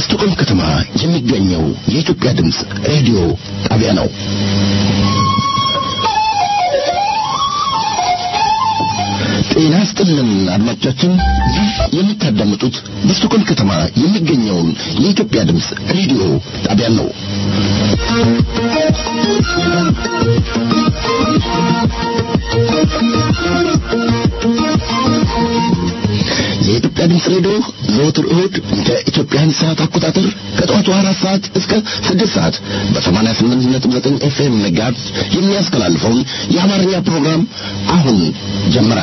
በስቶኮልም ከተማ የሚገኘው የኢትዮጵያ ድምፅ ሬዲዮ ጣቢያ ነው። ጤና ይስጥልን አድማጮቻችን፣ ይህ የምታዳምጡት በስቶኮልም ከተማ የሚገኘውን የኢትዮጵያ ድምፅ ሬዲዮ ጣቢያ ነው። የኢትዮጵያ ድምፅ ሬዲዮ ዘወትር እሁድ እንደ ኢትዮጵያን ሰዓት አቆጣጠር ከጠዋቱ አራት ሰዓት እስከ ስድስት ሰዓት በሰማንያ ስምንት ነጥብ ዘጠኝ ኤፍኤም ጋዝ የሚያስተላልፈውን የአማርኛ ፕሮግራም አሁን ጀመረ።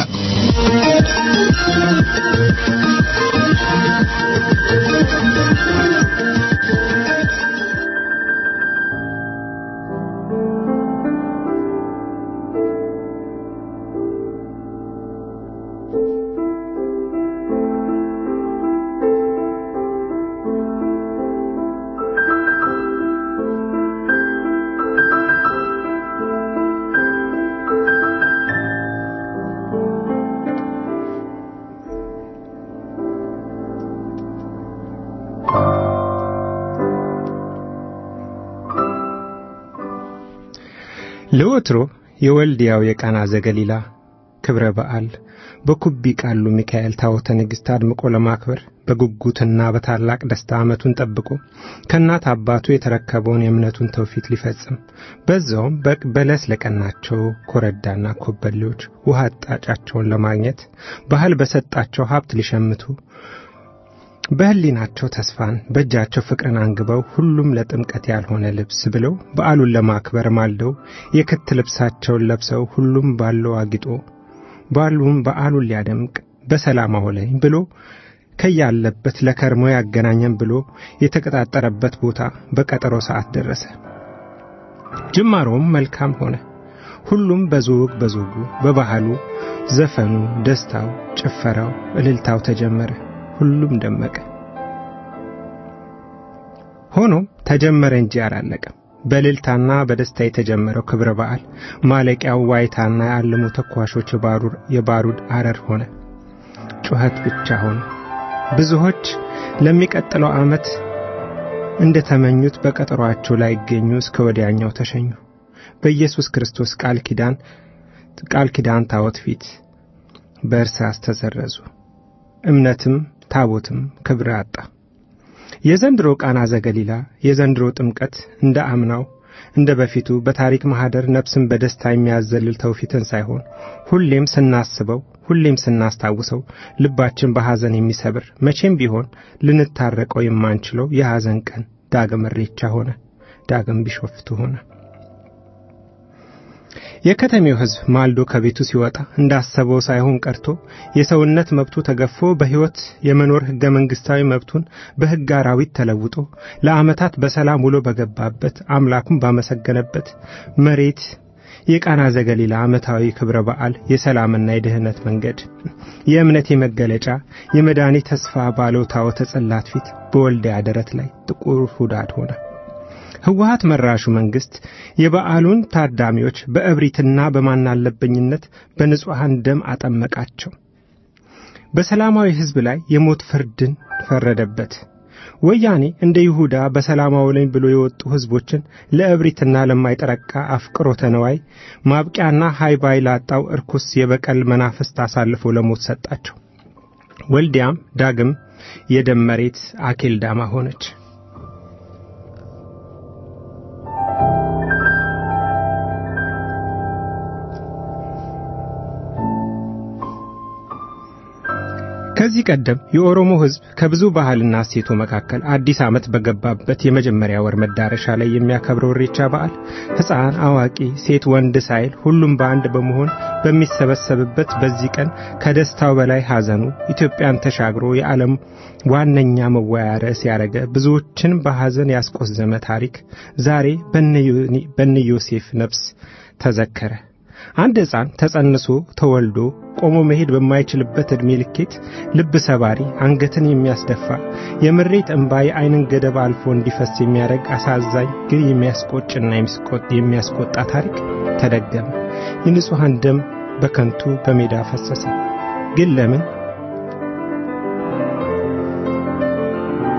ለወትሮ የወልዲያው የቃና ዘገሊላ ክብረ በዓል በኩቢ ቃሉ ሚካኤል ታቦተ ንግሥት አድምቆ ለማክበር በጉጉትና በታላቅ ደስታ ዓመቱን ጠብቆ ከእናት አባቱ የተረከበውን የእምነቱን ተውፊት ሊፈጽም በዛውም በለስ ለቀናቸው ኮረዳና ኮበሌዎች ውሃ አጣጫቸውን ለማግኘት ባህል በሰጣቸው ሀብት ሊሸምቱ በሕሊናቸው ተስፋን በእጃቸው ፍቅርን አንግበው ሁሉም ለጥምቀት ያልሆነ ልብስ ብለው በዓሉን ለማክበር ማልደው የክት ልብሳቸውን ለብሰው ሁሉም ባለው አጊጦ ባሉም በዓሉን ሊያደምቅ በሰላም አውለኝ ብሎ ከያለበት ለከርሞ ያገናኘን ብሎ የተቀጣጠረበት ቦታ በቀጠሮ ሰዓት ደረሰ። ጅማሮም መልካም ሆነ። ሁሉም በዞግ በዞጉ በባህሉ ዘፈኑ፣ ደስታው፣ ጭፈራው፣ እልልታው ተጀመረ። ሁሉም ደመቀ። ሆኖም ተጀመረ እንጂ አላለቀም። በእልልታና በደስታ የተጀመረው ክብረ በዓል ማለቂያው ዋይታና የዓለሙ ተኳሾች የባሩድ አረር ሆነ። ጩኸት ብቻ ሆነ። ብዙዎች ለሚቀጥለው ዓመት እንደተመኙት በቀጠሯቸው ላይ ይገኙ እስከ ወዲያኛው ተሸኙ። በኢየሱስ ክርስቶስ ቃል ኪዳን ቃል ኪዳን ታቦት ፊት በእርሳስ ተሰረዙ። እምነትም ታቦትም ክብር አጣ። የዘንድሮ ቃና ዘገሊላ የዘንድሮ ጥምቀት እንደ አምናው እንደ በፊቱ በታሪክ ማህደር ነፍስን በደስታ የሚያዘልል ተውፊትን ሳይሆን ሁሌም ስናስበው ሁሌም ስናስታውሰው ልባችን በሐዘን የሚሰብር መቼም ቢሆን ልንታረቀው የማንችለው የሐዘን ቀን ዳግም እሬቻ ሆነ። ዳግም ቢሾፍቱ ሆነ። የከተሜው ሕዝብ ማልዶ ከቤቱ ሲወጣ እንዳሰበው ሳይሆን ቀርቶ የሰውነት መብቱ ተገፎ በሕይወት የመኖር ሕገ መንግሥታዊ መብቱን በሕግ አራዊት ተለውጦ ለዓመታት በሰላም ውሎ በገባበት አምላኩን ባመሰገነበት መሬት የቃና ዘገሊላ ዓመታዊ ክብረ በዓል የሰላምና የድህነት መንገድ የእምነት የመገለጫ የመድኃኒት ተስፋ ባለው ታቦተ ጽላት ፊት በወልዲያ ደረት ላይ ጥቁር ሁዳድ ሆነ። ህወሀት መራሹ መንግስት የበዓሉን ታዳሚዎች በእብሪትና በማናለበኝነት በንጹሐን ደም አጠመቃቸው። በሰላማዊ ሕዝብ ላይ የሞት ፍርድን ፈረደበት። ወያኔ እንደ ይሁዳ በሰላማዊ ላይ ብሎ የወጡ ሕዝቦችን ለእብሪትና ለማይጠረቃ አፍቅሮተ ነዋይ ማብቂያና ሃይባይ ላጣው እርኩስ የበቀል መናፍስት አሳልፎ ለሞት ሰጣቸው። ወልዲያም ዳግም የደም መሬት አኬልዳማ ሆነች። ከዚህ ቀደም የኦሮሞ ሕዝብ ከብዙ ባህልና እሴቱ መካከል አዲስ ዓመት በገባበት የመጀመሪያ ወር መዳረሻ ላይ የሚያከብረው ኢሬቻ በዓል ሕፃን፣ አዋቂ፣ ሴት፣ ወንድ ሳይል ሁሉም በአንድ በመሆን በሚሰበሰብበት በዚህ ቀን ከደስታው በላይ ሐዘኑ ኢትዮጵያን ተሻግሮ የዓለም ዋነኛ መወያያ ርዕስ ያደረገ ብዙዎችን በሐዘን ያስቆዘመ ታሪክ ዛሬ በነ ዮሴፍ ነፍስ ተዘከረ። አንድ ሕፃን ተጸንሶ ተወልዶ ቆሞ መሄድ በማይችልበት ዕድሜ ልኬት ልብ ሰባሪ፣ አንገትን የሚያስደፋ የምሬት እንባ የዓይንን ገደብ አልፎ እንዲፈስ የሚያደርግ አሳዛኝ ግን የሚያስቆጭና የሚያስቆጣ ታሪክ ተደገመ። የንጹሐን ደም በከንቱ በሜዳ ፈሰሰ። ግን ለምን?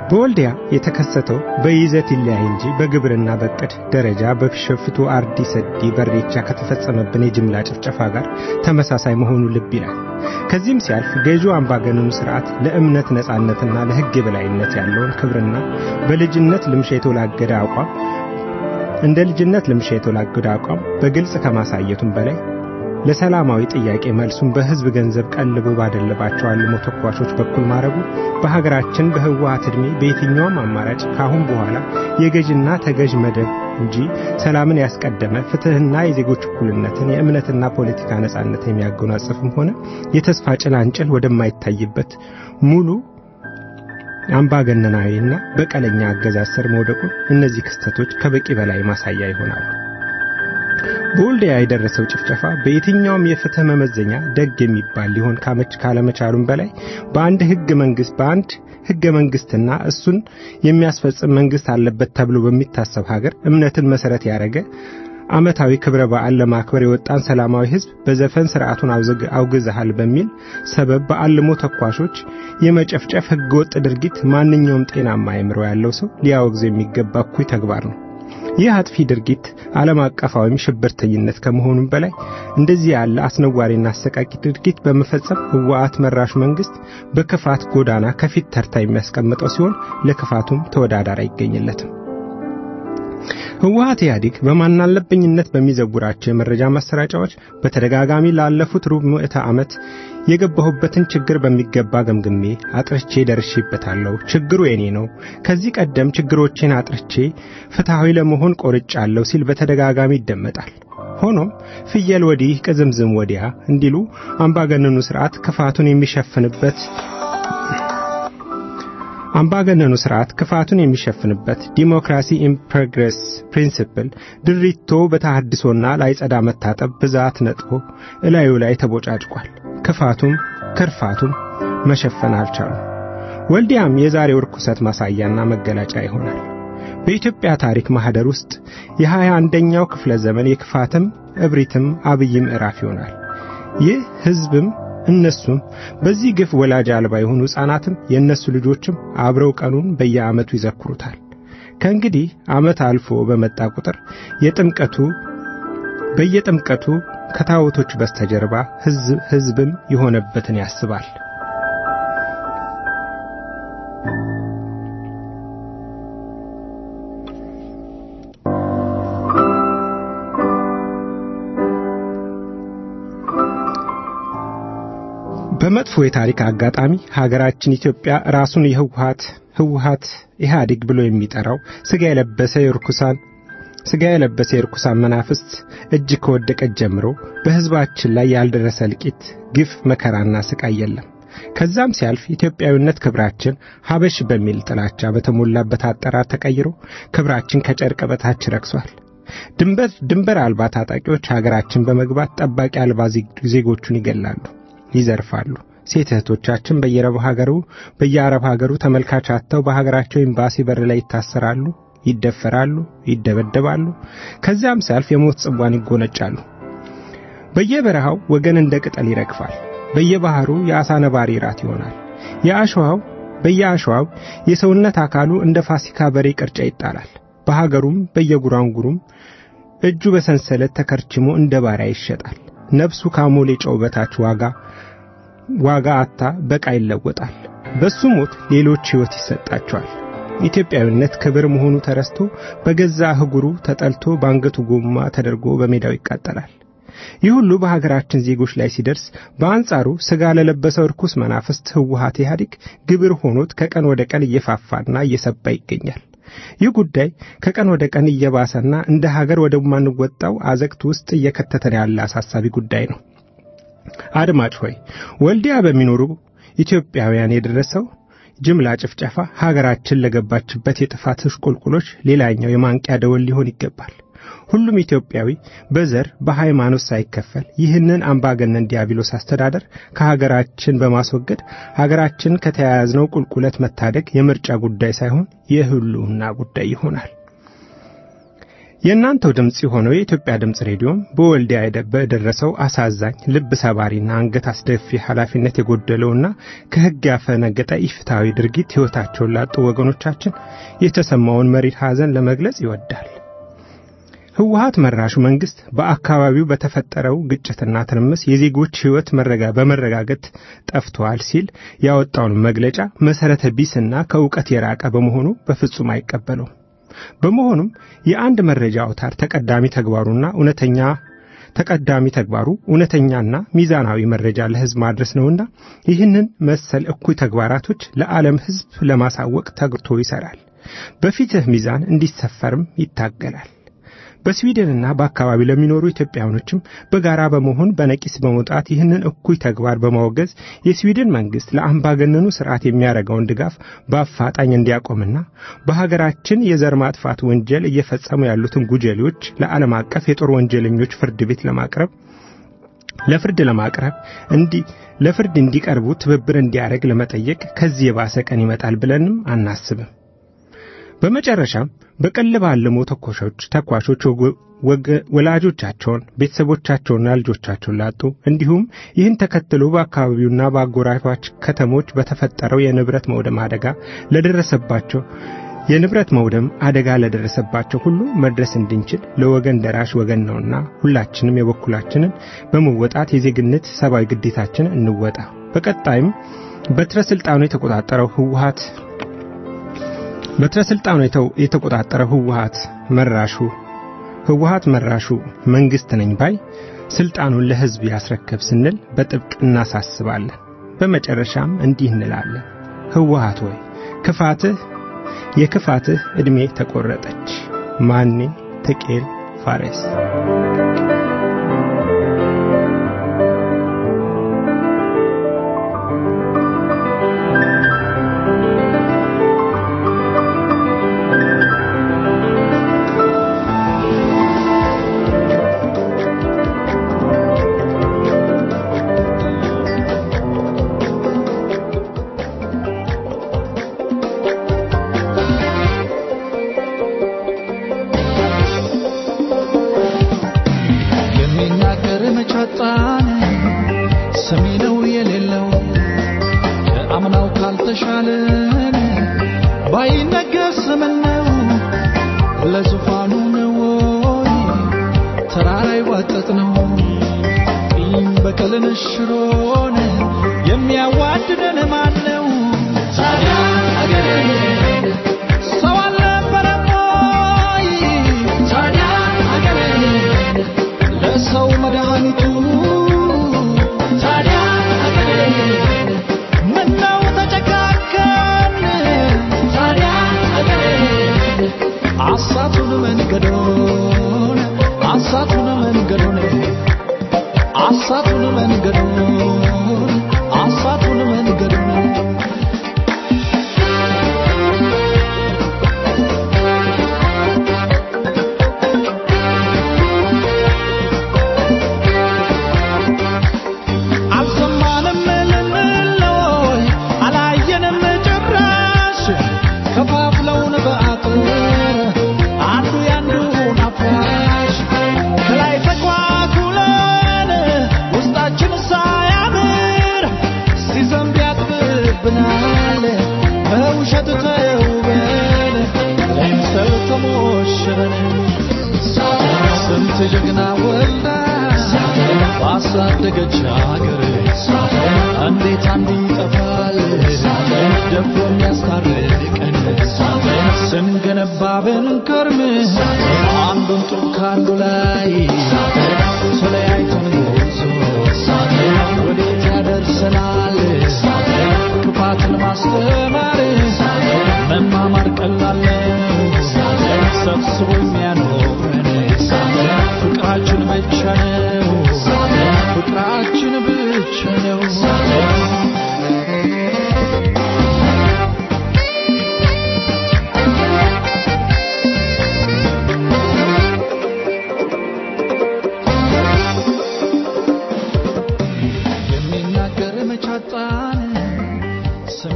በወልዲያ የተከሰተው በይዘት ይለያይ እንጂ በግብርና በቅድ ደረጃ በቢሾፍቱ አርዲ ሰዲ በሬቻ ከተፈጸመብን የጅምላ ጭፍጨፋ ጋር ተመሳሳይ መሆኑ ልብ ይላል። ከዚህም ሲያልፍ ገዢው አምባገነኑ ስርዓት ለእምነት ነጻነትና ለሕግ የበላይነት ያለውን ክብርና በልጅነት ልምሻ የተወላገደ አቋም እንደ ልጅነት ልምሻ የተወላገደ አቋም በግልጽ ከማሳየቱም በላይ ለሰላማዊ ጥያቄ መልሱን በህዝብ ገንዘብ ቀልቦ ባደለባቸው አልሞ ተኳሾች በኩል ማድረጉ በሀገራችን በህወሓት ዕድሜ በየትኛውም አማራጭ ካሁን በኋላ የገዥና ተገዥ መደብ እንጂ ሰላምን ያስቀደመ ፍትህና የዜጎች እኩልነትን የእምነትና ፖለቲካ ነጻነት የሚያጎናጽፍም ሆነ የተስፋ ጭላንጭል ወደማይታይበት ሙሉ አምባገነናዊና በቀለኛ አገዛዝ ስር መውደቁን እነዚህ ክስተቶች ከበቂ በላይ ማሳያ ይሆናሉ። በወልዲያ የደረሰው ጭፍጨፋ በየትኛውም የፍትህ መመዘኛ ደግ የሚባል ሊሆን ካመች ካለመቻሉም በላይ በአንድ ህገ መንግስት በአንድ ህገ መንግስትና እሱን የሚያስፈጽም መንግስት አለበት ተብሎ በሚታሰብ ሀገር እምነትን መሰረት ያደረገ ዓመታዊ ክብረ በዓል ለማክበር የወጣን ሰላማዊ ህዝብ በዘፈን ስርዓቱን አውግዘሃል በሚል ሰበብ በአልሞ ተኳሾች የመጨፍጨፍ ህገወጥ ድርጊት ማንኛውም ጤናማ አእምሮ ያለው ሰው ሊያወግዝ የሚገባ እኩይ ተግባር ነው። ይህ አጥፊ ድርጊት ዓለም አቀፋዊም ሽብርተኝነት ከመሆኑም በላይ እንደዚህ ያለ አስነዋሪና አሰቃቂ ድርጊት በመፈጸም ህወሓት መራሹ መንግስት በክፋት ጎዳና ከፊት ተርታ የሚያስቀምጠው ሲሆን ለክፋቱም ተወዳዳሪ አይገኝለትም። ህወሓት ኢህአዴግ በማናለብኝነት በሚዘውራቸው የመረጃ ማሰራጫዎች በተደጋጋሚ ላለፉት ሩብ ምዕተ ዓመት የገባሁበትን ችግር በሚገባ ገምግሜ አጥርቼ ደርሼበታለሁ። ችግሩ የኔ ነው። ከዚህ ቀደም ችግሮቼን አጥርቼ ፍትሐዊ ለመሆን ቆርጫለሁ ሲል በተደጋጋሚ ይደመጣል። ሆኖም ፍየል ወዲህ ቅዝምዝም ወዲያ እንዲሉ አምባገነኑ ስርዓት ክፋቱን የሚሸፍንበት አምባገነኑ ስርዓት ክፋቱን የሚሸፍንበት ዲሞክራሲ ኢን ፕሮግረስ ፕሪንሲፕል ድሪቶ በተሐድሶና ላይጸዳ መታጠብ ብዛት ነጥቦ እላዩ ላይ ተቦጫጭቋል። ክፋቱም ክርፋቱም መሸፈን አልቻሉም። ወልዲያም የዛሬው ርኩሰት ማሳያና መገለጫ ይሆናል። በኢትዮጵያ ታሪክ ማህደር ውስጥ የሃያ አንደኛው ክፍለ ዘመን የክፋትም እብሪትም አብይ ምዕራፍ ይሆናል። ይህ ህዝብም እነሱም በዚህ ግፍ ወላጅ አልባ የሆኑ ሕፃናትም የእነሱ ልጆችም አብረው ቀኑን በየዓመቱ ይዘክሩታል። ከእንግዲህ ዓመት አልፎ በመጣ ቁጥር የጥምቀቱ በየጥምቀቱ ከታቦቶች በስተጀርባ ህዝብም የሆነበትን ያስባል። በመጥፎ የታሪክ አጋጣሚ ሀገራችን ኢትዮጵያ ራሱን የህወሓት ህወሓት ኢህአዴግ ብሎ የሚጠራው ስጋ የለበሰ የርኩሳን ስጋ የለበሰ የርኩሳን መናፍስት እጅ ከወደቀች ጀምሮ በህዝባችን ላይ ያልደረሰ እልቂት፣ ግፍ፣ መከራና ስቃይ የለም። ከዛም ሲያልፍ ኢትዮጵያዊነት ክብራችን ሀበሽ በሚል ጥላቻ በተሞላበት አጠራር ተቀይሮ ክብራችን ከጨርቅ በታች ረክሷል። ድንበር ድንበር አልባ ታጣቂዎች ሀገራችን በመግባት ጠባቂ አልባ ዜጎቹን ይገላሉ፣ ይዘርፋሉ። ሴት እህቶቻችን በየረብ ሀገሩ በየአረብ ሀገሩ ተመልካች አጥተው በሀገራቸው ኤምባሲ በር ላይ ይታሰራሉ፣ ይደፈራሉ፣ ይደበደባሉ። ከዚያም ሲያልፍ የሞት ጽዋን ይጎነጫሉ። በየበረሃው ወገን እንደ ቅጠል ይረግፋል። በየባህሩ የአሳ ነባሪ ራት ይሆናል። የአሸዋው በየአሸዋው የሰውነት አካሉ እንደ ፋሲካ በሬ ቅርጫ ይጣላል። በሀገሩም በየጉራንጉሩም እጁ በሰንሰለት ተከርችሞ እንደ ባሪያ ይሸጣል። ነፍሱ ካሞሌ ጨው በታች ዋጋ ዋጋ አታ በቃ ይለወጣል። በሱ ሞት ሌሎች ሕይወት ይሰጣቸዋል። ኢትዮጵያዊነት ክብር መሆኑ ተረስቶ በገዛ አህጉሩ ተጠልቶ በአንገቱ ጎማ ተደርጎ በሜዳው ይቃጠላል። ይህ ሁሉ በሀገራችን ዜጎች ላይ ሲደርስ በአንጻሩ ሥጋ ለለበሰው ርኩስ መናፍስት ህወሓት ኢህአዴግ ግብር ሆኖት ከቀን ወደ ቀን እየፋፋና እየሰባ ይገኛል። ይህ ጉዳይ ከቀን ወደ ቀን እየባሰና እንደ ሀገር ወደማንወጣው አዘቅት ውስጥ እየከተተን ያለ አሳሳቢ ጉዳይ ነው። አድማጭ ሆይ ወልዲያ በሚኖሩ ኢትዮጵያውያን የደረሰው ጅምላ ጭፍጨፋ ሀገራችን ለገባችበት የጥፋት ቁልቁሎች ሌላኛው የማንቂያ ደወል ሊሆን ይገባል። ሁሉም ኢትዮጵያዊ በዘር በሃይማኖት ሳይከፈል ይህንን አምባገነን ዲያብሎስ አስተዳደር ከሀገራችን በማስወገድ ሀገራችን ከተያያዝነው ቁልቁለት መታደግ የምርጫ ጉዳይ ሳይሆን የህልውና ጉዳይ ይሆናል። የእናንተው ድምፅ የሆነው የኢትዮጵያ ድምፅ ሬዲዮም በወልዲያ በደረሰው አሳዛኝ ልብ ሰባሪና አንገት አስደፊ ኃላፊነት የጎደለውና ከሕግ ያፈነገጠ ኢፍትሐዊ ድርጊት ሕይወታቸውን ላጡ ወገኖቻችን የተሰማውን መሪር ሐዘን ለመግለጽ ይወዳል። ህወሀት መራሹ መንግስት በአካባቢው በተፈጠረው ግጭትና ትርምስ የዜጎች ሕይወት በመረጋገጥ ጠፍተዋል ሲል ያወጣውን መግለጫ መሠረተ ቢስና ከእውቀት የራቀ በመሆኑ በፍጹም አይቀበለውም። በመሆኑም የአንድ መረጃ አውታር ተቀዳሚ ተግባሩና እውነተኛ ተቀዳሚ ተግባሩ እውነተኛና ሚዛናዊ መረጃ ለሕዝብ ማድረስ ነውና ይህንን መሰል እኩይ ተግባራቶች ለዓለም ሕዝብ ለማሳወቅ ተግቶ ይሠራል። በፊትህ ሚዛን እንዲሰፈርም ይታገላል። በስዊድንና በአካባቢ ለሚኖሩ ኢትዮጵያውያኖችም በጋራ በመሆን በነቂስ በመውጣት ይህንን እኩይ ተግባር በማወገዝ የስዊድን መንግስት ለአምባገነኑ ስርዓት የሚያደርገውን ድጋፍ በአፋጣኝ እንዲያቆምና በሀገራችን የዘር ማጥፋት ወንጀል እየፈጸሙ ያሉትን ጉጀሌዎች ለዓለም አቀፍ የጦር ወንጀለኞች ፍርድ ቤት ለማቅረብ ለፍርድ ለማቅረብ እንዲ ለፍርድ እንዲቀርቡ ትብብር እንዲያደርግ ለመጠየቅ ከዚህ የባሰ ቀን ይመጣል ብለንም አናስብም። በመጨረሻም በቀልብ አልሞ ተኳሾች ተኳሾች ወላጆቻቸውን ቤተሰቦቻቸውና ልጆቻቸውን ላጡ እንዲሁም ይህን ተከትሎ በአካባቢውና በአጎራባች ከተሞች በተፈጠረው የንብረት መውደም አደጋ ለደረሰባቸው የንብረት መውደም አደጋ ለደረሰባቸው ሁሉ መድረስ እንድንችል ለወገን ደራሽ ወገን ነውና ሁላችንም የበኩላችንን በመወጣት የዜግነት ሰብአዊ ግዴታችን እንወጣ። በቀጣይም በትረ ስልጣኑ የተቆጣጠረው ህወሀት በትረ ስልጣኑ የተቆጣጠረው ህወሀት መራሹ ህወሀት መራሹ መንግስት ነኝ ባይ ስልጣኑን ለህዝብ ያስረከብ ስንል በጥብቅ እናሳስባለን። በመጨረሻም እንዲህ እንላለን። ህወሀት ሆይ ክፋትህ የክፋትህ ዕድሜ ተቆረጠች። ማኔ ተቄል ፋሬስ ባሳደገች ሀገር እንዴት አንዱ ይጠፋል ደፍሮ የሚያስታርቀን ስንገነባ ብንከርም አንዱን ጡብ ከአንዱ ላይ ተለያይተን ጉዞ ወዴት ያደርሰናል ክፋትን ማስተማር መማማር ቀላል ነው ሰብስቦ የሚያኖረን ፍቅራችን ብቻ ነው ፍቅራችን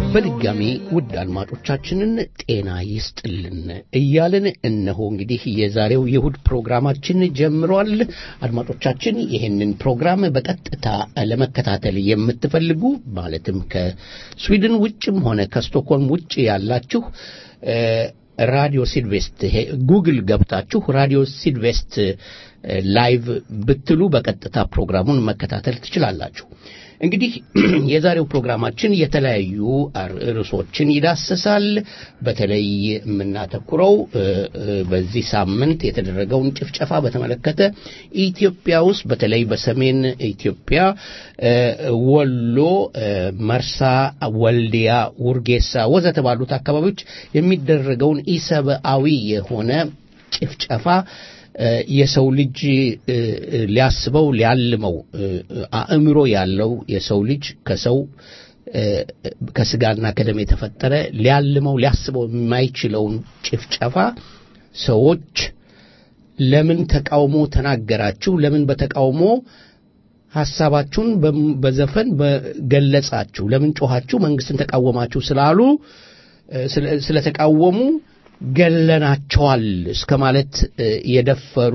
በድጋሚ ውድ አድማጮቻችንን ጤና ይስጥልን እያልን እነሆ እንግዲህ የዛሬው የእሁድ ፕሮግራማችን ጀምሯል። አድማጮቻችን ይህንን ፕሮግራም በቀጥታ ለመከታተል የምትፈልጉ ማለትም ከስዊድን ውጭም ሆነ ከስቶክሆልም ውጭ ያላችሁ ራዲዮ ሲድቬስት ጉግል ገብታችሁ ራዲዮ ሲድቬስት ላይቭ ብትሉ በቀጥታ ፕሮግራሙን መከታተል ትችላላችሁ። እንግዲህ የዛሬው ፕሮግራማችን የተለያዩ ርዕሶችን ይዳስሳል። በተለይ የምናተኩረው በዚህ ሳምንት የተደረገውን ጭፍጨፋ በተመለከተ ኢትዮጵያ ውስጥ በተለይ በሰሜን ኢትዮጵያ ወሎ፣ መርሳ፣ ወልዲያ፣ ውርጌሳ ወዘተ ባሉት አካባቢዎች የሚደረገውን ኢሰብአዊ የሆነ ጭፍጨፋ የሰው ልጅ ሊያስበው ሊያልመው አእምሮ ያለው የሰው ልጅ ከሰው ከስጋና ከደም የተፈጠረ ሊያልመው ሊያስበው የማይችለውን ጭፍጨፋ ሰዎች ለምን ተቃውሞ ተናገራችሁ? ለምን በተቃውሞ ሐሳባችሁን በዘፈን በገለጻችሁ? ለምን ጮኻችሁ? መንግስትን ተቃወማችሁ ስላሉ ስለተቃወሙ ገለናቸዋል እስከ ማለት የደፈሩ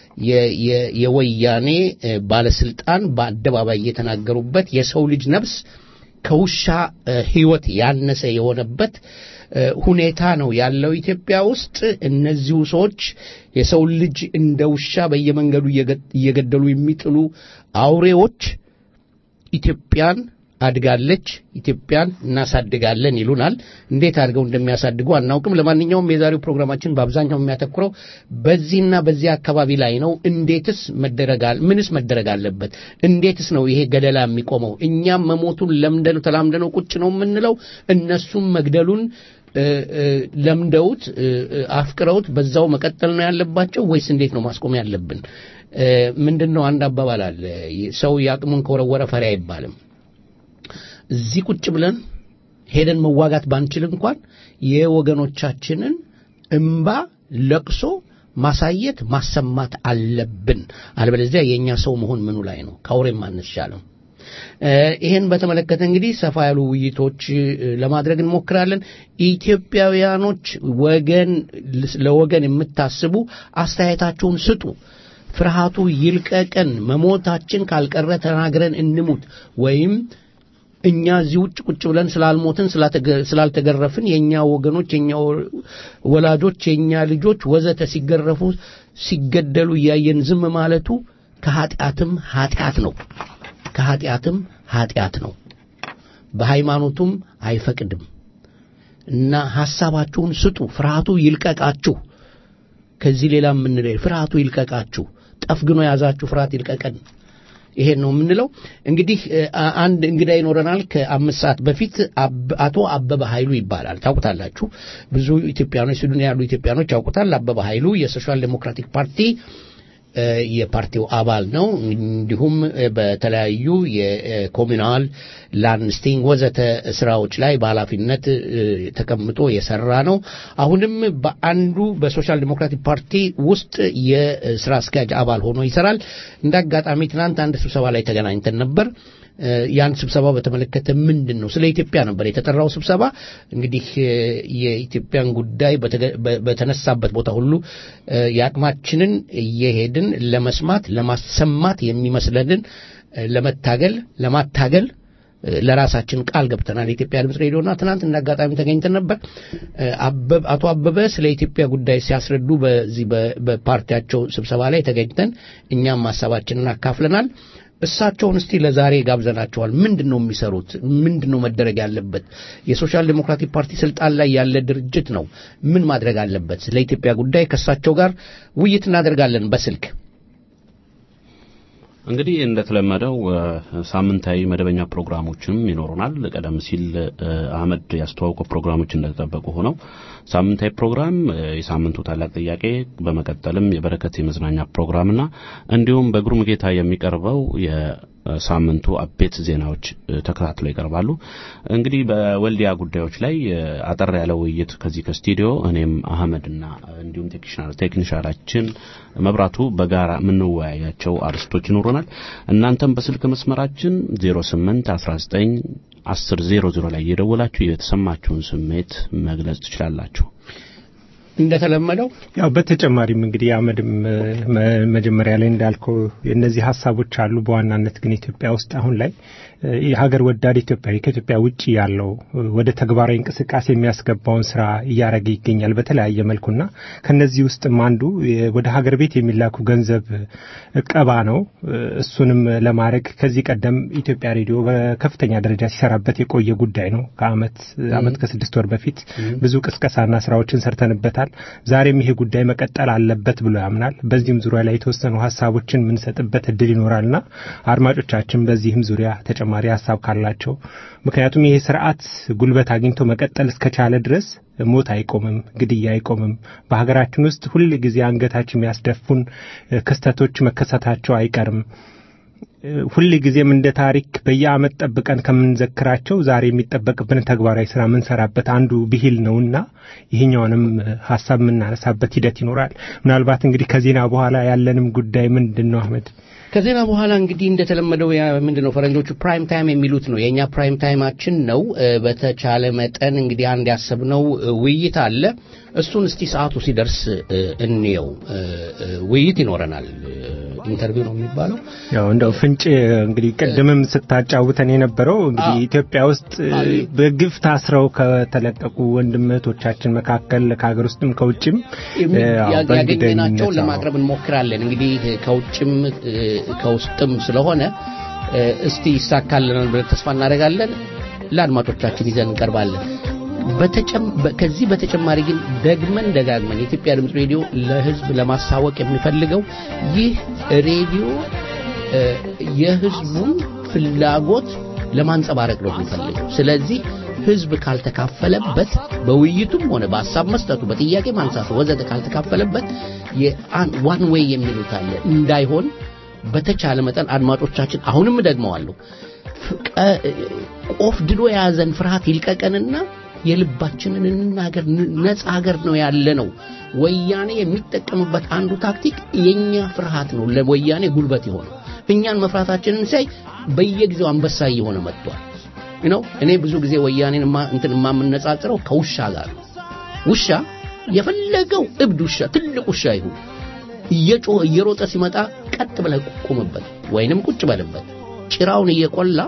የወያኔ ባለስልጣን በአደባባይ የተናገሩበት የሰው ልጅ ነፍስ ከውሻ ሕይወት ያነሰ የሆነበት ሁኔታ ነው ያለው ኢትዮጵያ ውስጥ። እነዚሁ ሰዎች የሰው ልጅ እንደ ውሻ በየመንገዱ እየገደሉ የሚጥሉ አውሬዎች ኢትዮጵያን አድጋለች፣ ኢትዮጵያን እናሳድጋለን ይሉናል። እንዴት አድርገው እንደሚያሳድጉ አናውቅም። ለማንኛውም የዛሬው ፕሮግራማችን በአብዛኛው የሚያተኩረው በዚህና በዚህ አካባቢ ላይ ነው። እንዴትስ መደረጋል ምንስ መደረግ አለበት? እንዴትስ ነው ይሄ ገደላ የሚቆመው? እኛም መሞቱን ለምደነው ተላምደነው ቁጭ ነው የምንለው፣ እነሱም መግደሉን ለምደውት አፍቅረውት በዛው መቀጠል ነው ያለባቸው ወይስ እንዴት ነው ማስቆም ያለብን? ምንድን ነው አንድ አባባል አለ፣ ሰው የአቅሙን ከወረወረ ፈሪ አይባልም። እዚህ ቁጭ ብለን ሄደን መዋጋት ባንችል እንኳን የወገኖቻችንን እምባ ለቅሶ ማሳየት ማሰማት አለብን። አለበለዚያ የእኛ ሰው መሆን ምኑ ላይ ነው? ከአውሬም አንሻልም። ይህን በተመለከተ እንግዲህ ሰፋ ያሉ ውይይቶች ለማድረግ እንሞክራለን። ኢትዮጵያውያኖች ወገን ለወገን የምታስቡ አስተያየታችሁን ስጡ። ፍርሃቱ ይልቀቀን። መሞታችን ካልቀረ ተናግረን እንሙት ወይም እኛ እዚህ ውጭ ቁጭ ብለን ስላልሞትን ስላልተገረፍን የእኛ ወገኖች የእኛ ወላጆች የእኛ ልጆች ወዘተ ሲገረፉ ሲገደሉ እያየን ዝም ማለቱ ከኃጢአትም ኃጢአት ነው። ከኃጢአትም ኃጢአት ነው። በሃይማኖቱም አይፈቅድም እና ሐሳባችሁን ስጡ። ፍርሃቱ ይልቀቃችሁ። ከዚህ ሌላ የምንለው ፍርሃቱ ይልቀቃችሁ። ጠፍግኖ የያዛችሁ ፍርሃት ይልቀቀን። ይሄን ነው የምንለው። እንግዲህ አንድ እንግዳ ይኖረናል። ከአምስት ሰዓት በፊት አቶ አበበ ኃይሉ ይባላል። ታውቁታላችሁ። ብዙ ኢትዮጵያኖች ስዊድን ያሉ ኢትዮጵያኖች ያውቁታል። አበበ ኃይሉ የሶሻል ዴሞክራቲክ ፓርቲ የፓርቲው አባል ነው። እንዲሁም በተለያዩ የኮሚናል ላንስቲንግ ወዘተ ስራዎች ላይ በኃላፊነት ተቀምጦ የሰራ ነው። አሁንም በአንዱ በሶሻል ዲሞክራቲክ ፓርቲ ውስጥ የስራ አስኪያጅ አባል ሆኖ ይሰራል። እንደ አጋጣሚ ትናንት አንድ ስብሰባ ላይ ተገናኝተን ነበር። ያን ስብሰባ በተመለከተ ምንድን ነው ስለ ኢትዮጵያ ነበር የተጠራው ስብሰባ። እንግዲህ የኢትዮጵያን ጉዳይ በተነሳበት ቦታ ሁሉ የአቅማችንን እየሄድን ለመስማት ለማሰማት የሚመስለንን ለመታገል ለማታገል ለራሳችን ቃል ገብተናል። የኢትዮጵያ ድምፅ ሬዲዮና ትናንት እንደ አጋጣሚ ተገኝተን ነበር። አቶ አበበ ስለ ኢትዮጵያ ጉዳይ ሲያስረዱ በዚህ በፓርቲያቸው ስብሰባ ላይ ተገኝተን እኛም ሀሳባችንን አካፍለናል። እሳቸውን እስቲ ለዛሬ ጋብዘናቸዋል። ምንድን ነው የሚሰሩት? ምንድን ነው መደረግ ያለበት? የሶሻል ዴሞክራቲክ ፓርቲ ስልጣን ላይ ያለ ድርጅት ነው። ምን ማድረግ አለበት? ስለ ኢትዮጵያ ጉዳይ ከእሳቸው ጋር ውይይት እናደርጋለን በስልክ እንግዲህ እንደተለመደው ሳምንታዊ መደበኛ ፕሮግራሞችንም ይኖሩናል። ቀደም ሲል አህመድ ያስተዋውቀው ፕሮግራሞች እንደተጠበቁ ሆነው ሳምንታዊ ፕሮግራም የሳምንቱ ታላቅ ጥያቄ፣ በመቀጠልም የበረከት የመዝናኛ ፕሮግራምና እንዲሁም በግሩም ጌታ የሚቀርበው ሳምንቱ አቤት ዜናዎች ተከታትለው ይቀርባሉ። እንግዲህ በወልዲያ ጉዳዮች ላይ አጠር ያለ ውይይት ከዚህ ከስቱዲዮ እኔም አህመድና እንዲሁም ቴክኒሻናችን መብራቱ በጋራ የምንወያያቸው አርስቶች ይኖሩናል። ይኖረናል። እናንተም በስልክ መስመራችን 08 19 10 00 ላይ እየደወላችሁ የተሰማችሁን ስሜት መግለጽ ትችላላችሁ። እንደተለመደው ያው በተጨማሪም እንግዲህ አመድም መ- መጀመሪያ ላይ እንዳልከው እነዚህ ሀሳቦች አሉ። በዋናነት ግን ኢትዮጵያ ውስጥ አሁን ላይ እ፣ የሀገር ወዳድ ኢትዮጵያዊ ከኢትዮጵያ ውጭ ያለው እ፣ ወደ ተግባራዊ እንቅስቃሴ የሚያስገባውን ስራ እያደረገ ይገኛል በተለያየ መልኩና ከነዚህ ውስጥም አንዱ የ- ወደ ሀገር ቤት የሚላኩ ገንዘብ እቀባ ነው። እ፣ እሱንም ለማድረግ ከዚህ ቀደም ኢትዮጵያ ሬዲዮ በከፍተኛ ደረጃ ሲሰራበት የቆየ ጉዳይ ነው። ከአመት አመት ከስድስት ወር በፊት ብዙ ቅስቀሳና ስራዎችን ሰርተንበታል። ዛሬም ይሄ ጉዳይ መቀጠል አለበት ብሎ ያምናል። በዚህም ዙሪያ ላይ የተወሰኑ ሀሳቦችን የምንሰጥበት እድል ይኖራልና አድማጮቻችን በዚህም ዙሪያ ተጨማሪ ሀሳብ ካላቸው ምክንያቱም ይሄ ስርዓት ጉልበት አግኝቶ መቀጠል እስከቻለ ድረስ ሞት አይቆምም፣ ግድያ አይቆምም። በሀገራችን ውስጥ ሁል ጊዜ አንገታችን የሚያስደፉን እ፣ ክስተቶች መከሰታቸው አይቀርም። ሁል ጊዜም እንደ ታሪክ በየአመት ጠብቀን ከምንዘክራቸው ዛሬ የሚጠበቅብን ተግባራዊ ስራ የምንሰራበት አንዱ ብሂል ነውና ይህኛውንም ሀሳብ የምናነሳበት ሂደት ይኖራል። ምናልባት እንግዲህ ከዜና በኋላ ያለንም ጉዳይ ምንድን ነው አህመድ? ከዜና በኋላ እንግዲህ እንደተለመደው ያ ምንድን ነው ፈረንጆቹ ፕራይም ታይም የሚሉት ነው። የእኛ ፕራይም ታይማችን ነው። እ፣ በተቻለ መጠን እንግዲህ አንድ ያሰብነው እ፣ ውይይት አለ። እሱን እስቲ ሰዓቱ ሲደርስ እ፣ እንየው። እ፣ እ፣ ውይይት ይኖረናል። እ፣ ኢንተርቪው ነው የሚባለው። ያው እንደው ፍንጭ እንግዲህ ቅድምም ስታጫውተን የነበረው እንግዲህ አዎ። ኢትዮጵያ ውስጥ እ፣ በግፍ ታስረው ከተለቀቁ ወንድም እህቶቻችን መካከል ከሀገር ውስጥም ከውጭም እ፣ ያው ያገኘናቸውን በእንግደኝነት ለማቅረብ እንሞክራለን። እንግዲህ ከውጭም እ፣ ከውስጥም ስለሆነ እ፣ እስቲ ይሳካልናል ብለን ተስፋ እናደርጋለን። ለአድማጮቻችን ይዘን እንቀርባለን። በተጨም- በ- ከዚህ በተጨማሪ ግን ደግመን ደጋግመን የኢትዮጵያ ድምፅ ሬዲዮ ለሕዝብ ለማሳወቅ የሚፈልገው ይህ ሬዲዮ እ፣ የሕዝቡን ፍላጎት ለማንጸባረቅ ነው የሚፈልገው። ስለዚህ ሕዝብ ካልተካፈለበት በውይይቱም ሆነ በሀሳብ መስጠቱ በጥያቄ ማንሳቱ ወዘተ ካልተካፈለበት ዋን ዌይ የሚሉት አለ እንዳይሆን በተቻለ መጠን አድማጮቻችን አሁንም ደግመዋለሁ ፍቀ- ቆፍድዶ የያዘን ፍርሃት ይልቀቀንና የልባችንን እንናገር። ን- ነፃ ሀገር ነው ያለ ነው። ወያኔ የሚጠቀምበት አንዱ ታክቲክ የኛ ፍርሃት ነው ለወያኔ ጉልበት የሆነው። እኛን መፍራታችንን ሳይ በየጊዜው አንበሳ እየሆነ መጥቷል ነው። እኔ ብዙ ጊዜ ወያኔን ማ- እንትን የማምነጻጽረው ከውሻ ጋር ነው። ውሻ የፈለገው እብድ ውሻ ትልቅ ውሻ ይሁን እየጮኸ እየሮጠ ሲመጣ ቀጥ ብለህ ቁምበት ወይንም ቁጭ በልበት። ጭራውን እየቆላ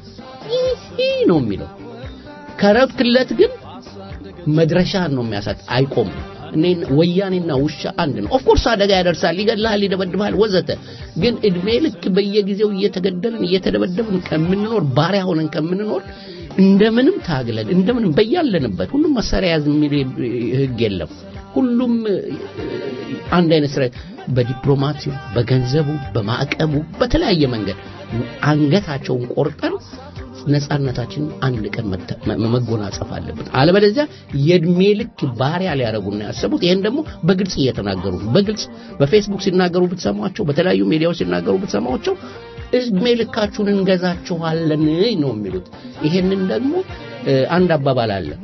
ይህ ነው የሚለው። ከረብክለት ግን መድረሻን ነው የሚያሳጥ፣ አይቆምም። እኔ ወያኔና ውሻ አንድ ነው። ኦፍኮርስ አደጋ ያደርሳል፣ ይገድልሃል፣ ይደበድብሃል ወዘተ። ግን እድሜ ልክ በየጊዜው እየተገደልን እየተደበደብን ከምንኖር ባሪያ ሆነን ከምንኖር እንደምንም ታግለን እንደምንም በያለንበት ሁሉም መሳሪያ ያዝ የሚል ህግ የለም። ሁሉም እ፣ አንድ አይነት ስራ በዲፕሎማሲው፣ በገንዘቡ፣ በማዕቀቡ በተለያየ መንገድ አንገታቸውን ቆርጠን ነጻነታችንን አንድ ቀን መተ- መ- መጎናጸፍ አለብን። አለበለዚያ የእድሜ ልክ ባሪያ ሊያደርጉና ያሰቡት ይሄን ደግሞ በግልጽ እየተናገሩ ነው። በግልጽ በፌስቡክ ሲናገሩ ብትሰሟቸው፣ በተለያዩ ሚዲያዎች ሲናገሩ ብትሰሟቸው እድሜ ልካችሁን እንገዛችኋለን ነው የሚሉት። ይሄንን ደግሞ እ፣ አንድ አባባል አለ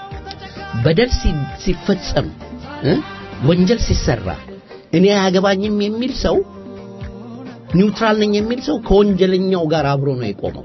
በደል ሲ- ሲፈጸም እ፣ ወንጀል ሲሰራ እኔ አያገባኝም የሚል ሰው ኒውትራል ነኝ የሚል ሰው ከወንጀለኛው ጋር አብሮ ነው የቆመው።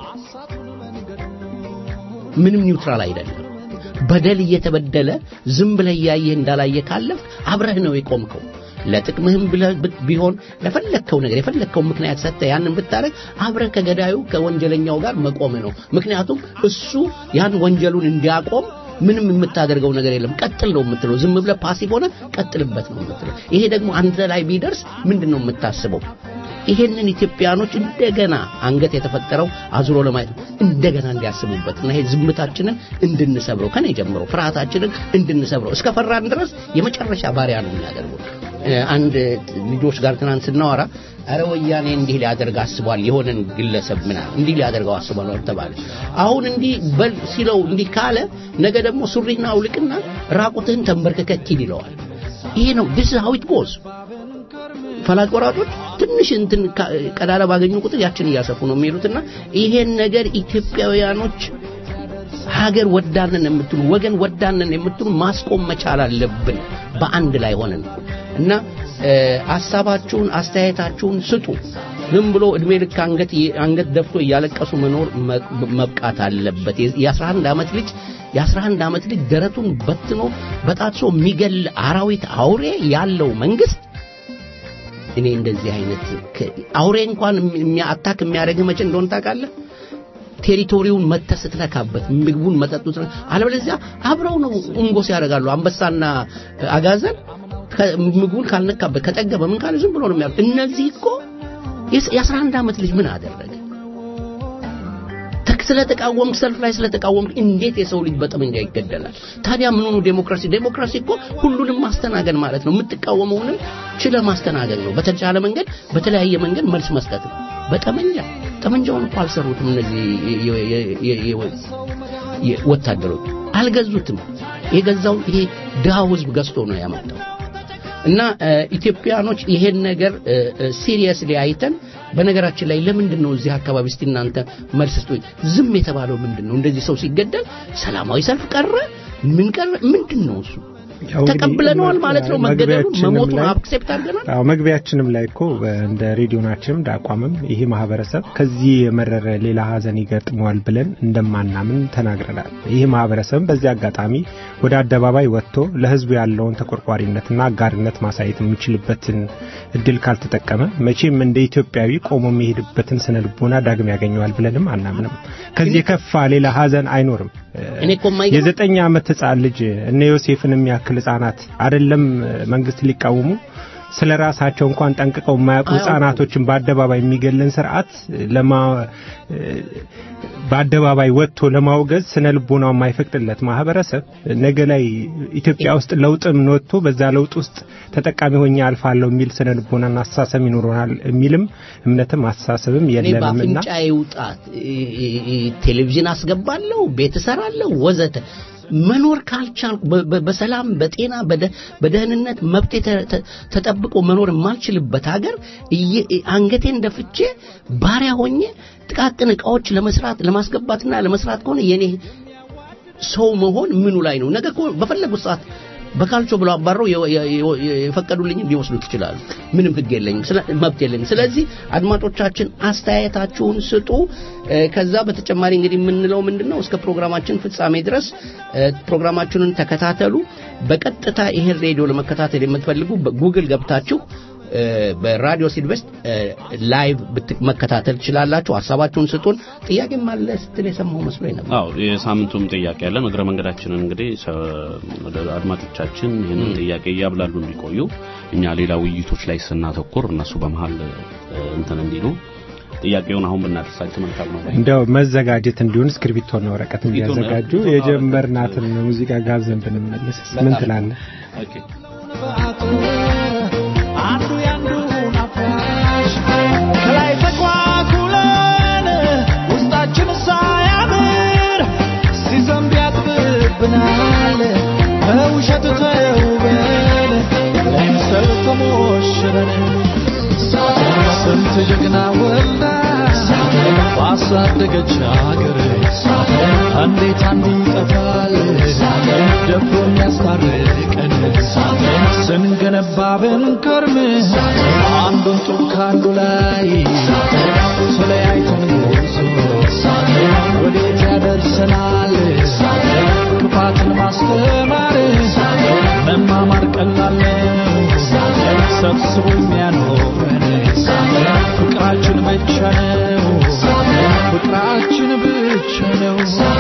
ምንም ኒውትራል አይደለም። በደል እየተበደለ ዝም ብለህ እያየህ እንዳላየ ካለፍ አብረህ ነው የቆምከው። ለጥቅምህም ብለህ ብ- ቢሆን ለፈለግከው ነገር የፈለግከው ምክንያት ሰጥተህ ያንን ብታረግ አብረህ ከገዳዩ ከወንጀለኛው ጋር መቆም ነው። ምክንያቱም እሱ ያን ወንጀሉን እንዲያቆም ምንም የምታደርገው ነገር የለም። ቀጥል ነው የምትለው። ዝም ብለህ ፓሲቭ ሆነ ቀጥልበት ነው የምትለው። ይሄ ደግሞ አንተ ላይ ቢደርስ ምንድን ነው የምታስበው? ይሄንን ኢትዮጵያኖች እንደገና አንገት የተፈጠረው አዙሮ ለማየት ነው። እንደገና እንዲያስቡበት እና ይሄ ዝምታችንን እንድንሰብረው ከኔ ጀምሮ ፍርሃታችንን እንድንሰብረው እስከ ፈራን ድረስ የመጨረሻ ባሪያ ነው የሚያደርጉት። እ፣ አንድ ልጆች ጋር ትናንት ስናወራ አረ ወያኔ እንዲህ ሊያደርግ አስቧል፣ የሆነን ግለሰብ ምናምን እንዲህ ሊያደርገው አስቧል ተባለ። አሁን እንዲህ በል ሲለው እንዲህ ካለ ነገ ደግሞ ሱሪና አውልቅና ራቁትህን ተንበርክከህ ሂድ ይለዋል። ይሄ ነው this is how it goes። ፈላጭ ቆራጮች ትንሽ እንትን ካ- ቀዳዳ ባገኙ ቁጥር ያችን እያሰፉ ነው የሚሄዱትና ይሄን ነገር ኢትዮጵያውያኖች ሀገር ወዳንን የምትሉ ወገን ወዳንን የምትሉ ማስቆም መቻል አለብን በአንድ ላይ ሆነን እና እ፣ ሀሳባችሁን አስተያየታችሁን ስጡ ዝም ብሎ እድሜ ልክ አንገት አንገት ደፍቶ እያለቀሱ መኖር መ- መብቃት አለበት የ- የ11 ዓመት ልጅ የ11 ዓመት ልጅ ደረቱን በትኖ በጣጥሶ የሚገል አራዊት አውሬ ያለው መንግስት እኔ እንደዚህ አይነት ከ- አውሬ እንኳን የሚያ- አታክ የሚያደርግህ መቼ እንደሆነ ታውቃለህ ቴሪቶሪውን መተህ ስትነካበት ምግቡን መጠጡ ስትነ- አለበለዚያ አብረው ነው እንጎስ ያደርጋሉ አንበሳና እ፣ አጋዘን ከ- ምግቡን ካልነካበት ከጠገበ ምን ካለ ዝም ብሎ ነው የሚያ እነዚህ እኮ የስ- የ11 ዓመት ልጅ ምን አደረገ ተክ ስለተቃወምክ ሰልፍ ላይ ስለተቃወምክ እንዴት የሰው ልጅ በጠመንጃ ይገደላል ታዲያ ምን ሆኖ ዴሞክራሲ ዴሞክራሲ እኮ ሁሉንም ማስተናገድ ማለት ነው የምትቃወመውንም ችለ ማስተናገድ ነው በተቻለ መንገድ በተለያየ መንገድ መልስ መስጠት ነው በጠመንጃ ጠመንጃውን እኮ አልሰሩትም እነዚህ የ- የ- የ- የ- የ- ወታደሮች አልገዙትም የገዛው ይሄ ድሃው ህዝብ ገዝቶ ነው ያመጣው እና እ፣ ኢትዮጵያኖች ይሄን ነገር ሲሪየስሊ አይተን በነገራችን ላይ ለምንድን ነው እዚህ አካባቢ እስቲ እናንተ መልስ ስጡኝ ዝም የተባለው ምንድን ነው እንደዚህ ሰው ሲገደል ሰላማዊ ሰልፍ ቀረ ምን ቀረ ምንድን ነው እሱ ያው እንግዲህ ተቀብለነዋል ማለት ነው መገደሉን መግቢያችንም መሞቱን ላይ- አክሴፕት አድርገናል አዎ መግቢያችንም ላይ እኮ እንደ ሬዲዮናችንም እንደ አቋምም ይሄ ማህበረሰብ ከዚህ የመረረ ሌላ ሀዘን ይገጥመዋል ብለን እንደማናምን ተናግረናል። ይህ ማህበረሰብም በዚህ አጋጣሚ ወደ አደባባይ ወጥቶ ለህዝቡ ያለውን ተቆርቋሪነትና አጋርነት ማሳየት የሚችልበትን እድል ካልተጠቀመ መቼም እንደ ኢትዮጵያዊ ቆሞ የሚሄድበትን ስነ ልቦና ዳግም ያገኘዋል ብለንም አናምንም። ከዚህ የከፋ ሌላ ሀዘን አይኖርም። እኔ እኮ የማይገርም- የዘጠኝ ዓመት ህጻን ልጅ እነ ዮሴፍን የሚያክል ህጻናት አይደለም መንግስት ሊቃወሙ ስለ ራሳቸው እንኳን ጠንቅቀው የማያውቁ አያውቁም። ህጻናቶችን በአደባባይ የሚገልን ስርዓት ለማ በአደባባይ ወጥቶ ለማውገዝ ስነ ልቦናው የማይፈቅድለት ማህበረሰብ ነገ ላይ ኢትዮጵያ ውስጥ ለውጥም ወጥቶ በዛ ለውጥ ውስጥ ተጠቃሚ ሆኜ አልፋለሁ የሚል ስነ ልቦናና አስተሳሰብ ይኖረናል የሚልም እምነትም አስተሳሰብም እኔ የለንምና በአፍንጫ ይውጣት ቴሌቪዥን አስገባለሁ ቤት እሰራለሁ ወዘተ መኖር ካልቻልኩ በ- በ- በሰላም በጤና በደ- በደህንነት መብቴ ተ- ተ- ተጠብቆ መኖር የማልችልበት ሀገር እየ- አንገቴን ደፍቼ ባሪያ ሆኜ ጥቃቅን እቃዎች ለመስራት ለማስገባትና ለመስራት ከሆነ የኔ ሰው መሆን ምኑ ላይ ነው ነገ እኮ በፈለጉት ሰዓት በካልቾ ብለው አባረው የ- የ- የ- የፈቀዱልኝ ሊወስዱት ይችላሉ ምንም ህግ የለኝም ስለ- መብት የለኝም ስለዚህ አድማጮቻችን አስተያየታችሁን ስጡ እ፣ ከዛ በተጨማሪ እንግዲህ የምንለው ምንድን ነው እስከ ፕሮግራማችን ፍጻሜ ድረስ እ፣ ፕሮግራማችንን ተከታተሉ በቀጥታ ይህን ሬዲዮ ለመከታተል የምትፈልጉ በጉግል ገብታችሁ እ፣ በራዲዮ ሲልቨስት ላይቭ ብት- መከታተል ትችላላችሁ ሀሳባችሁን ስጡን ጥያቄም አለ ስትል የሰማው መስሎኝ ነበር አዎ የሳምንቱም ጥያቄ ያለን እግረ መንገዳችንን እንግዲህ ሰ- ወደ አድማጮቻችን ይህንን ጥያቄ እያብላሉ እንዲቆዩ እኛ ሌላ ውይይቶች ላይ ስናተኩር እነሱ በመሀል እ፣ እንትን እንዲሉ ጥያቄውን አሁን ብናደርሳቸው መልካም ነው ባይ። እንደው መዘጋጀት እንዲሆን እስክሪብቶና ወረቀት እስክሪብቶና- እንዲያዘጋጁ እስክሪብቶና የጀመርናትን ሙዚቃ ጋብዘን ብንመለስ ምን በጣም- ትላለህ? ኦኬ አንዱ ያንዱን አፍራሽ ከላይ ተኳኩለን ውስጣችን ሳያምር ሲዘንብ ያጥብብናል በውሸት ተውበን ለምሰል ተሞሽረን ስንት ጀግና ወልዳ ባሳደገች አገር እንዴት አንዱ ይጠፋል ደፍሮ የሚያስታርቀን ስንገነባ ብንከርም አንዱን ጡብ ከአንዱ ላይ ተለያይተን ጉዞ ወዴት ያደርሰናል ክፋትን ማስተማር መማማር ቀላል ነው ሰብስቦ የሚያኖረን ፍቅራችን ብቻ ነው ፍቅራችን ብቻ ነው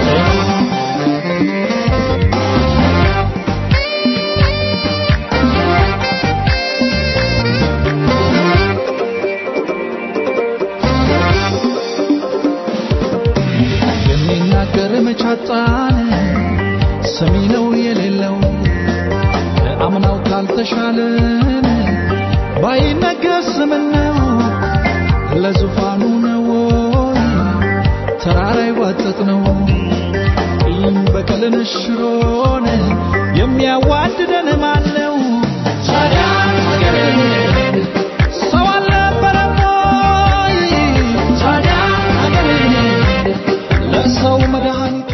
የሚናገር መቻጣን ሰሚ ነው የሌለው አምናው ካልተሻለን ባይነገር ስምን ነው ለዙፋኑ ነው ወይ ተራራ ይዋጠጥ ነው ቂም በቀልን ሽሮን የሚያዋድደን ማን ነው ታዲያ ሀገሬን ሰው አልነበረም ወይ ታዲያ ሀገሬን ለሰው መድኃኒቱ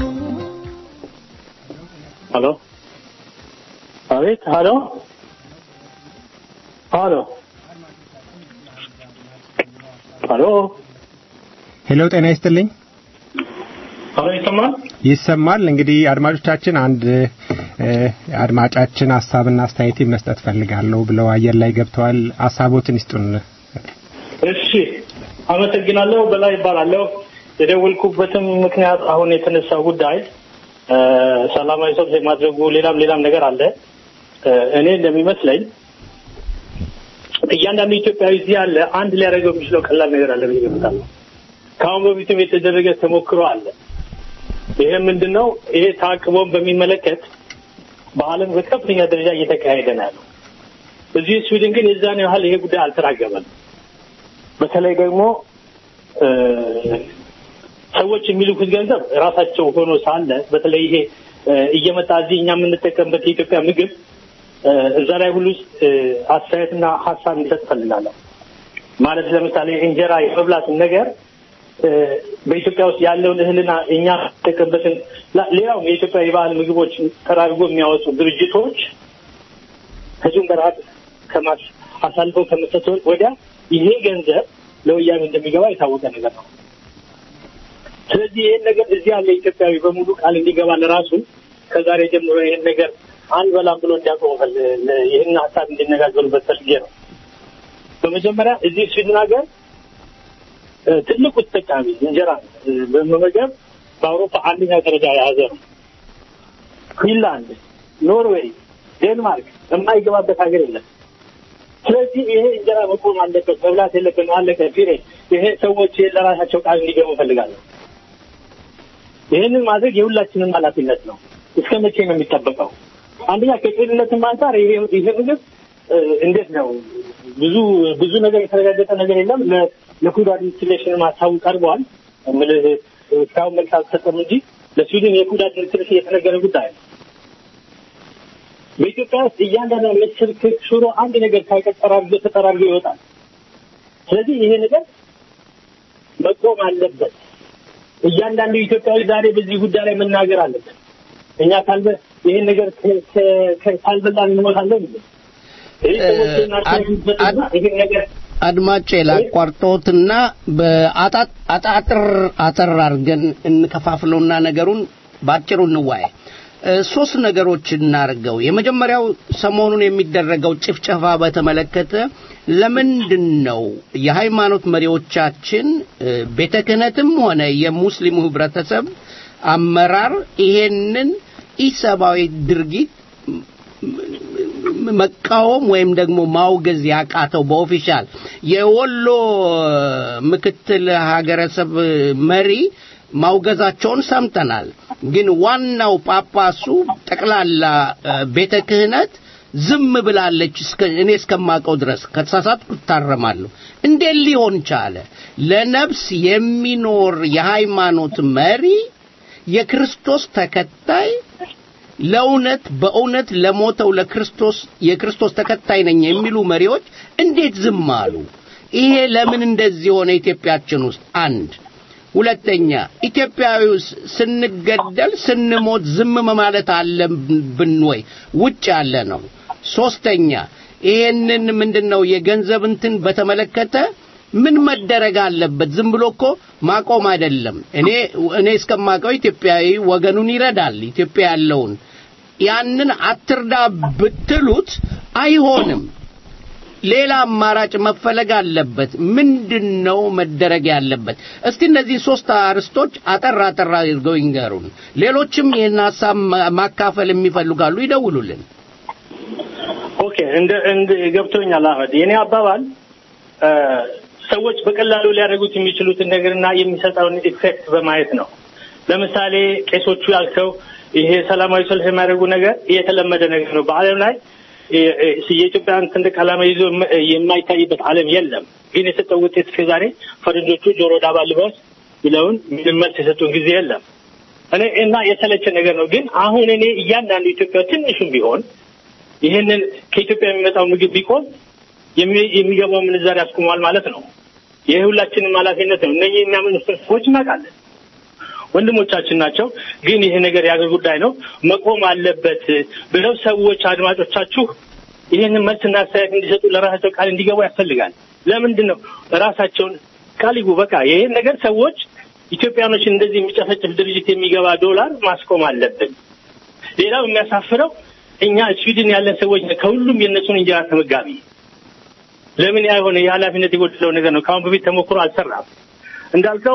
ሄሎ አቤት ሄሎ ሄሎ ሄሎ ሄሎ፣ ጤና ይስጥልኝ። ሄሎ ይሰማል? ይሰማል። እንግዲህ አድማጮቻችን አንድ እ፣ አድማጫችን ሀሳብና አስተያየት መስጠት ፈልጋለሁ ብለው አየር ላይ ገብተዋል። ሀሳቦትን ይስጡን። እሺ አመሰግናለሁ። በላይ ይባላለሁ። የደወልኩበትም ምክንያት አሁን የተነሳው ጉዳይ እ፣ ሰላማዊ ሰልፍ የማድረጉ ሌላም ሌላም ነገር አለ። እ፣ እኔ እንደሚመስለኝ እያንዳንዱ ኢትዮጵያዊ እዚህ ያለ አንድ ሊያደርገው የሚችለው ቀላል ነገር አለ ብዬ እገምታለሁ። ከአሁን በፊትም የተደረገ ተሞክሮ አለ። ይሄ ምንድን ነው? ይሄ ታቅቦን በሚመለከት በዓለም በከፍተኛ ደረጃ እየተካሄደ ነው ያለው። እዚህ ስዊድን ግን የዛን ያህል ይሄ ጉዳይ አልተራገበም። በተለይ ደግሞ እ፣ ሰዎች የሚልኩት ገንዘብ ራሳቸው ሆኖ ሳለ በተለይ ይሄ እ፣ እየመጣ እዚህ እኛ የምንጠቀምበት የኢትዮጵያ ምግብ እ፣ እዛ ላይ ሁሉ እ፣ አስተያየትና ሀሳብ እንዲሰጥ ፈልጋለሁ። ማለት ለምሳሌ እንጀራ የመብላትን ነገር እ፣ በኢትዮጵያ ውስጥ ያለውን እህልና እኛ የምንጠቀምበትን ላ- ሌላውም የኢትዮጵያ የባህል ምግቦች ተራርጎ የሚያወጡ ድርጅቶች ህዝቡን በረሀብ ከማስ አሳልፈው ከመስጠት ወዲያ ይሄ ገንዘብ ለወያኔ እንደሚገባ የታወቀ ነገር ነው። ስለዚህ ይህን ነገር እዚህ ያለ ኢትዮጵያዊ በሙሉ ቃል እንዲገባ ለራሱ ከዛሬ ጀምሮ ይህን ነገር አንበላም ብሎ እንዲያቆሙ ፈል- ለ- ይህን ሀሳብ እንዲነጋገሩበት ፈልጌ ነው። በመጀመሪያ እዚህ ስዊድን ሀገር እ፣ ትልቁ ተጠቃሚ እንጀራ እ፣ በመመገብ በአውሮፓ አንደኛ ደረጃ የያዘ ነው። ፊንላንድ፣ ኖርዌይ፣ ዴንማርክ የማይገባበት ሀገር የለም። ስለዚህ ይሄ እንጀራ መቆም አለበት፣ መብላት የለብን አለቀ ፊሬ። ይሄ ሰዎች ለራሳቸው ቃል እንዲገቡ እፈልጋለሁ። ይህንን ማድረግ የሁላችንም ኃላፊነት ነው። እስከ መቼ ነው የሚጠበቀው? አንደኛ ከጤንነትም አንጻር ይሄ ይሄ ምግብ እ፣ እንዴት ነው ብዙ ብዙ ነገር የተረጋገጠ ነገር የለም። ለ- ለፉድ አድሚኒስትሬሽን ሀሳቡ ቀርቧል። እምልህ እስካሁን መልስ አልተሰጠም እንጂ ለስዊድን የፉድ አድሚኒስትሬሽን የተነገረ ጉዳይ ነው። በኢትዮጵያ ውስጥ እያንዳንዱ ምስር፣ ክክ፣ ሽሮ አንድ ነገር ሳይቀር ጠራርጎ ተጠራርጎ ይወጣል። ስለዚህ ይሄ ነገር መቆም አለበት። እያንዳንዱ ኢትዮጵያዊ ዛሬ በዚህ ጉዳይ ላይ መናገር አለበት። እኛ ካልበ ይሄን ነገር ከ- ከ- ከ- ካልበላን እንሞታለን። ይህ ሰዎች ናቸውበትና ይሄን ነገር አድማጬ ላቋርጦትና በአጣ- አጣጥር አጠር አድርገን እንከፋፍለውና ነገሩን በአጭሩ እንዋየ። እ፣ ሶስት ነገሮች እናርገው። የመጀመሪያው ሰሞኑን የሚደረገው ጭፍጨፋ በተመለከተ ለምንድን ነው የሃይማኖት መሪዎቻችን እ፣ ቤተ ክህነትም ሆነ የሙስሊሙ ህብረተሰብ አመራር ይሄንን ኢሰብአዊ ድርጊት መቃወም ወይም ደግሞ ማውገዝ ያቃተው በኦፊሻል የወሎ ምክትል ሀገረሰብ መሪ ማውገዛቸውን ሰምተናል። ግን ዋናው ጳጳሱ ጠቅላላ እ፣ ቤተ ክህነት ዝም ብላለች። እስከ እኔ እስከማውቀው ድረስ ከተሳሳትኩ እታረማለሁ። እንዴት ሊሆን ቻለ? ለነፍስ የሚኖር የሃይማኖት መሪ የክርስቶስ ተከታይ ለእውነት በእውነት ለሞተው ለክርስቶስ የክርስቶስ ተከታይ ነኝ የሚሉ መሪዎች እንዴት ዝም አሉ? ይሄ ለምን እንደዚህ ሆነ ኢትዮጵያችን ውስጥ? አንድ ሁለተኛ ኢትዮጵያዊውስ ስንገደል ስንሞት ዝም ማለት አለብን ወይ? ውጭ ያለ ነው። ሶስተኛ ይሄንን ምንድነው የገንዘብ እንትን በተመለከተ ምን መደረግ አለበት? ዝም ብሎ እኮ ማቆም አይደለም። እኔ እኔ እስከማውቀው ኢትዮጵያዊ ወገኑን ይረዳል። ኢትዮጵያ ያለውን ያንን አትርዳ ብትሉት አይሆንም። ሌላ አማራጭ መፈለግ አለበት። ምንድነው መደረግ ያለበት? እስቲ እነዚህ ሶስት አርስቶች አጠር አጠር አድርገው ይንገሩን። ሌሎችም ይህን ሀሳብ ማ- ማካፈል የሚፈልጋሉ ይደውሉልን። ኦኬ እንደ እንደ ገብቶኛል አህመድ። የኔ አባባል እ፣ ሰዎች በቀላሉ ሊያደርጉት የሚችሉትን ነገርና የሚሰጠውን ኢፌክት በማየት ነው። ለምሳሌ ቄሶቹ ያልከው ይሄ ሰላማዊ ሰልፍ የሚያደርጉ ነገር የተለመደ ነገር ነው። በዓለም ላይ የ- የ- የኢትዮጵያን ሰንደቅ ዓላማ ይዞ የማ- የማይታይበት ዓለም የለም። ግን የሰጠው ውጤት እስከዛሬ ፈረንጆቹ ጆሮ ዳባ ልበስ ብለውን ምንም መልስ የሰጡን ጊዜ የለም። እኔ እና የተለቸ ነገር ነው። ግን አሁን እኔ እያንዳንዱ ኢትዮጵያ ትንሹም ቢሆን ይህንን ከኢትዮጵያ የሚመጣው ምግብ ቢቆም የሚ- የሚገባው ምንዛሪ ያስቆመዋል ማለት ነው። ይህ ሁላችንም ኃላፊነት ነው። እነኚህ የሚያምኑ ሰዎች እናውቃለን፣ ወንድሞቻችን ናቸው። ግን ይሄ ነገር የአገር ጉዳይ ነው፣ መቆም አለበት ብለው ሰዎች አድማጮቻችሁ ይህንን መልስና አስተያየት እንዲሰጡ ለራሳቸው ቃል እንዲገቡ ያስፈልጋል። ለምንድን ነው ራሳቸውን ቃል ይጉ። በቃ ይህን ነገር ሰዎች ኢትዮጵያኖችን እንደዚህ የሚጨፈጭፍ ድርጅት የሚገባ ዶላር ማስቆም አለብን። ሌላው የሚያሳፍረው እኛ ስዊድን ያለን ሰዎች ነን፣ ከሁሉም የእነሱን እንጀራ ተመጋቢ። ለምን ያ የሆነ የኃላፊነት የጎደለው ነገር ነው። ከአሁን በፊት ተሞክሮ አልሰራም። እንዳልከው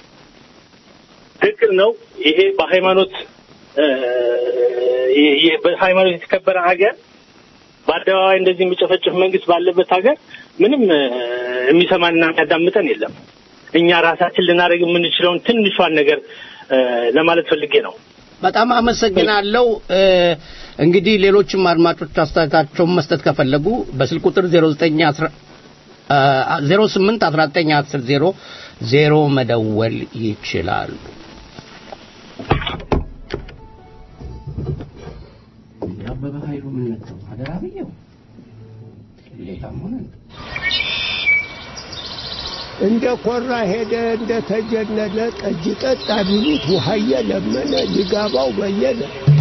ትክክል ነው። ይሄ በሃይማኖት እ፣ ይሄ በሃይማኖት የተከበረ ሀገር በአደባባይ እንደዚህ የሚጨፈጭፍ መንግስት ባለበት ሀገር ምንም እ፣ የሚሰማንና የሚያዳምጠን የለም። እኛ ራሳችን ልናደርግ የምንችለውን ትንሿን ነገር እ፣ ለማለት ፈልጌ ነው። በጣም አመሰግናለሁ። እ፣ እንግዲህ ሌሎችም አድማጮች አስተያየታቸውን መስጠት ከፈለጉ በስልክ ቁጥር 09 08 19 10 0 ዜሮ መደወል ይችላሉ። አበበ ኃይሉ ምን ነበር አደራ ብየው ሌላም ሆነ እንደ ኮራ ሄደ እንደ ተጀነነ ጠጅ ጠጣ ቢሉት ውሃየ ለመነ ሊጋባው በየነ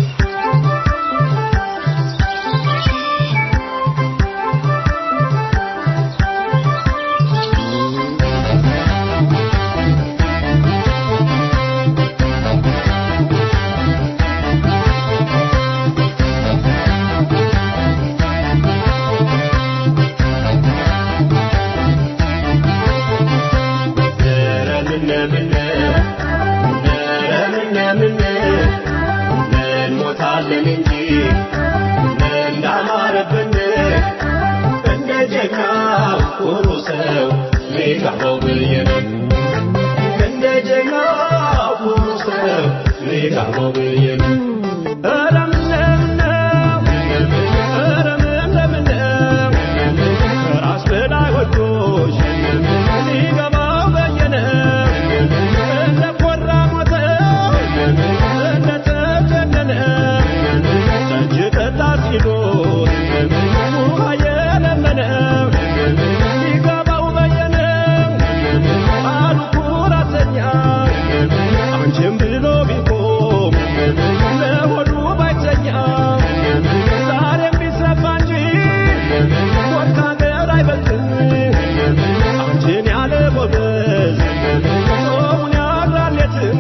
እንሞታለን እንጂ እንዳማረብን እንደ ጀግና ኩሩ ሰው ሊጋባው ብዬ ነው። እንደ ጀግና ኩሩ ሰው ሊጋባው ብዬ ነው። ኧረ ምነው ኧረ ምነው ከራስ በላይ ወዶሽ ሊገባው በየነ እንደ ኮራ ሞተው እንደ ተጀነነ ጠጅ ጠጣ ሲሉት ውሃ የለመነ ሊገባው በየነ አሉ ኩራተኛ አንቺም ብሎ ቢቆም ለሆዱ ባይተኛ ዛሬም ቢሰፋ እንጂ ወርቅ ሀገር አይበልጥም አንቺን ያለ ጎበዝ ጾሙን ያድራል የትም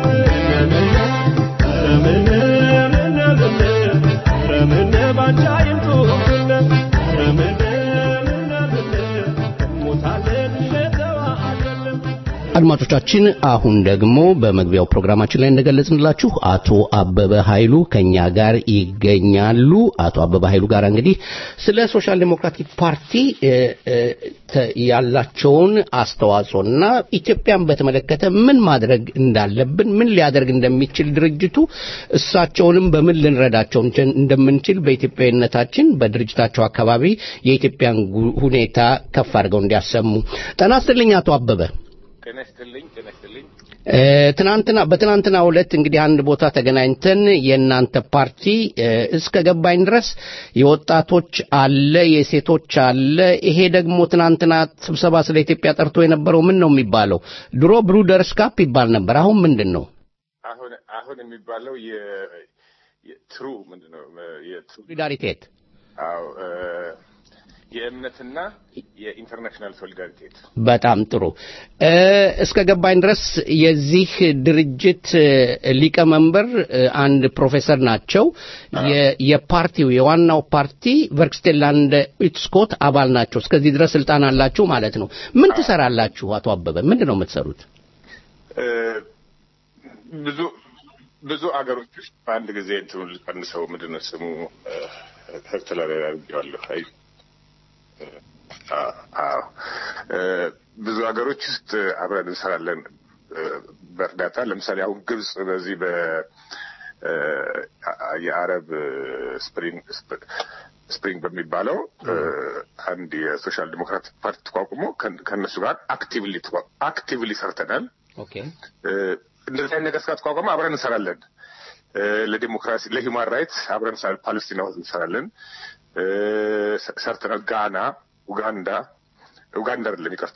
ረምን ምን ምን ረምን ባንቺ አይምጡብን ረምን ምን ምን ሞታለን ለተዋአለን አድማጮቻችን አሁን ደግሞ በመግቢያው ፕሮግራማችን ላይ እንደገለጽንላችሁ አቶ አበበ ኃይሉ ከኛ ጋር ይገኛሉ። አቶ አበበ ኃይሉ ጋር እንግዲህ ስለ ሶሻል ዴሞክራቲክ ፓርቲ እ፣ እ፣ ተ- ያላቸውን አስተዋጽኦና ኢትዮጵያን በተመለከተ ምን ማድረግ እንዳለብን፣ ምን ሊያደርግ እንደሚችል ድርጅቱ እሳቸውንም በምን ልንረዳቸው እንችል- እንደምንችል በኢትዮጵያዊነታችን በድርጅታቸው አካባቢ የኢትዮጵያን ጉ- ሁኔታ ከፍ አድርገው እንዲያሰሙ ጤና ይስጥልኝ አቶ አበበ። ጤና ይስጥልኝ ጤና ይስጥልኝ እ፣ ትናንትና በትናንትና ዕለት እንግዲህ አንድ ቦታ ተገናኝተን የእናንተ ፓርቲ እ፣ እስከ ገባኝ ድረስ የወጣቶች አለ የሴቶች አለ። ይሄ ደግሞ ትናንትና ስብሰባ ስለ ኢትዮጵያ ጠርቶ የነበረው ምን ነው የሚባለው? ድሮ ብሩደርስ ካፕ ይባል ነበር። አሁን ምንድን ነው? አሁን አሁን የሚባለው የትሩ ምንድነው የትሩ ሶሊዳሪቴት አዎ እ፣ የእምነትና የኢንተርናሽናል ሶሊዳሪቴት በጣም ጥሩ። እ፣ እስከ ገባኝ ድረስ የዚህ ድርጅት እ፣ ሊቀመንበር እ፣ አንድ ፕሮፌሰር ናቸው። የ- የፓርቲው የዋናው ፓርቲ ቨርክስቴላንድ ዩትስኮት አባል ናቸው። እስከዚህ ድረስ ስልጣን አላችሁ ማለት ነው። ምን ትሰራላችሁ? አቶ አበበ ምንድን ነው የምትሰሩት? እ፣ ብዙ ብዙ አገሮች ውስጥ በአንድ ጊዜ እንትኑ ልቀንሰው ምንድን ነው ስሙ ተላላ አድርጌዋለሁ። አይ እ፣ አ- አዎ እ፣ ብዙ ሀገሮች ውስጥ አብረን እንሰራለን እ፣ በእርዳታ ለምሳሌ አሁን ግብጽ በዚህ በ እ፣ አ- የአረብ ስፕሪንግ ስፕ- ስፕሪንግ በሚባለው እ፣ አንድ የሶሻል ዲሞክራቲክ ፓርቲ ተቋቁሞ ከን- ከእነሱ ጋር አክቲቭሊ ተቋ- አክቲቭሊ ሰርተናል። ኦኬ እ፣ እንደዚህ አይነት ነገር እስካተቋቋመ አብረን እንሰራለን። እ፣ ለዲሞክራሲ ለሂውማን ራይትስ አብረን እንሰራለን። ፓለስቲና ውስጥ እንሰራለን እ፣ ሰ- ሰርተናል። ጋና፣ ኡጋንዳ ኡጋንዳ አይደለም ይቅርታ፣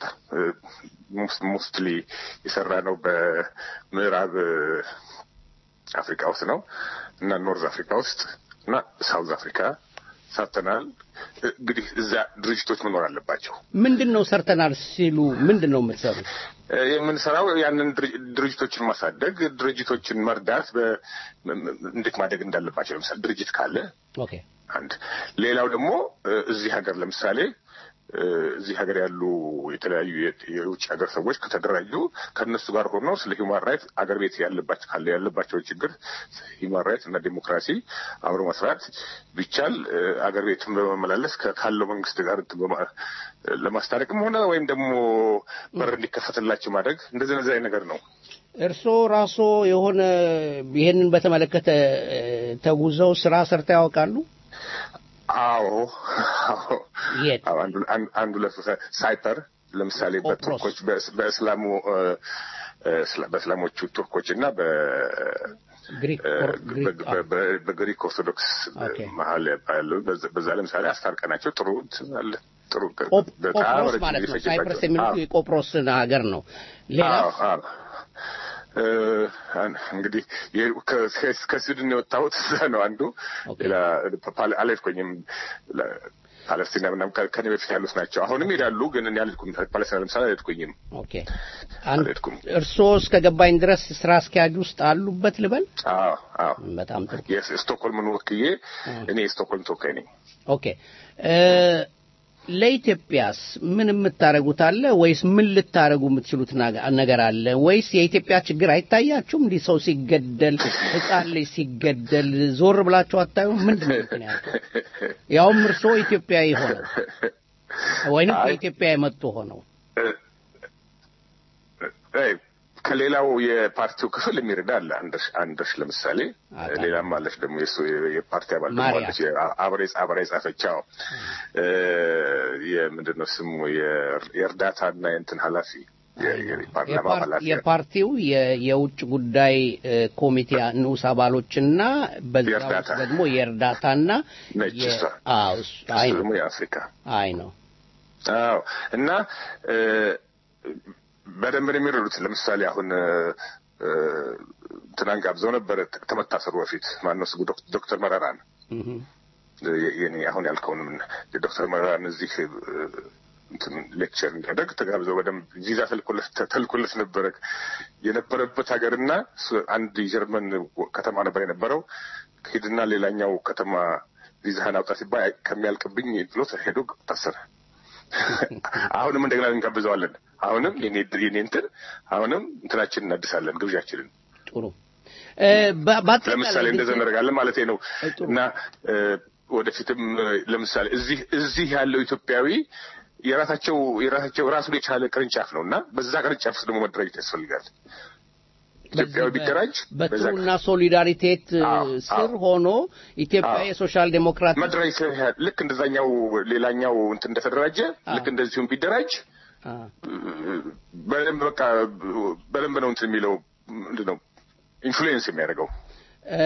ሞስትሊ የሰራ ነው በምዕራብ እ፣ አፍሪካ ውስጥ ነው እና ኖርዝ አፍሪካ ውስጥ እና ሳውዝ አፍሪካ ሰርተናል። እንግዲህ እዛ ድርጅቶች መኖር አለባቸው። ምንድን ነው ሰርተናል ሲሉ ምንድን ነው የምትሰሩት? እ፣ የምንሰራው ያንን ድርጅ- ድርጅቶችን ማሳደግ፣ ድርጅቶችን መርዳት፣ በ- ም- ም- እንዴት ማደግ እንዳለባቸው ለምሳሌ ድርጅት ካለ ኦኬ አንድ ሌላው ደግሞ እ፣ እዚህ ሀገር ለምሳሌ እ፣ እዚህ ሀገር ያሉ የተለያዩ የ- የውጭ ሀገር ሰዎች ከተደራጁ ከእነሱ ጋር ሆነው ስለ ሂውማን ራይት አገር ቤት ያለባቸው ካለ ያለባቸው ችግር ሂውማን ራይት እና ዴሞክራሲ አብሮ መስራት ቢቻል እ፣ አገር ቤትን በመመላለስ ከ- ካለው መንግስት ጋር እንትን በማ- ለማስታረቅም ሆነ ወይም ደግሞ በር እንዲከፈትላቸው ማድረግ እንደዚህ እንደዚህ አይነት ነገር ነው። እርስዎ ራስዎ የሆነ ይሄንን በተመለከተ እ፣ ተጉዘው ስራ ሰርተው ያውቃሉ? አዎ አዎ የት? አዎ፣ አንዱ አንዱ- አንዱ ለምሳሌ ሳይፐር ለምሳሌ ቆጵሮስ። በቱርኮች በእስ- በእስላሙ እ፣ እ፣ እስላ- በእስላሞቹ ቱርኮች እና በ ግሪክ እ፣ ኦር- ግሪክ በ- በ- በግሪክ ኦርቶዶክስ ኦኬ። መሀል ያለው በዛ- በዛ ለምሳሌ አስታርቀናቸው ጥሩ እንትን አለ ጥሩ ቆፕ- በጣም ቆጵሮስ ረጅም ማለት ጊዜ ነው። ፈጀባቸው። ሳይፕረስ የሚሉት አዎ። የቆጵሮስን ሀገር ነው። ሌላ አዎ አዎ እ፣ አን- እንግዲህ የ- ከ- ከ- ከስዊድን የወጣሁት እዛ ነው አንዱ ኦኬ። ሌላ ፓል- አልሄድኩኝም ለ- ፓለስቲና ምናምን ከ- ከኔ በፊት ያሉት ናቸው አሁንም ይሄዳሉ ግን እኔ አልሄድኩም ፓለስቲና ለምሳሌ አልሄድኩኝም ኦኬ አንድ አልሄድኩም እርስዎ እስከ ገባኝ ድረስ ስራ አስኪያጅ ውስጥ አሉበት ልበል? አዎ አዎ በጣም ጥሩ። የስቶክሆልምን ወክዬ እኔ የስቶክሆልም ተወካይ ነኝ ኦኬ እ፣ ለኢትዮጵያስ ምን የምታደርጉት አለ ወይስ ምን ልታደርጉ የምትችሉት ናገ- ነገር አለ ወይስ የኢትዮጵያ ችግር አይታያችሁም? እንዲህ ሰው ሲገደል፣ ሕፃን ልጅ ሲገደል ዞር ብላችሁ አታዩም? ምንድን ነው ምክንያቱ? ያውም እርስዎ ኢትዮጵያዊ ሆነው ወይንም አይ። ከኢትዮጵያ የመጡ ሆነው እ፣ ከሌላው የፓርቲው ክፍል የሚረዳ አለ አንደሽ አንደሽ ለምሳሌ አውቃለሁ። ሌላም አለች ደግሞ የሱ የፓርቲ አባል ደግሞ ማርያ። አለች አብሬ አብሬ ጻፈቻው የምንድን ነው ስሙ የ- የእርዳታና የእንትን ኃላፊ የ- የፓርላማ የፓር- ኃላፊ የፓርቲው የ- የውጭ ጉዳይ እ፣ ኮሚቴ ንዑስ አባሎችና በዛ የእርዳታ። ውስጥ ደግሞ የእርዳታና ነች የ- እሷ። አዎ፣ እሱ- አይ እሱ ነው ደግሞ የአፍሪካ አይ ነው አዎ እና እ፣ በደንብ ነው የሚረዱት። ለምሳሌ አሁን እ፣ እ፣ ትናንት ጋብዘው ነበረ ከመታሰሩ በፊት ማነው ስሙ ዶክ- ዶክተር መረራን እህ። የ- የኔ አሁን ያልከውንም የዶክተር መረራን እዚህ እ፣ እንትን ሌክቸር እንዲያደርግ ተጋብዘው በደንብ ቪዛ ተልኮለት ተልኮለት ነበረ። የነበረበት ሀገርና እሱ አንድ የጀርመን ከተማ ነበር የነበረው። ሂድና ሌላኛው ከተማ ቪዛህን አውጣ ሲባል ከሚያልቅብኝ ብሎ ሄዶ ታሰረ። አሁንም እንደገና እንጋብዘዋለን። አሁንም የኔ የኔ እንትን አሁንም እንትናችንን እናድሳለን ግብዣችንን ጥሩ እ፣ በ- በአጠቃላይ ለምሳሌ እንደዛ እናደርጋለን ማለት ነው ጥሩ። እና እ፣ ወደፊትም እ፣ ለምሳሌ እዚህ እዚህ ያለው ኢትዮጵያዊ የራሳቸው የራሳቸው ራሱን የቻለ ቅርንጫፍ ነው እና በዛ ቅርንጫፍ ውስጥ ደግሞ መደራጀት ያስፈልጋል። ኢትዮጵያዊ ቢደራጅ በዛ በትሩና ሶሊዳሪቴት እ፣ አዎ፣ ስር አዎ። ሆኖ ኢትዮጵያ አዎ። የሶሻል ዴሞክራት መደራጀት ያህል ልክ እንደዛኛው ሌላኛው እንትን እንደተደራጀ ልክ እንደዚሁም ቢደራጅ አ፣ በደንብ በቃ በደንብ ነው እንትን የሚለው ምንድን ነው ኢንፍሉዌንስ የሚያደርገው እ፣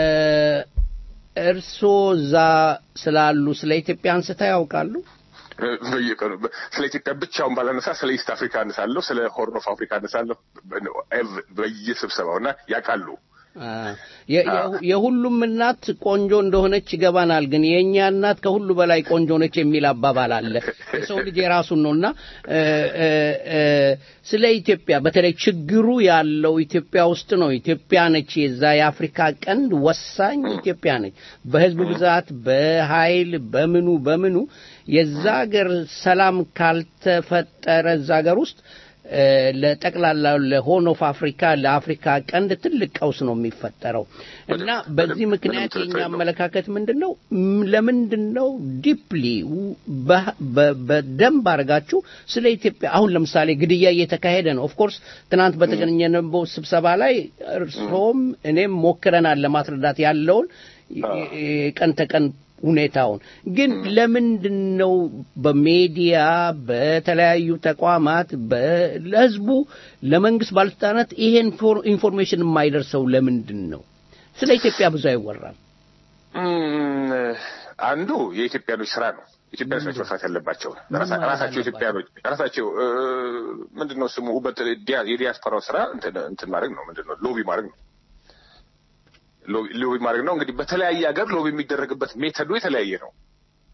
እርስዎ እዛ ስላሉ ስለ ኢትዮጵያ አንስታ ያውቃሉ? በየቀኑ በ- ስለ ኢትዮጵያ ብቻውን ባላነሳ ስለ ኢስት አፍሪካ አነሳለሁ፣ ስለ ሆርን ኦፍ አፍሪካ አነሳለሁ በ- በየስብሰባው እና ያውቃሉ። አ፣ የ- የ- የሁሉም እናት ቆንጆ እንደሆነች ይገባናል። ግን የእኛ እናት ከሁሉ በላይ ቆንጆ ነች የሚል አባባል አለ። የሰው ልጅ የራሱን ነውና እ፣ እ፣ እ፣ ስለ ኢትዮጵያ በተለይ ችግሩ ያለው ኢትዮጵያ ውስጥ ነው። ኢትዮጵያ ነች የዛ የአፍሪካ ቀንድ ወሳኝ ኢትዮጵያ ነች። በህዝብ ብዛት፣ በኃይል፣ በምኑ በምኑ የዛ ሀገር ሰላም ካልተፈጠረ እዛ ሀገር ውስጥ እ፣ ለጠቅላላ ለሆርን ኦፍ አፍሪካ ለአፍሪካ ቀንድ ትልቅ ቀውስ ነው የሚፈጠረው እና በዚህ ምንም ምክንያት ጥርጥር የኛ የለውም። አመለካከት ምንድን ነው? ም- ለምንድን ነው ዲፕሊ በደንብ አድርጋችሁ ስለ ኢትዮጵያ አሁን ለምሳሌ ግድያ እየተካሄደ ነው። ኦፍኮርስ ትናንት በተገኘነው ስብሰባ ላይ እርስዎም እኔም ሞክረናል ለማስረዳት ያለውን ቀን ተቀን ሁኔታውን ግን ለምንድን ነው በሜዲያ በተለያዩ ተቋማት በ- ለህዝቡ ለመንግስት ባለስልጣናት ይሄን ኢንፎር- ኢንፎርሜሽን የማይደርሰው ለምንድን ነው? ስለ ኢትዮጵያ ብዙ አይወራም። እም፣ አንዱ የኢትዮጵያኖች ስራ ነው። ኢትዮጵያኖች ናቸው መስራት ያለባቸው ራሳ- ማለት ራሳቸው ኢትዮጵያኖች ራሳቸው እ፣ ምንድን ነው ስሙ በት- ዲያ- የዲያስፖራው ስራ እንትን እንትን ማድረግ ነው። ምንድን ነው ሎቢ ማድረግ ነው። ሎቢ ሎቢ ማድረግ ነው። እንግዲህ በተለያየ ሀገር ሎቢ የሚደረግበት ሜተዱ የተለያየ ነው።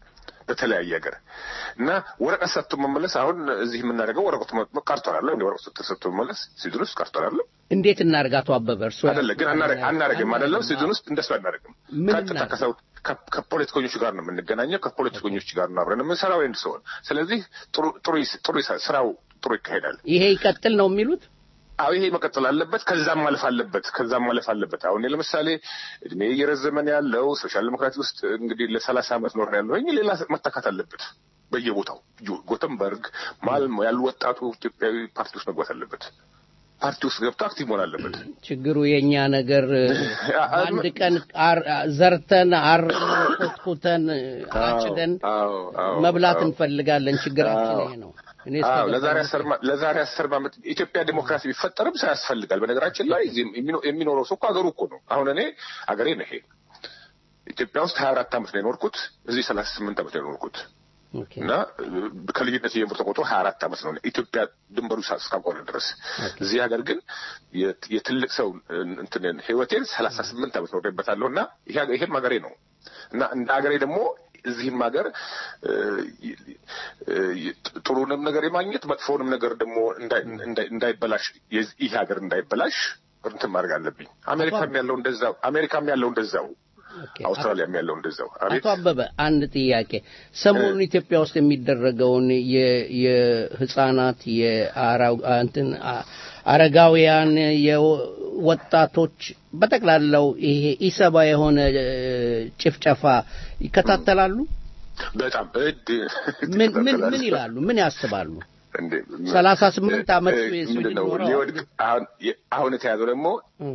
በተለያየ ሀገር እና ወረቀት ሰጥቶ መመለስ አሁን እዚህ የምናደርገው ወረቀቱ መ- ቀርቷል አለ እንደ ወረቀቱ ተሰጥቶ መመለስ ሲዝን ውስጥ ቀርቷል አለ እንዴት እናድርግ አቶ አበበ እርሶ አይደለ ግን አናረ- አናረግም አይደለም ሲዝን ውስጥ እንደሱ አናረግም ምን ቀጥታ እናድርግ? ከሰው ከ- ከፖለቲከኞቹ ጋር ነው የምንገናኘው ከፖለቲከኞች ጋር ነው አብረን የምንሰራው ወይም ሰውን ስለዚህ ጥሩ ጥሩ ይስ- ጥሩ ይሳ- ስራው ጥሩ ይካሄዳል ይሄ ይቀጥል ነው የሚሉት አዎ ይሄ መቀጠል አለበት። ከዛም ማለፍ አለበት። ከዛም ማለፍ አለበት። አሁን እኔ ለምሳሌ እድሜ እየረዘመን ያለው ሶሻል ዲሞክራቲ ውስጥ እንግዲህ ለሰላሳ ዓመት ኖር ያለው ሌላ መተካት አለበት። በየቦታው ጆ- ጎተንበርግ፣ ማልሞ ያሉ ወጣቱ ኢትዮጵያዊ ፓርቲ ውስጥ መግባት አለበት። ፓርቲ ውስጥ ገብቶ አክቲቭ መሆን አለበት። ችግሩ የኛ ነገር አንድ ቀን አር- ዘርተን አርመን ኮትኩተን አጭደን አዎ፣ አዎ፣ መብላት አዎ። እንፈልጋለን። ችግራችን ይሄ ነው። እኔ እስከ አዎ ለዛሬ ገባኝ አስር ማ- ለዛሬ አስር ዓመት ኢትዮጵያ ዲሞክራሲ ቢፈጠርም ሰው ያስፈልጋል። በነገራችን ላይ እዚህ የሚኖ- የሚኖረው ሰው እኮ ሀገሩ እኮ ነው። አሁን እኔ ሀገሬ ነው ይሄ ኢትዮጵያ ውስጥ ሀያ አራት ዓመት ነው የኖርኩት። እዚህ ሰላሳ ስምንት ዓመት ነው የኖርኩት ኦኬ። እና ከልዩነት ጀምሮ ተቆጥሮ ሀያ አራት ዓመት ነው ኢትዮጵያ ድንበሩ ሳ- እስካቆረ ድረስ። እዚህ ሀገር ግን የት- የትልቅ ሰው እንትን ህይወቴን ሰላሳ ስምንት ዓመት ኖሬበታለሁ እና ይሄ- ይሄም ሀገሬ ነው እና እንደ ሀገሬ ደግሞ እዚህም ሀገር እ፣ እ፣ ጥሩንም ነገር የማግኘት መጥፎውንም ነገር ደግሞ እንዳይ- እንዳይ- እንዳይበላሽ የዚህ- ይህ ሀገር እንዳይበላሽ እንትን ማድረግ አለብኝ። አሜሪካም ያለው እንደዛው፣ አሜሪካም ያለው እንደዛው፣ ኦኬ። አውስትራሊያም ያለው እንደዛው። አቤት አቶ አበበ አንድ ጥያቄ። ሰሞኑን ኢትዮጵያ ውስጥ የሚደረገውን የ- የህፃናት የአራ- እንትን አ- አረጋውያን የወጣቶች በጠቅላላው ይሄ ኢሰባ የሆነ እ፣ ጭፍጨፋ ይከታተላሉ? በጣም እድ ምን ምን ምን ይላሉ? ምን ያስባሉ? እንዴ ሰላሳ ስምንት ዓመት እ- የሰው ምንድን ነው ሊኖረው ሊወድቅ አሁን የ- አሁን የተያዘው ደግሞ እ፣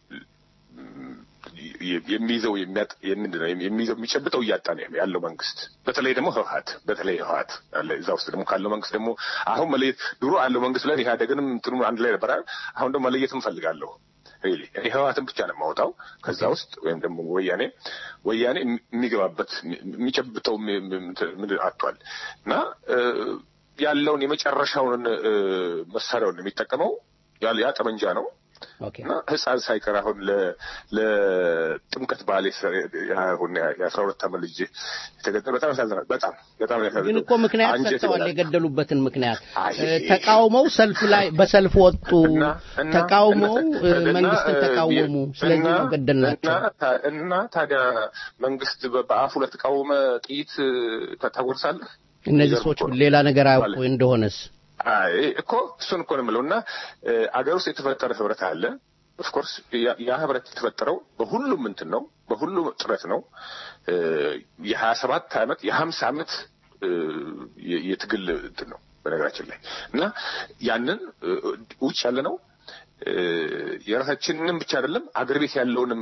የ- የሚይዘው የሚያጥ ምንድን ነው የሚይዘው የሚጨብጠው እያጣ ነው ያለው መንግስት። በተለይ ደግሞ ህወሀት በተለይ ህወሀት አለ እዛ ውስጥ ደግሞ ካለው መንግስት ደግሞ አሁን መለየት ድሮ አለው መንግስት ላይ ኢህአዴግንም እንትኑ አንድ ላይ ነበር። አሁን ደግሞ መለየት እንፈልጋለሁ። ሪሊ እኔ ህወሀትን ብቻ ነው የማወጣው ከዛ ውስጥ ወይም ደግሞ ወያኔ ወያኔ የሚገባበት የሚጨብጠው ሚ- ሚ- እንትን ምንድን አጥቷል እና እ፣ ያለውን የመጨረሻውን እ፣ መሳሪያውን የሚጠቀመው ያ- ያ ጠመንጃ ነው። ኦኬ እና ህፃን ሳይቀር አሁን ለ- ለጥምቀት በዓል የሰ- አሁን የአስራ ሁለት ዓመት ልጅ የተገደለ በጣም ያሳዝናል። በጣም በጣም ግን ያሳዝናል። እኮ ምክንያት አንጀት ሰጥተዋል። ይበላል። የገደሉበትን ምክንያት አይ፣ እ፣ ተቃውመው ሰልፍ ላይ በሰልፍ ወጡ። እና- እና- ተቃውመው እና- እ፣ እና- መንግስትን እና- ተቃወሙ። ስለዚህ እና- ነው ገደልናቸው። እና ታ- እና ታዲያ መንግስት በ- በአፉ ለተቃወመ ጥይት ታ- ታጎርሳለህ? እነዚህ የሚገርም ሰዎች እኮ ነው። ሌላ ነገር አያውቁ ማለት- እንደሆነስ አይ እኮ እሱን እኮ ነው የምለው። እና እ፣ አገር ውስጥ የተፈጠረ ህብረት አለ። ኦፍኮርስ ያ ህብረት የተፈጠረው በሁሉም እንትን ነው፣ በሁሉም ጥረት ነው። እ፣ የሀያ ሰባት ዓመት የሀምሳ ዓመት እ፣ የ- የትግል እንትን ነው በነገራችን ላይ እና ያንን እ፣ ውጭ ያለ ነው እ፣ የራሳችንንም ብቻ አይደለም አገር ቤት ያለውንም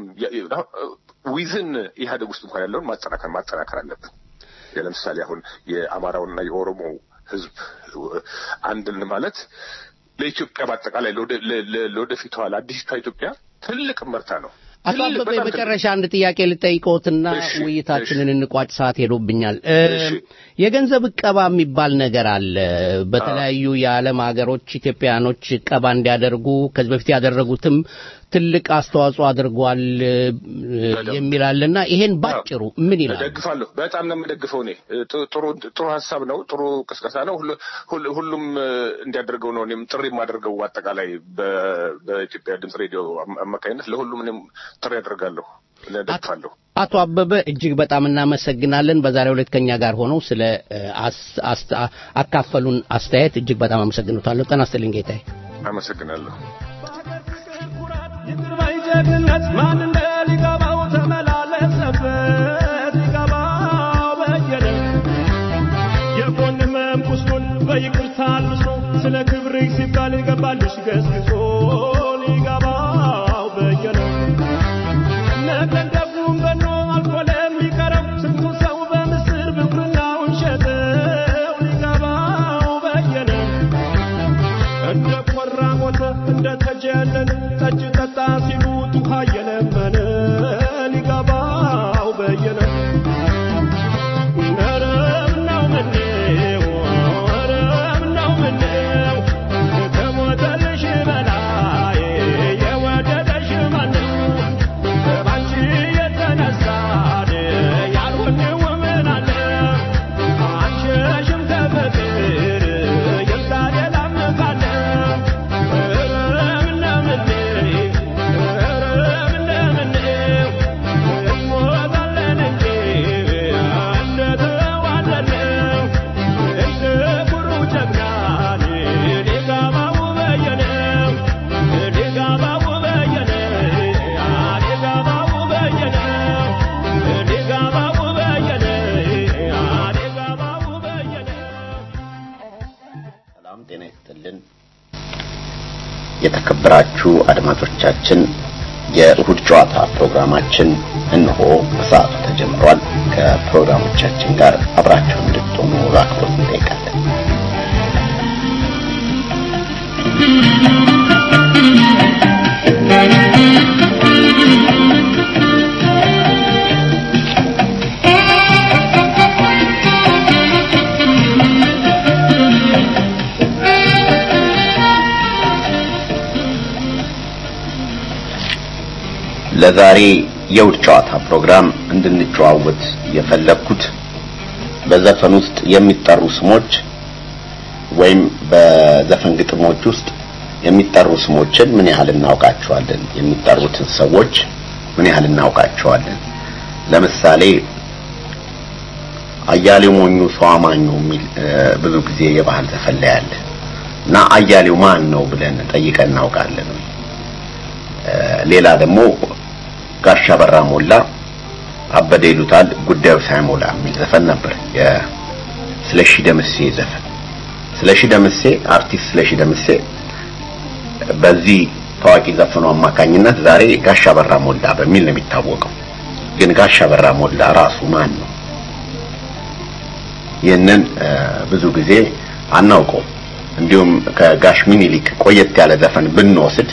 ዊዝን ኢህአዴግ ውስጥ እንኳን ያለውን ማጠናከር ማጠናከር አለብን። ለምሳሌ አሁን የአማራውና የኦሮሞ ህዝብ አንድን ማለት ለኢትዮጵያ በአጠቃላይ ለወደ- ለ- ለ- ለወደፊቷ ለአዲሲቷ ኢትዮጵያ ትልቅ መርታ ነው። አቶ ትልቅ- አበበ በጣም የመጨረሻ አንድ ጥያቄ ልጠይቅዎትና እሺ፣ ውይይታችንን እንቋጭ። ሰዓት ሄዶብኛል። እ፣ እሺ። የገንዘብ እቀባ የሚባል ነገር አለ። በተለያዩ የዓለም ሀገሮች ኢትዮጵያኖች እቀባ እንዲያደርጉ ከዚህ በፊት ያደረጉትም ትልቅ አስተዋጽኦ አድርጓል እ፣ የሚል አለና ይሄን ባጭሩ ምን ይላል? እደግፋለሁ። በጣም ነው የምደግፈው። እኔ ጥ- ጥሩ ጥሩ ሀሳብ ነው። ጥሩ ቅስቀሳ ነው። ሁሉ- ሁሉ- ሁሉም እ፣ እንዲያደርገው ነው እኔም ጥሪ የማደርገው አጠቃላይ በ- በኢትዮጵያ ድምፅ ሬዲዮ አማ- አማካኝነት ለሁሉም እኔም ጥሪ አደርጋለሁ። እደግፋለሁ። አቶ አበበ እጅግ በጣም እናመሰግናለን። በዛሬው ዕለት ከኛ ጋር ሆነው ስለ እ፣ አስ- አስ- አካፈሉን አስተያየት እጅግ በጣም አመሰግኖታለሁ። ጤና ይስጥልኝ ጌታዬ። አመሰግናለሁ። ይቅር ባይ ጀግንነት ማን እንደ ሊገባው ተመላለሰበት ሊገባው በየነ የጎን ህመም ቁስሉን በይቅርታ አልብሶ ስለ ክብርህ ሲባል ይገባልሽ ገስግሶ ሊገባው በየነ ነገን ደጉም በኖ አልፎ ለሚቀረው ስንቱ ሰው በምስር ብኩርናውን ሸጠው ሊገባው በየነ እንደ ቆራ ሞተ እንደ ተጀነነ ጠጅ ጠጣ ሲሉት ውሃ እየለመነ ሊገባው በየነ ኧረ ምነው ምነው ኧረ ምነው ምነው ከሞተልሽ በላይ የተከበራችሁ አድማጮቻችን የእሁድ ጨዋታ ፕሮግራማችን እንሆ በሰዓቱ ተጀምሯል። ከፕሮግራሞቻችን ጋር አብራችሁ እንድትሆኑ በአክብሮት እንጠይቃለን። ለዛሬ የውድ ጨዋታ ፕሮግራም እንድንጨዋወት የፈለግኩት በዘፈን ውስጥ የሚጠሩ ስሞች ወይም በዘፈን ግጥሞች ውስጥ የሚጠሩ ስሞችን ምን ያህል እናውቃቸዋለን? የሚጠሩትን ሰዎች ምን ያህል እናውቃቸዋለን? ለምሳሌ አያሌው ሞኙ ሰው አማኙ የሚል ብዙ ጊዜ የባህል ዘፈን ላይ አለ እና አያሌው ማን ነው ብለን ጠይቀን እናውቃለን። ሌላ ደግሞ ጋሻ በራ ሞላ አበደ ይሉታል ጉዳዩ ሳይሞላ የሚል ዘፈን ነበር። የስለሺ ደምሴ ዘፈን። ስለሺ ደምሴ አርቲስት ስለሺ ደምሴ በዚህ ታዋቂ ዘፈኑ አማካኝነት ዛሬ ጋሻ በራ ሞላ በሚል ነው የሚታወቀው። ግን ጋሻ በራ ሞላ ራሱ ማን ነው? ይህንን ብዙ ጊዜ አናውቀውም። እንዲሁም ከጋሽ ሚኒሊክ ቆየት ያለ ዘፈን ብንወስድ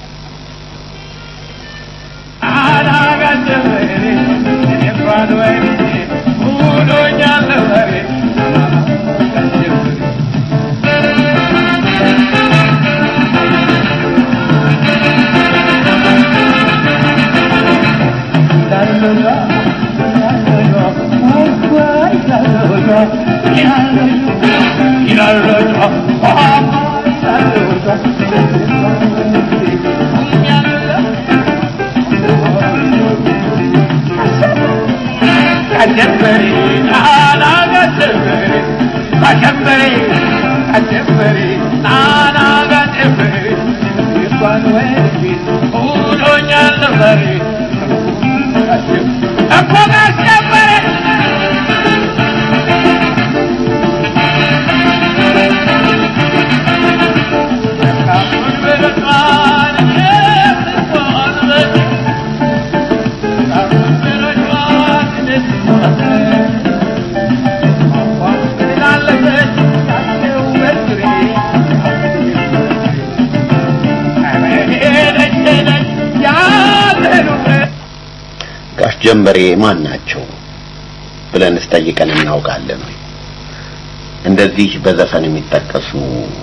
ጋሽ ጀንበሬ ማን ናቸው ብለን ስጠይቀን እናውቃለን ወይ? እንደዚህ በዘፈን የሚጠቀሱ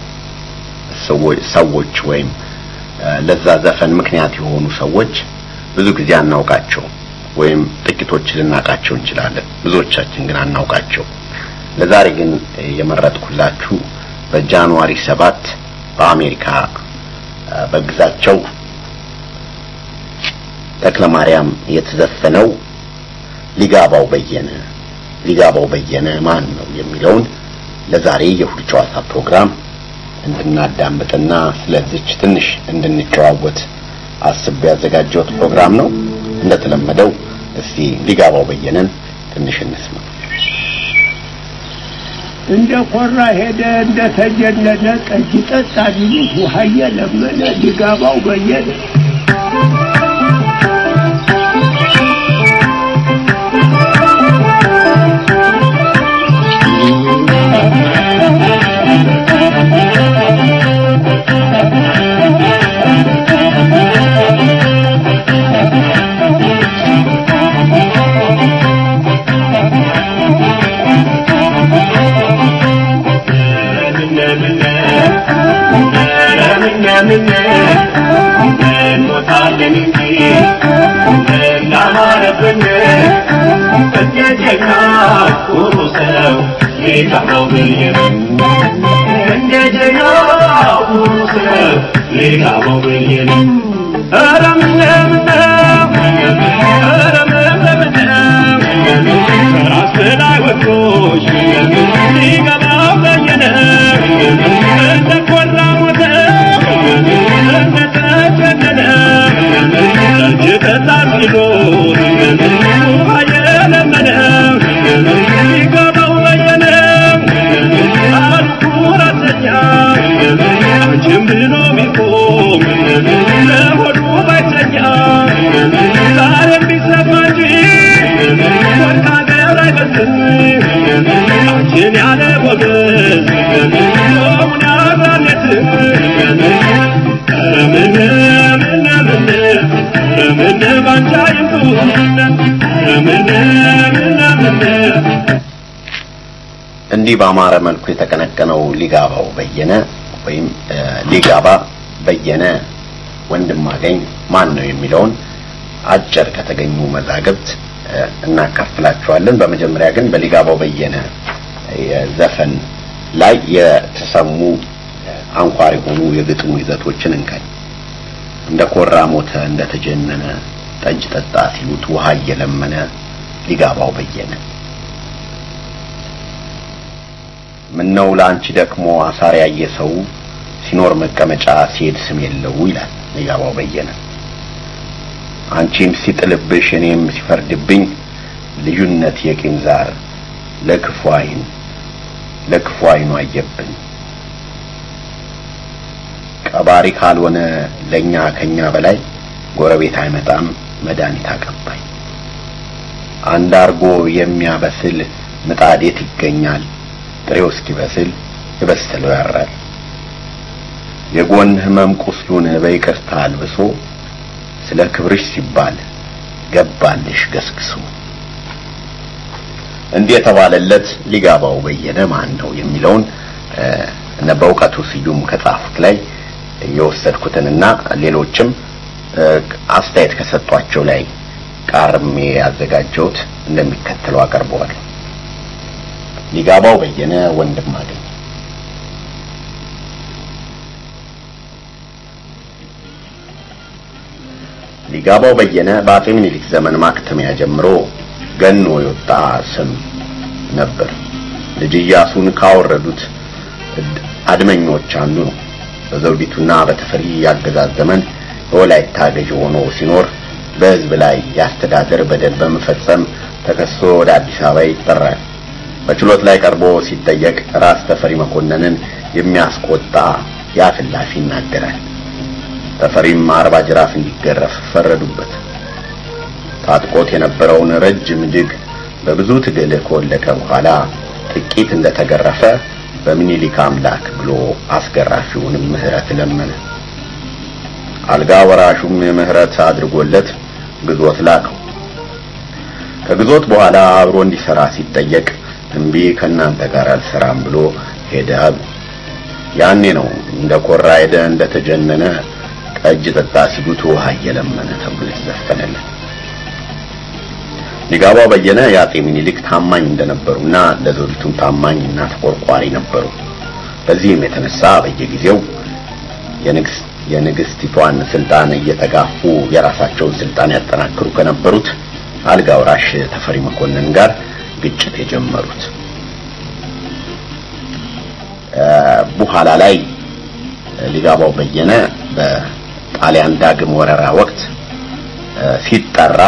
ሰዎች ወይም ለዛ ዘፈን ምክንያት የሆኑ ሰዎች ብዙ ጊዜ አናውቃቸው ወይም ጥቂቶች ልናውቃቸው እንችላለን። ብዙዎቻችን ግን አናውቃቸው። ለዛሬ ግን የመረጥኩላችሁ በጃንዋሪ ሰባት በአሜሪካ በግዛቸው ተክለ ማርያም የተዘፈነው ሊጋባው በየነ ሊጋባው በየነ ማን ነው የሚለውን ለዛሬ የእሁድ ጨዋታ ፕሮግራም እንድናዳምጥና ስለዚች ትንሽ እንድንጨዋወት አስቤ ያዘጋጀሁት ፕሮግራም ነው። እንደተለመደው እስቲ ሊጋባው በየነን ትንሽ እንስማ። እንደ ኮራ ሄደ እንደ ተጀነነ ጠጅ ጠጣ ቢሉት ውሃ እየለመነ ሊጋባው በየነ Jim Bino Miko እንዲህ በአማረ መልኩ የተቀነቀነው ሊጋባው በየነ ወይም ሊጋባ በየነ ወንድማገኝ ማን ነው የሚለውን አጭር ከተገኙ መዛግብት እናካፍላችኋለን። በመጀመሪያ ግን በሊጋባው በየነ ዘፈን ላይ የተሰሙ አንኳር የሆኑ የግጥሙ ይዘቶችን እንከን እንደ ኮራ ሞተ፣ እንደ ተጀነነ ጠጅ ጠጣ ሲሉት ውሃ እየለመነ ሊጋባው በየነ ምነው ለአንቺ ደክሞ አሳር ያየ ሰው ሲኖር መቀመጫ ሲሄድ ስም የለው ይላል ሊጋባው በየነ። አንቺም ሲጥልብሽ እኔም ሲፈርድብኝ ልዩነት የቂም ዛር ለክፉ አይን ለክፉ አይኑ አየብን። ቀባሪ ካልሆነ ለኛ ከኛ በላይ ጎረቤት አይመጣም መድኃኒት አቀባይ። አንድ አርጎ የሚያበስል ምጣዴት ይገኛል ጥሬው እስኪበስል የበሰለው ያራል። የጎን ህመም ቁስሉን በይቅርታ አልብሶ ስለ ክብርሽ ሲባል ገባልሽ ገስግሶ። እንዲህ የተባለለት ሊጋባው በየነ ማን ነው የሚለውን እነ በእውቀቱ ስዩም ከጻፉት ላይ የወሰድኩትንና ሌሎችም አስተያየት ከሰጧቸው ላይ ቃርሜ ያዘጋጀሁት እንደሚከተለው አቀርበዋል። ሊጋባው በየነ ወንድም አገኝ ሊጋባው በየነ በአጼ ምኒልክ ዘመን ማክተሚያ ጀምሮ ገኖ የወጣ ስም ነበር። ልጅ ኢያሱን ካወረዱት አድመኞች አንዱ ነው። በዘውዲቱና በተፈሪ ያገዛዝ ዘመን በወላይታ ገዥ ሆኖ ሲኖር በሕዝብ ላይ የአስተዳደር በደል በመፈጸም ተከሶ ወደ አዲስ አበባ ይጠራል። በችሎት ላይ ቀርቦ ሲጠየቅ ራስ ተፈሪ መኮንንን የሚያስቆጣ ያፍላፊ ይናገራል። ተፈሪም አርባ ጅራፍ እንዲገረፍ ፈረዱበት። ታጥቆት የነበረውን ረጅም እጅግ በብዙ ትግል ከወለቀ በኋላ ጥቂት እንደተገረፈ በምኒልክ አምላክ ብሎ አስገራፊውንም ምህረት ለመነ። አልጋ ወራሹም ምህረት አድርጎለት ግዞት ላከው። ከግዞት በኋላ አብሮ እንዲሰራ ሲጠየቅ እምቢ ከእናንተ ጋር አልሰራም ብሎ ሄደ አሉ። ያኔ ነው እንደ ኮራ ሄደ እንደ ተጀነነ ጠጅ ጠጣ ሲሉት ውሃ እየለመነ ተብሎ የተዘፈነለት። ሊጋባው በየነ የአጼ ምኒልክ ታማኝ እንደነበሩና ለዘውዲቱም ታማኝና ተቆርቋሪ ነበሩ። በዚህም የተነሳ በየጊዜው የንግስ የንግስቲቷን ስልጣን እየተጋፉ የራሳቸውን ስልጣን ያጠናክሩ ከነበሩት አልጋ ወራሽ ተፈሪ መኮንን ጋር ግጭት የጀመሩት በኋላ ላይ ሊጋባው በየነ በጣሊያን ዳግም ወረራ ወቅት ሲጠራ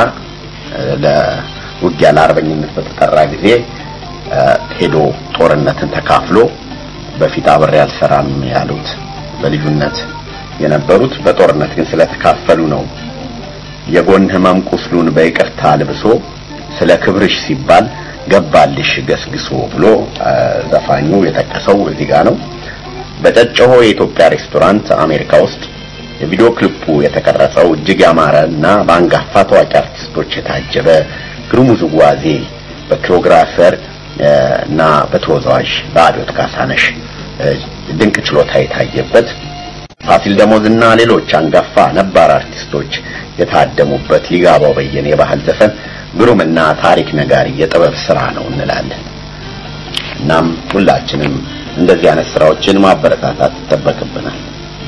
ለውጊያ ለአርበኝነት በተጠራ ጊዜ ሄዶ ጦርነትን ተካፍሎ በፊት አብሬ አልሰራም ያሉት በልዩነት የነበሩት በጦርነት ግን ስለተካፈሉ ነው። የጎን ህመም ቁስሉን በይቅርታ ልብሶ ስለ ክብርሽ ሲባል ገባልሽ ገስግሶ ብሎ ዘፋኙ የጠቀሰው እዚህ ጋር ነው። በጨጨሆ የኢትዮጵያ ሬስቶራንት አሜሪካ ውስጥ የቪዲዮ ክሊፑ የተቀረጸው እጅግ ያማረ እና በአንጋፋ ታዋቂ አርቲስቶች የታጀበ ግሩም ውዝዋዜ በኮሪዮግራፈር እና በተወዛዋዥ በአብዮት ካሳነሽ ድንቅ ችሎታ የታየበት ፋሲል ደሞዝና ሌሎች አንጋፋ ነባር አርቲስቶች የታደሙበት ሊጋባው በየነ የባህል ዘፈን ግሩምና ታሪክ ነጋሪ የጥበብ ስራ ነው እንላለን። እናም ሁላችንም እንደዚህ አይነት ስራዎችን ማበረታታት ይጠበቅብናል።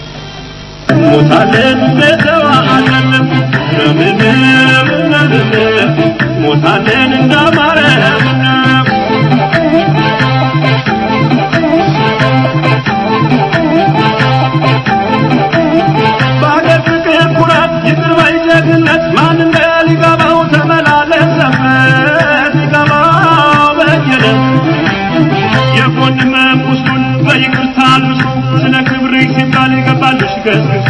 ሞታለን በተዋአለን ሞታለን እንዳማረ በአገር ፍቅር ኩራት ይቅር ባይ ጀግነት ማን እንደ ሊገባው ተመላለሰበት ሊገባው በየነ የጎን ህመም ቁስሉን በይቅርታ አልብሶ ስለ ክብርሽ ሲባል ይገባልሽ ገስግሶ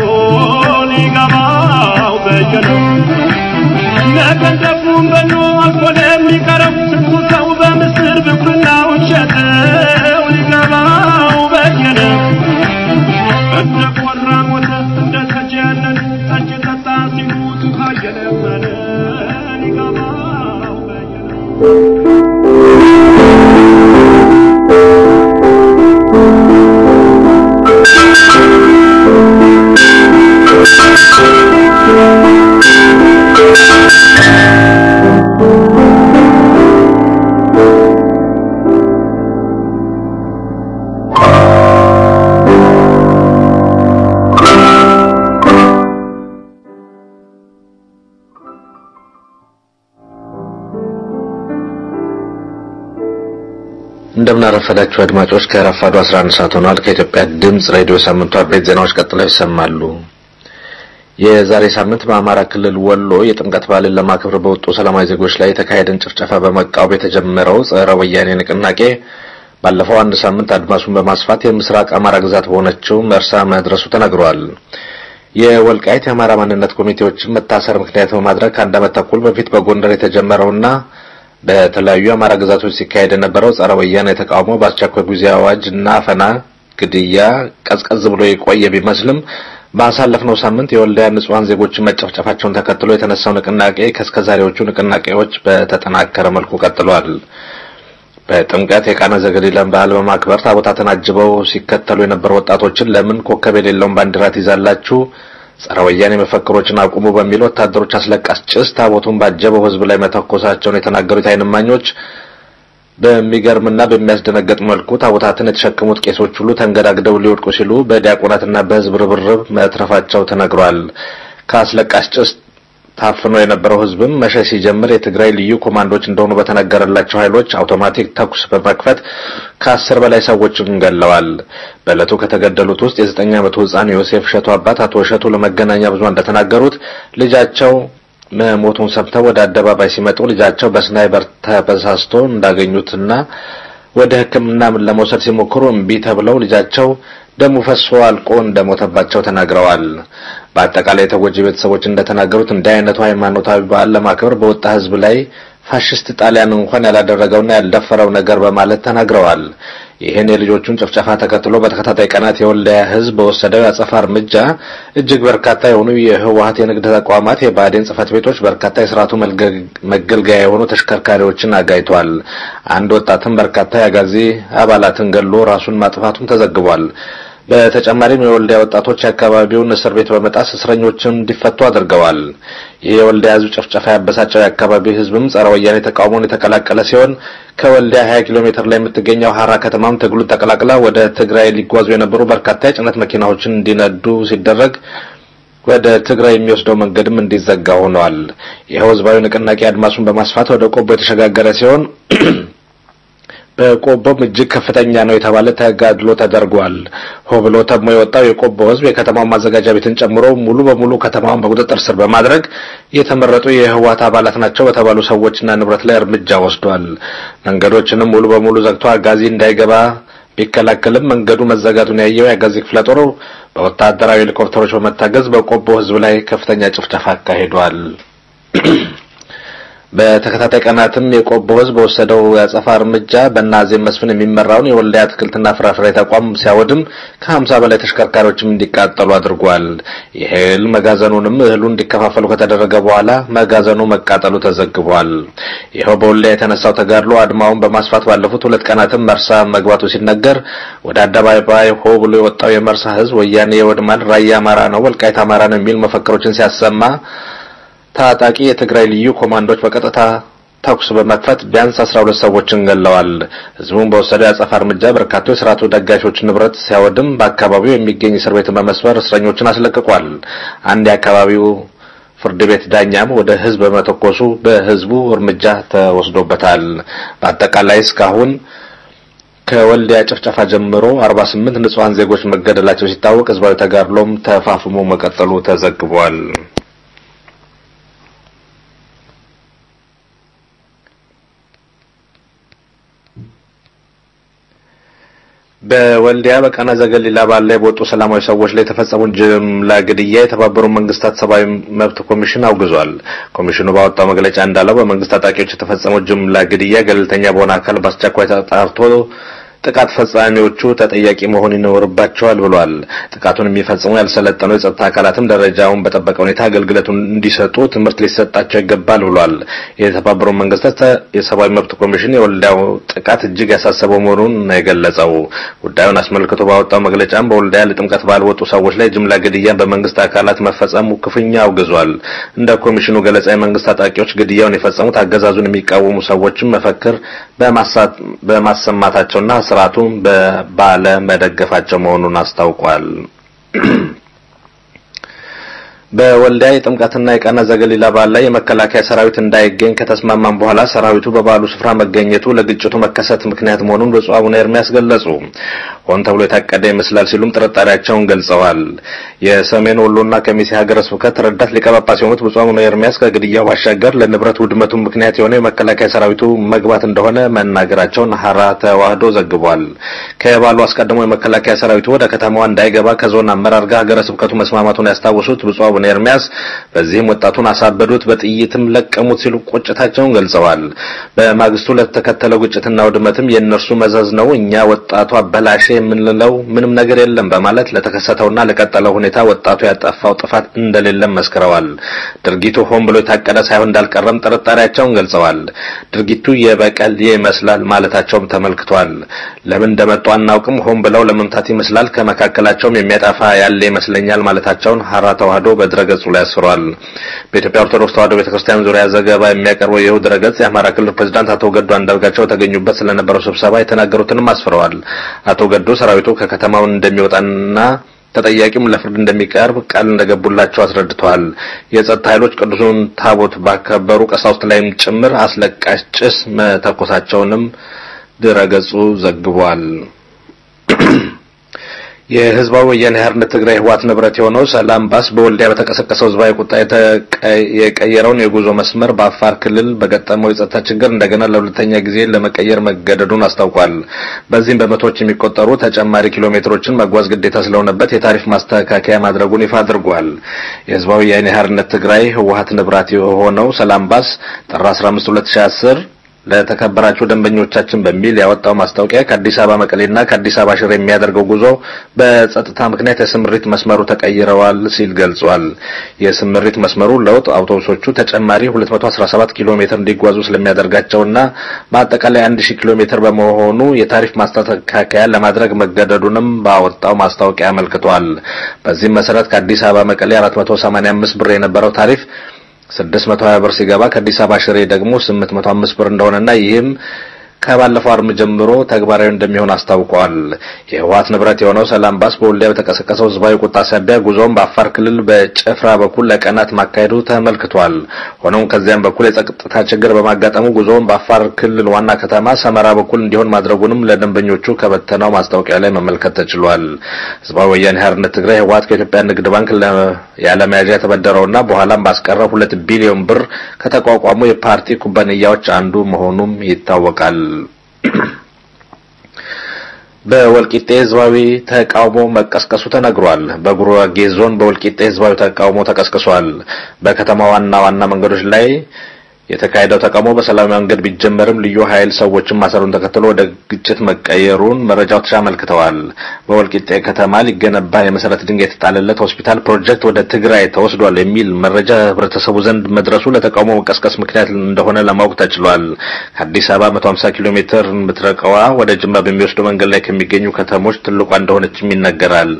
ሊገባው በየነ ነገን ደጉም በኖ አልፎ ለሚቀረው ስንቱ ሰው በምስር ብኩርናውን ሸጠው ሊገባው በየነ እንደ ቆራ ሞተ እንደ ተጀነነ ጠጅ ጠጣ ሲሉት ውሃ እየለመነ ሊገባው በየነ እንደምን አረፈዳችሁ አድማጮች። ከረፋዱ 11 ሰዓት ሆኗል። ከኢትዮጵያ ድምጽ ሬዲዮ ሳምንቱ አበይት ዜናዎች ቀጥለው ይሰማሉ። የዛሬ ሳምንት በአማራ ክልል ወሎ የጥምቀት በዓልን ለማክበር በወጡ ሰላማዊ ዜጎች ላይ የተካሄደን ጭፍጨፋ በመቃወም የተጀመረው ጸረ ወያኔ ንቅናቄ ባለፈው አንድ ሳምንት አድማሱን በማስፋት የምስራቅ አማራ ግዛት በሆነችው መርሳ መድረሱ ተነግሯል። የወልቃይት የአማራ ማንነት ኮሚቴዎችን መታሰር ምክንያት በማድረግ ከአንድ ዓመት ተኩል በፊት በጎንደር የተጀመረውና በተለያዩ የአማራ ግዛቶች ሲካሄድ የነበረው ጸረ ወያኔ ተቃውሞ በአስቸኳይ ጊዜ አዋጅ እና አፈና፣ ግድያ ቀዝቀዝ ብሎ የቆየ ቢመስልም ባሳለፍነው ሳምንት የወልዲያ ንጹሐን ዜጎችን መጨፍጨፋቸውን ተከትሎ የተነሳው ንቅናቄ ከእስከዛሬዎቹ ንቅናቄዎች በተጠናከረ መልኩ ቀጥሏል። በጥምቀት የቃና ዘገሊላን በዓል በማክበር ታቦታትን አጅበው ሲከተሉ የነበሩ ወጣቶችን ለምን ኮከብ የሌለውን ባንዲራ ትይዛላችሁ ጸረ ወያኔ መፈክሮችን አቁሙ በሚል ወታደሮች አስለቃሽ ጭስ ታቦቱን ባጀበው ሕዝብ ላይ መተኮሳቸውን የተናገሩት አይን እማኞች በሚገርምና በሚያስደነግጥ መልኩ ታቦታትን የተሸከሙት ቄሶች ሁሉ ተንገዳግደው ሊወድቁ ሲሉ በዲያቆናትና በሕዝብ ርብርብ መትረፋቸው ተነግሯል። ከአስለቃሽ ጭስ ታፍኖ የነበረው ሕዝብም መሸሽ ሲጀምር የትግራይ ልዩ ኮማንዶች እንደሆኑ በተነገረላቸው ኃይሎች አውቶማቲክ ተኩስ በመክፈት ከአስር በላይ ሰዎችን ገለዋል። በዕለቱ ከተገደሉት ውስጥ የዘጠኝ ዓመቱ ሕፃን ዮሴፍ እሸቱ አባት አቶ እሸቱ ለመገናኛ ብዙኃን እንደተናገሩት ልጃቸው መሞቱን ሰምተው ወደ አደባባይ ሲመጡ ልጃቸው በስናይበር ተበሳስቶ እንዳገኙትና ወደ ሕክምና ለመውሰድ ሲሞክሩ እምቢ ተብለው ልጃቸው ደሙ ፈሶ አልቆ እንደሞተባቸው ተናግረዋል። በአጠቃላይ የተጎጂ ቤተሰቦች እንደተናገሩት እንዲህ አይነቱ ሃይማኖታዊ በዓል ለማክበር በወጣ ሕዝብ ላይ ፋሽስት ጣሊያን እንኳን ያላደረገውና ያልደፈረው ነገር በማለት ተናግረዋል። ይህን የልጆቹን ጭፍጨፋ ተከትሎ በተከታታይ ቀናት የወልዲያ ሕዝብ በወሰደው የአጸፋ እርምጃ እጅግ በርካታ የሆኑ የህወሀት የንግድ ተቋማት፣ የብአዴን ጽሕፈት ቤቶች፣ በርካታ የስርዓቱ መገልገያ የሆኑ ተሽከርካሪዎችን አጋይቷል። አንድ ወጣትም በርካታ የአጋዚ አባላትን ገሎ ራሱን ማጥፋቱም ተዘግቧል። በተጨማሪም የወልዲያ ወጣቶች የአካባቢውን እስር ቤት በመጣስ እስረኞችን እንዲፈቱ አድርገዋል። ይህ የወልዲያ ህዝብ ጭፍጨፋ ያበሳጨው የአካባቢው ህዝብም ጸረ ወያኔ ተቃውሞን የተቀላቀለ ሲሆን ከወልዲያ 20 ኪሎ ሜትር ላይ የምትገኘው ሀራ ከተማም ትግሉን ተቀላቅላ ወደ ትግራይ ሊጓዙ የነበሩ በርካታ የጭነት መኪናዎችን እንዲነዱ ሲደረግ ወደ ትግራይ የሚወስደው መንገድም እንዲዘጋ ሆኗል። ይኸው ህዝባዊ ንቅናቄ አድማሱን በማስፋት ወደ ቆቦ የተሸጋገረ ሲሆን በቆቦም እጅግ ከፍተኛ ነው የተባለ ተጋድሎ ተደርጓል። ሆ ብሎ ተሞ የወጣው የቆቦ ህዝብ የከተማው ማዘጋጃ ቤትን ጨምሮ ሙሉ በሙሉ ከተማውን በቁጥጥር ስር በማድረግ የተመረጡ የህወሓት አባላት ናቸው በተባሉ ሰዎችና ንብረት ላይ እርምጃ ወስዷል። መንገዶችንም ሙሉ በሙሉ ዘግቶ አጋዚ እንዳይገባ ቢከላከልም መንገዱ መዘጋቱን ያየው የአጋዚ ክፍለ ጦር በወታደራዊ ሄሊኮፕተሮች በመታገዝ በቆቦ ህዝብ ላይ ከፍተኛ ጭፍጨፋ አካሂዷል። በተከታታይ ቀናትም የቆቦ ህዝብ በወሰደው የአጸፋ እርምጃ በናዜም መስፍን የሚመራውን የወልዲያ አትክልትና ፍራፍሬ ተቋም ሲያወድም ከሀምሳ በላይ ተሽከርካሪዎችም እንዲቃጠሉ አድርጓል። የእህል መጋዘኑንም እህሉ እንዲከፋፈሉ ከተደረገ በኋላ መጋዘኑ መቃጠሉ ተዘግቧል። ይኸው በወልዲያ የተነሳው ተጋድሎ አድማውን በማስፋት ባለፉት ሁለት ቀናትም መርሳ መግባቱ ሲነገር ወደ አደባባይ ሆ ብሎ የወጣው የመርሳ ህዝብ ወያኔ የወድማል፣ ራያ አማራ ነው፣ ወልቃይት አማራ ነው የሚል መፈክሮችን ሲያሰማ ታጣቂ የትግራይ ልዩ ኮማንዶች በቀጥታ ተኩስ በመክፈት ቢያንስ 12 ሰዎችን ገለዋል። ህዝቡን በወሰደው የአጸፋ እርምጃ በርካቶች የስርዓቱ ደጋፊዎች ንብረት ሲያወድም በአካባቢው የሚገኝ እስር ቤትን በመስበር እስረኞችን አስለቅቋል። አንድ የአካባቢው ፍርድ ቤት ዳኛም ወደ ህዝብ በመተኮሱ በህዝቡ እርምጃ ተወስዶበታል። በአጠቃላይ እስካሁን ከወልዲያ ጭፍጨፋ ጀምሮ 48 ንጹሐን ዜጎች መገደላቸው ሲታወቅ ህዝባዊ ተጋድሎም ተፋፍሞ መቀጠሉ ተዘግቧል። በወልዲያ በቃና ዘገሊላ በዓል ላይ በወጡ ሰላማዊ ሰዎች ላይ የተፈጸሙን ጅምላ ግድያ የተባበሩት መንግስታት ሰብአዊ መብት ኮሚሽን አውግዟል። ኮሚሽኑ ባወጣው መግለጫ እንዳለው በመንግስት ታጣቂዎች የተፈጸመው ጅምላ ግድያ ገለልተኛ በሆነ አካል በአስቸኳይ ተጣርቶ ጥቃት ፈጻሚዎቹ ተጠያቂ መሆን ይኖርባቸዋል ብሏል። ጥቃቱን የሚፈጽሙ ያልሰለጠኑ የጸጥታ አካላትም ደረጃውን በጠበቀ ሁኔታ አገልግሎቱን እንዲሰጡ ትምህርት ሊሰጣቸው ይገባል ብሏል። የተባበሩት መንግስታት የሰብአዊ መብት ኮሚሽን የወልዲያው ጥቃት እጅግ ያሳሰበው መሆኑን ነው የገለጸው። ጉዳዩን አስመልክቶ ባወጣው መግለጫም በወልዲያ ለጥምቀት ባልወጡ ሰዎች ላይ ጅምላ ግድያ በመንግስት አካላት መፈጸሙ ክፉኛ አውግዟል። እንደ ኮሚሽኑ ገለጻ የመንግስት ታጣቂዎች ግድያውን የፈጸሙት አገዛዙን የሚቃወሙ ሰዎችን መፈክር በማሰማታቸውና ስርዓቱን ባለ መደገፋቸው መሆኑን አስታውቋል። በወልዲያ የጥምቀትና የቃና ዘገሊላ በዓል ላይ የመከላከያ ሰራዊት እንዳይገኝ ከተስማማም በኋላ ሰራዊቱ በበዓሉ ስፍራ መገኘቱ ለግጭቱ መከሰት ምክንያት መሆኑን ብፁዕ አቡነ ኤርሚያስ ገለጹ። ሆን ተብሎ የታቀደ ይመስላል ሲሉም ጥርጣሬያቸውን ገልጸዋል። የሰሜን ወሎና ከሚሴ ሀገረ ስብከት ረዳት ሊቀ ጳጳስ የሆኑት ብፁዕ አቡነ ኤርሚያስ ከግድያው ባሻገር ለንብረት ውድመቱ ምክንያት የሆነው የመከላከያ ሰራዊቱ መግባት እንደሆነ መናገራቸውን ሀራ ተዋህዶ ዘግቧል። ከበዓሉ አስቀድሞ የመከላከያ ሰራዊቱ ወደ ከተማዋ እንዳይገባ ከዞን አመራር ጋር ሀገረ ስብከቱ መስማማቱን ያስታወሱት ብፁዕ አቡነ ኤርሚያስ በዚህም ወጣቱን አሳበዱት፣ በጥይትም ለቀሙት ሲሉ ቁጭታቸውን ገልጸዋል። በማግስቱ ለተከተለው ግጭትና ውድመትም የእነርሱ መዘዝ ነው፣ እኛ ወጣቱ አበላሸ የምንለው ምንም ነገር የለም በማለት ለተከሰተውና ለቀጠለው ሁኔታ ወጣቱ ያጠፋው ጥፋት እንደሌለም መስክረዋል። ድርጊቱ ሆን ብሎ የታቀደ ሳይሆን እንዳልቀረም ጥርጣሬያቸውን ገልጸዋል። ድርጊቱ የበቀል ይመስላል ማለታቸውም ተመልክቷል። ለምን እንደመጡ አናውቅም፣ ሆን ብለው ለመምታት ይመስላል፣ ከመካከላቸውም የሚያጠፋ ያለ ይመስለኛል ማለታቸውን ሀራ ተዋህዶ በድረገጹ ላይ አስፍሯል። በኢትዮጵያ ኦርቶዶክስ ተዋህዶ ቤተክርስቲያን ዙሪያ ዘገባ የሚያቀርበው ይኸው ድረገጽ የአማራ ክልል ፕሬዝዳንት አቶ ገዱ አንዳርጋቸው ተገኙበት ስለነበረው ስብሰባ የተናገሩትንም አስፍረዋል። አቶ ገዱ ሰራዊቱ ከከተማው እንደሚወጣና ተጠያቂም ለፍርድ እንደሚቀርብ ቃል እንደገቡላቸው አስረድተዋል። የጸጥታ ኃይሎች ቅዱሱን ታቦት ባከበሩ ቀሳውስት ላይም ጭምር አስለቃሽ ጭስ መተኮሳቸውንም ድረገጹ ዘግቧል። የህዝባዊ ወያኔ ሓርነት ትግራይ ህወሓት ንብረት የሆነው ሰላም ባስ በወልዲያ በተቀሰቀሰው ህዝባዊ ቁጣ የቀየረውን የጉዞ መስመር በአፋር ክልል በገጠመው የጸጥታ ችግር እንደገና ለሁለተኛ ጊዜ ለመቀየር መገደዱን አስታውቋል። በዚህም በመቶዎች የሚቆጠሩ ተጨማሪ ኪሎ ሜትሮችን መጓዝ ግዴታ ስለሆነበት የታሪፍ ማስተካከያ ማድረጉን ይፋ አድርጓል። የህዝባዊ ወያኔ ሓርነት ትግራይ ህወሓት ንብረት የሆነው ሰላም ባስ ጥር 15 2010 ለተከበራችሁ ደንበኞቻችን በሚል ያወጣው ማስታወቂያ ከአዲስ አበባ መቀሌና ከአዲስ አበባ ሽሬ የሚያደርገው ጉዞ በጸጥታ ምክንያት የስምሪት መስመሩ ተቀይረዋል ሲል ገልጿል። የስምሪት መስመሩ ለውጥ አውቶቡሶቹ ተጨማሪ 217 ኪሎ ሜትር እንዲጓዙ ስለሚያደርጋቸውና በአጠቃላይ 1000 ኪሎ ሜትር በመሆኑ የታሪፍ ማስተካከያ ለማድረግ መገደዱንም ባወጣው ማስታወቂያ አመልክቷል። በዚህም መሰረት ከአዲስ አበባ መቀሌ 485 ብር የነበረው ታሪፍ 620 ብር ሲገባ ከአዲስ አበባ ሽሬ ደግሞ 805 ብር እንደሆነና ይህም ከባለፈው አርብ ጀምሮ ተግባራዊ እንደሚሆን አስታውቀዋል። የህወሓት ንብረት የሆነው ሰላም ባስ በወልዲያ በተቀሰቀሰው ህዝባዊ ቁጣ ሳቢያ ጉዞውን በአፋር ክልል በጭፍራ በኩል ለቀናት ማካሄዱ ተመልክቷል። ሆኖም ከዚያም በኩል የጸጥታ ችግር በማጋጠሙ ጉዞውን በአፋር ክልል ዋና ከተማ ሰመራ በኩል እንዲሆን ማድረጉንም ለደንበኞቹ ከበተናው ማስታወቂያ ላይ መመልከት ተችሏል። ህዝባዊ ወያኔ ሓርነት ትግራይ ህወሓት ከኢትዮጵያ ንግድ ባንክ ያለመያዣ የተበደረውና በኋላም ባስቀረው ሁለት ቢሊዮን ብር ከተቋቋሙ የፓርቲ ኩባንያዎች አንዱ መሆኑም ይታወቃል። በወልቂጤ ህዝባዊ ተቃውሞ መቀስቀሱ ተነግሯል። በጉራጌ ዞን በወልቂጤ ህዝባዊ ተቃውሞ ተቀስቅሷል። በከተማ ዋና ዋና መንገዶች ላይ የተካሄደው ተቃውሞ በሰላማዊ መንገድ ቢጀመርም ልዩ ኃይል ሰዎችን ማሰሩን ተከትሎ ወደ ግጭት መቀየሩን መረጃዎች አመልክተዋል። በወልቂጤ ከተማ ሊገነባ የመሰረት ድንጋይ የተጣለለት ሆስፒታል ፕሮጀክት ወደ ትግራይ ተወስዷል የሚል መረጃ ህብረተሰቡ ዘንድ መድረሱ ለተቃውሞ መቀስቀስ ምክንያት እንደሆነ ለማወቅ ተችሏል። ከአዲስ አበባ 150 ኪሎ ሜትር የምትርቀዋ ወደ ጅማ በሚወስደው መንገድ ላይ ከሚገኙ ከተሞች ትልቋ እንደሆነችም ይነገራል።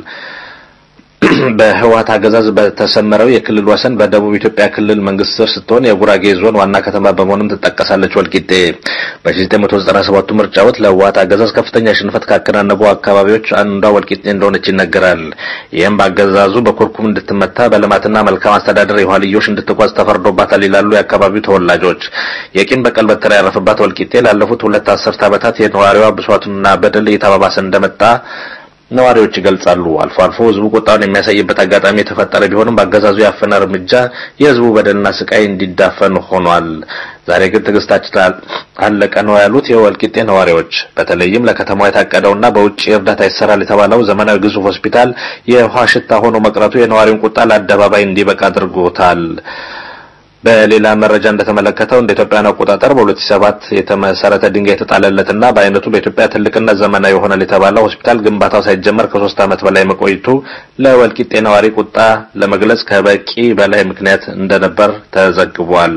በህወሓት አገዛዝ በተሰመረው የክልል ወሰን በደቡብ ኢትዮጵያ ክልል መንግስት ስር ስትሆን የጉራጌ ዞን ዋና ከተማ በመሆኑም ትጠቀሳለች። ወልቂጤ በ1997 ምርጫ ወቅት ለህወሓት አገዛዝ ከፍተኛ ሽንፈት ካከናነቡ አካባቢዎች አንዷ ወልቂጤ እንደሆነች ይነገራል። ይህም በአገዛዙ በኩርኩም እንድትመታ በልማትና መልካም አስተዳደር የኋልዮሽ እንድትጓዝ ተፈርዶባታል ይላሉ የአካባቢው ተወላጆች። የቂም በቀል በትር ያረፈባት ወልቂጤ ላለፉት ሁለት አስርት ዓመታት የነዋሪዋ ብሷቱና በደል እየተባባሰ እንደመጣ ነዋሪዎች ይገልጻሉ። አልፎ አልፎ ህዝቡ ቁጣውን የሚያሳይበት አጋጣሚ የተፈጠረ ቢሆንም በአገዛዙ ያፈነ እርምጃ የህዝቡ በደልና ስቃይ እንዲዳፈን ሆኗል። ዛሬ ግን ትዕግስታችን አለቀ ነው ያሉት የወልቂጤ ነዋሪዎች። በተለይም ለከተማዋ የታቀደውና በውጭ እርዳታ ይሰራል የተባለው ዘመናዊ ግዙፍ ሆስፒታል የውሃ ሽታ ሆኖ መቅረቱ የነዋሪውን ቁጣ ለአደባባይ እንዲበቃ አድርጎታል። በሌላ መረጃ እንደተመለከተው እንደ ኢትዮጵያን አቆጣጠር በ2007 የተመሰረተ ድንጋይ የተጣለለትና በአይነቱ በኢትዮጵያ ትልቅና ዘመናዊ ይሆናል የተባለው ሆስፒታል ግንባታው ሳይጀመር ከሶስት ዓመት በላይ መቆየቱ ለወልቂጤ ነዋሪ ቁጣ ለመግለጽ ከበቂ በላይ ምክንያት እንደነበር ተዘግቧል።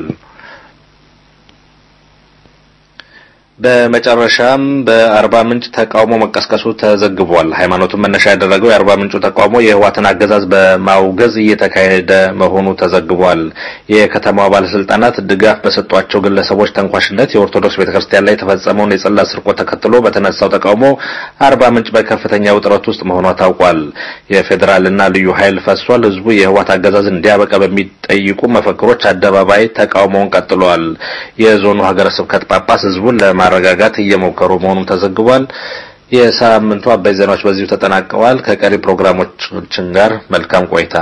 በመጨረሻም በአርባ ምንጭ ተቃውሞ መቀስቀሱ ተዘግቧል። ሃይማኖቱን መነሻ ያደረገው የአርባ ምንጩ ተቃውሞ የህወሓትን አገዛዝ በማውገዝ እየተካሄደ መሆኑ ተዘግቧል። የከተማዋ ባለስልጣናት ድጋፍ በሰጧቸው ግለሰቦች ተንኳሽነት የኦርቶዶክስ ቤተክርስቲያን ላይ የተፈጸመውን የጽላት ስርቆት ተከትሎ በተነሳው ተቃውሞ አርባ ምንጭ በከፍተኛ ውጥረት ውስጥ መሆኗ ታውቋል። የፌዴራልና ልዩ ኃይል ፈሷል። ህዝቡ የህወሓት አገዛዝ እንዲያበቃ በሚጠይቁ መፈክሮች አደባባይ ተቃውሞውን ቀጥሏል። የዞኑ ሀገረ ስብከት ጳጳስ ህዝቡን ለማረጋጋት እየሞከሩ መሆኑን ተዘግቧል። የሳምንቱ አበይ ዜናዎች በዚሁ ተጠናቀዋል። ከቀሪ ፕሮግራሞቻችን ጋር መልካም ቆይታ።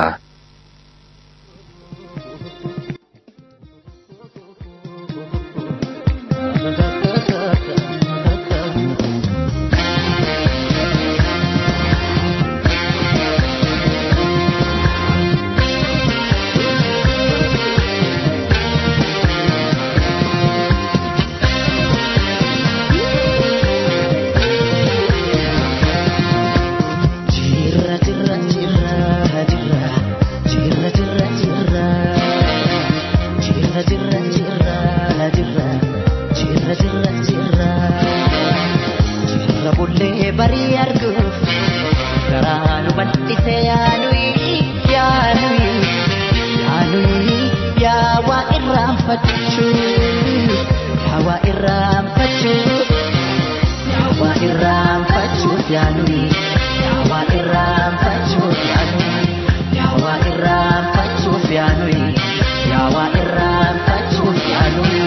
Jirra jirra jirra jirra jirra jirra jirra jirra jirra jirra jirra jirra jirra jirra jirra bullee barii arguuf garaa nu bal'ise yaanuyi yaanuyi yaanuyi yaa waa irraanfachuu yaa waa irraanfachuu yaa waa irraanfachuuf yaanuyi yaa waa irraanfachuuf yaanuyi yaa waa irraanfachuuf yaanuyi yaa waa irraanfachuuf yaanuyi.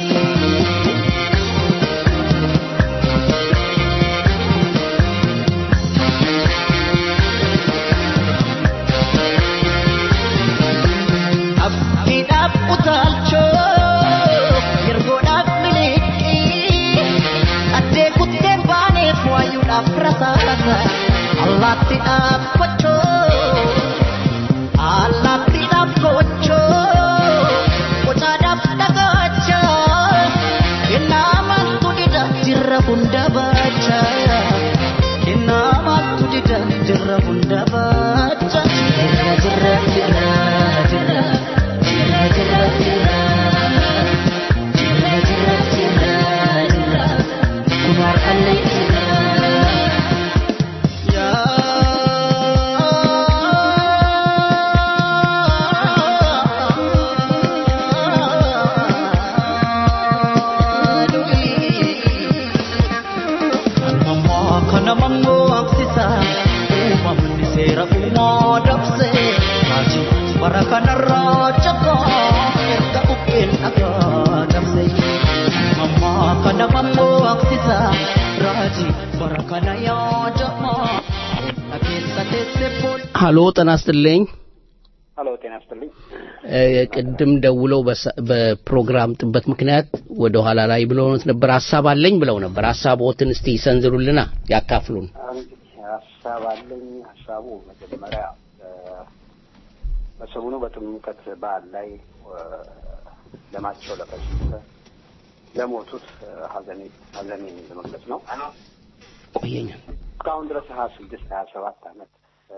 Abdiidhaaf utaalchoo yergoodhaaf miliqii addee kutteen baaneef waayuudhaaf rasaasa allaattiidhaaf kochoo allaattiidhaaf kochoo qocaadhaaf dhagacha kennaa maaltu dida jirra hunda baacha kennaa maaltu dida jirra hunda baacha jirra jirra jirra jirra jirra jirra jirra jirra jirra jirra jirra kumaar allee jirra kana mammoo aksisa uumamni seera uumaa dabse raajii bara kanarraa jakaa erga buqqeen dhagaa dabse mammaa kana mammoo aksisa raajii bara kana yaadamaa onna keessa teesse bool ሀሎ ጤና ይስጥልኝ ሀሎ ጤና ይስጥልኝ። እ፣ ቅድም ደውለው በሰ- በፕሮግራም ጥበት ምክንያት ወደ ኋላ ላይ ብለውት ነበር ሀሳብ አለኝ ብለው ነበር ሀሳቦትን እስቲ ይሰንዝሩልና ያካፍሉን እንግዲህ ሀሳብ አለኝ። ሀሳቡ መጀመሪያ እ፣ በሰሞኑ በጥምቀት በዓል ላይ እ፣ ደማቸው ለፈሰሰ ለሞቱት እ፣ ሀዘኔ ሀዘኔን ለመግለጽ ነው። ቆየኝ እስካሁን ድረስ ሀያ ስድስት ሀያ ሰባት ዓመት እ፣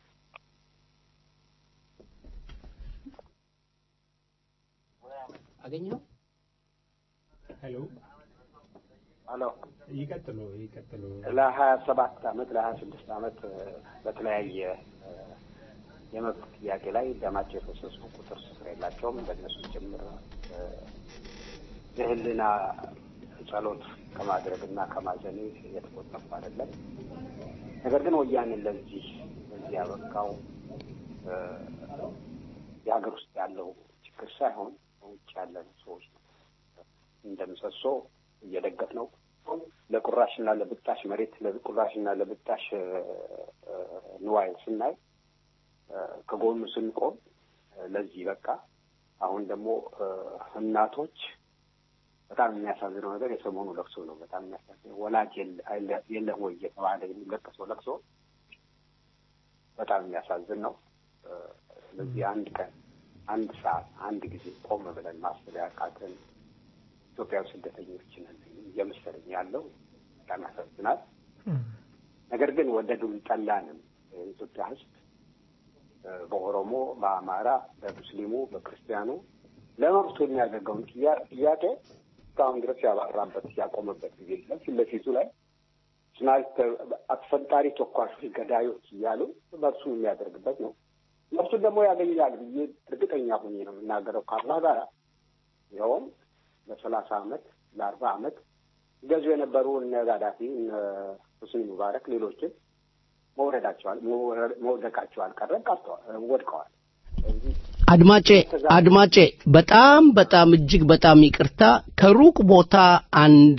አገኘው ሄሎ ሄሎ ይቀጥሉ ይቀጥሉ ለሀያ ሰባት ዓመት ለሀያ ስድስት ዓመት እ፣ በተለያየ እ፣ የመብት ጥያቄ ላይ ደማቸው የፈሰሱ ቁጥር ስፍር የላቸውም። በእነሱ ጭምር እ፣ የህልና ጸሎት ከማድረግ እና ከማዘኔ የተቆጠፉ አይደለም። ነገር ግን ወያኔን ለዚህ ለዚህ ያበቃው እ፣ የሀገር ውስጥ ያለው ችግር ሳይሆን ውጭ ያለን ሰዎች ነው። እንደ ምሰሶ እየደገፍ ነው ለቁራሽና ለብጣሽ መሬት ለቁራሽና ለብጣሽ እ፣ እ፣ ንዋይ ስናይ እ፣ ከጎኑ ስንቆም እ፣ ለዚህ በቃ አሁን ደግሞ እ፣ እናቶች በጣም የሚያሳዝነው ነገር የሰሞኑ ለቅሶ ነው። በጣም የሚያሳዝነው ወላጅ የለ- አይለ- የለም ወይ እየተባለ የሚለቀሰው ለቅሶ በጣም የሚያሳዝን ነው። እ፣ ስለዚህ አንድ ቀን አንድ ሰዓት አንድ ጊዜ ቆም ብለን ማሰብ ያቃተን ኢትዮጵያዊ ስደተኞች ነን እየመሰለኝ ያለው በጣም ያሳዝናል። ነገር ግን ወደዱም ጠላንም የኢትዮጵያ ሕዝብ በኦሮሞ፣ በአማራ፣ በሙስሊሙ፣ በክርስቲያኑ ለመብቱ የሚያደርገውን ጥያቄ እስካሁን ድረስ ያባራበት ያቆመበት ጊዜ የለም። ፊት ለፊቱ ላይ ስናይፐር አስፈንጣሪ ተኳሾች፣ ገዳዮች እያሉ መብሱን የሚያደርግበት ነው። መብቱን ደግሞ ያገኛል ብዬ እርግጠኛ ሆኜ ነው የምናገረው ከአላህ ጋር ይኸውም ለሰላሳ አመት ለአርባ አመት ገዙ የነበሩ እነ ጋዳፊ እነ ሁስኒ ሙባረክ ሌሎችን መውረዳቸዋል መውደቃቸው አልቀረም ቀርተዋል ወድቀዋል። አድማጬ አድማጬ በጣም በጣም እጅግ በጣም ይቅርታ ከሩቅ ቦታ አንድ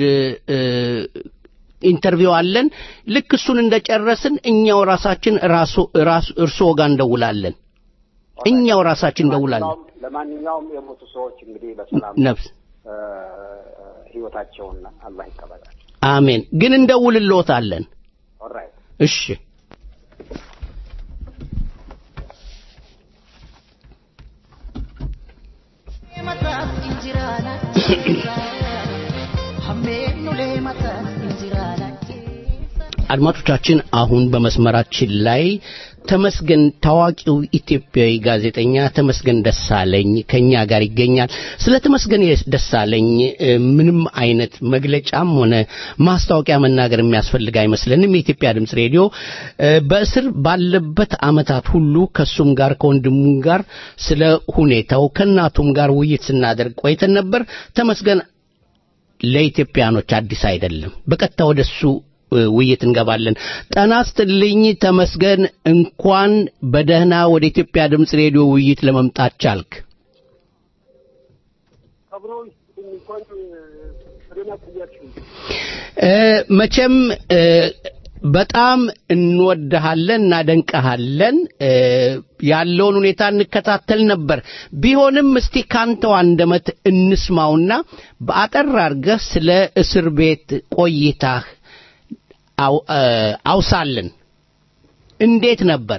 ኢንተርቪው አለን ልክ እሱን እንደጨረስን እኛው ራሳችን ራሱ እርስዎ ጋር እንደውላለን እኛው ራሳችን እንደውላለን ለማንኛውም የሞቱ ሰዎች እንግዲህ በሰላም ነፍስ ህይወታቸውን አላህ ይቀበላል አሜን ግን እንደውልልዎታለን ኦራይት እሺ አድማጮቻችን አሁን በመስመራችን ላይ ተመስገን ታዋቂው ኢትዮጵያዊ ጋዜጠኛ ተመስገን ደሳለኝ ከኛ ጋር ይገኛል። ስለ ተመስገን ደሳለኝ ምንም አይነት መግለጫም ሆነ ማስታወቂያ መናገር የሚያስፈልግ አይመስለንም። የኢትዮጵያ ድምፅ ሬዲዮ በእስር ባለበት አመታት ሁሉ ከሱም ጋር ከወንድሙም ጋር ስለ ሁኔታው ከእናቱም ጋር ውይይት ስናደርግ ቆይተን ነበር። ተመስገን ለኢትዮጵያኖች አዲስ አይደለም። በቀጥታ ወደሱ ውይይት እንገባለን። ጠና ስትልኝ ተመስገን፣ እንኳን በደህና ወደ ኢትዮጵያ ድምፅ ሬዲዮ ውይይት ለመምጣት ቻልክ። መቼም በጣም እንወድሃለን፣ እናደንቀሃለን። ያለውን ሁኔታ እንከታተል ነበር። ቢሆንም እስቲ ካንተው አንደበት እንስማውና በአጠር አድርገህ ስለ እስር ቤት ቆይታህ አውሳልን። እንዴት ነበር?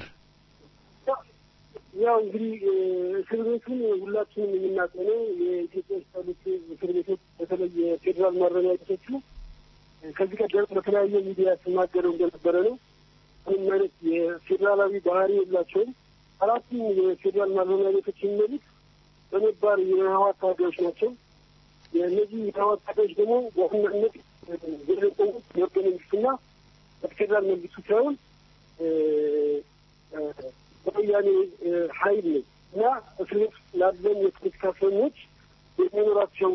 ያው እንግዲህ እስር ቤቱን ሁላችንም የምናውቀው ነው። የኢትዮጵያ ውስጥ ያሉት እስር ቤቶች በተለይ የፌዴራል ማረሚያ ቤቶቹ ከዚህ ቀደም በተለያየ ሚዲያ ስናገረው እንደነበረ ነው። ምንም አይነት የፌዴራላዊ ባህሪ የላቸውም። አራቱም የፌዴራል ማረሚያ ቤቶች የሚመሩት በነባር የህወሓት ታጋዮች ናቸው። የእነዚህ የህወሓት ታጋዮች ደግሞ በዋናነት የቆሙት የህገ መንግስቱና በፌዴራል መንግስቱ ሳይሆን በወያኔ ኃይል ነው እና እስር ቤት ላለን የፖለቲካ እስረኞች የሚኖራቸው